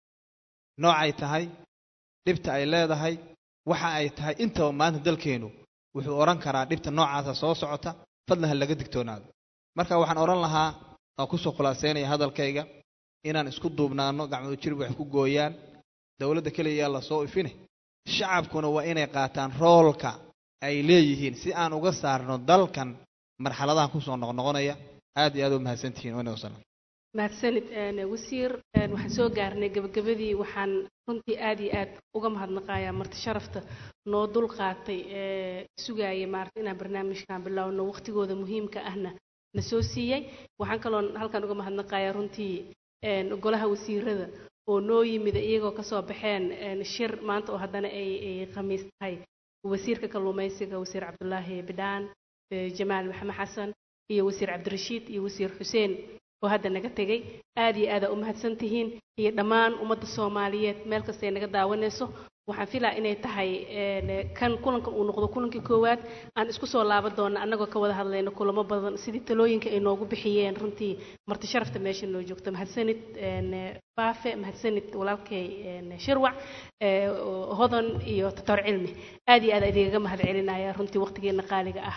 noocay tahay dhibta ay leedahay waxa ay tahay intaba maanta dalkeennu wuxuu odhan karaa dhibta noocaasa soo socota fadlan ha laga digtoonaado marka waxaan odhan lahaa waan kusoo khulaasaynaya hadalkayga inaan isku duubnaano gacmadu jirib wax ku gooyaan dowladda keliya yaa lasoo ifine shacabkuna waa inay qaataan roolka ay leeyihiin si aan uga saarno dalkan marxaladahan kusoo noqnoqonaya aad iyo aad u mahadsantihiin wana wasalam mahadsanid een, wasiir een, waxaan soo gaarnay gabagabadii waxaan runtii aad iyo aad uga mahadnaqayaa marti sharafta noo dul qaatay ee sugaya maarata inaan barnaamijkan bilowno waqtigooda muhiimka ahna na soo siiyey waxaan kaloo halkan uga mahadnaqayaa runtii een, golaha wasiirada oo noo yimid iyagoo kasoo baxeen een, shir maanta oo haddana ay ay khamiis tahay wasiirka kalluumaysiga wasiir cabdulaahi bidhaan ee, jamaal maxamed xasan iyo wasiir cabdirashiid iyo wasiir xuseen oo hadda naga tegey aad iyo aada u mahadsan tihiin iyo dhammaan ummadda soomaaliyeed meel kastay naga daawanayso waxaan filaa inay tahay een, kan kulankan uu noqdo kulankii koowaad aan isku soo laaban doona annagoo ka wada hadlayno kulamo badan sidii talooyinka ay noogu bixiyeen runtii marti sharafta meesha noo joogto mahadsanid een, baafe mahadsanid walaalkay een, shirwac ee, hodan iyo tator cilmi aad iyo aad idigaga mahad celinaya runtii waqtigeena qaaliga ah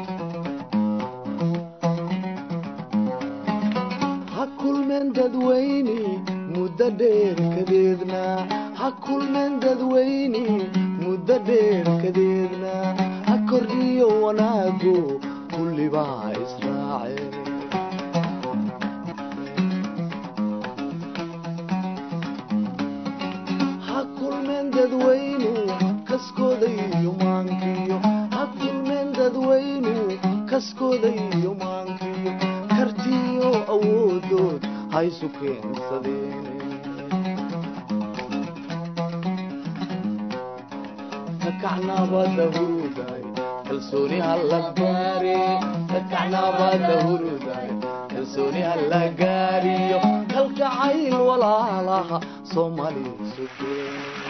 ha kulmeen dadweyne muddo dheer kadeedna ha kulmeen dadweyne muddo dheer kadeedna ha kordhiyo wanaagu kullibaa israace ha kulmeen dadweynu kaskooda iyo maankiyo ha kulmeen dadweynu kaskooda iyo maankiyo kartiyo awoodood haysu keensadeen kakacnabada huruday kalsooni halla gaare kakacnabada huruday kalsooni halla gaariyo kalgacayl walaalaha soomaali sugeen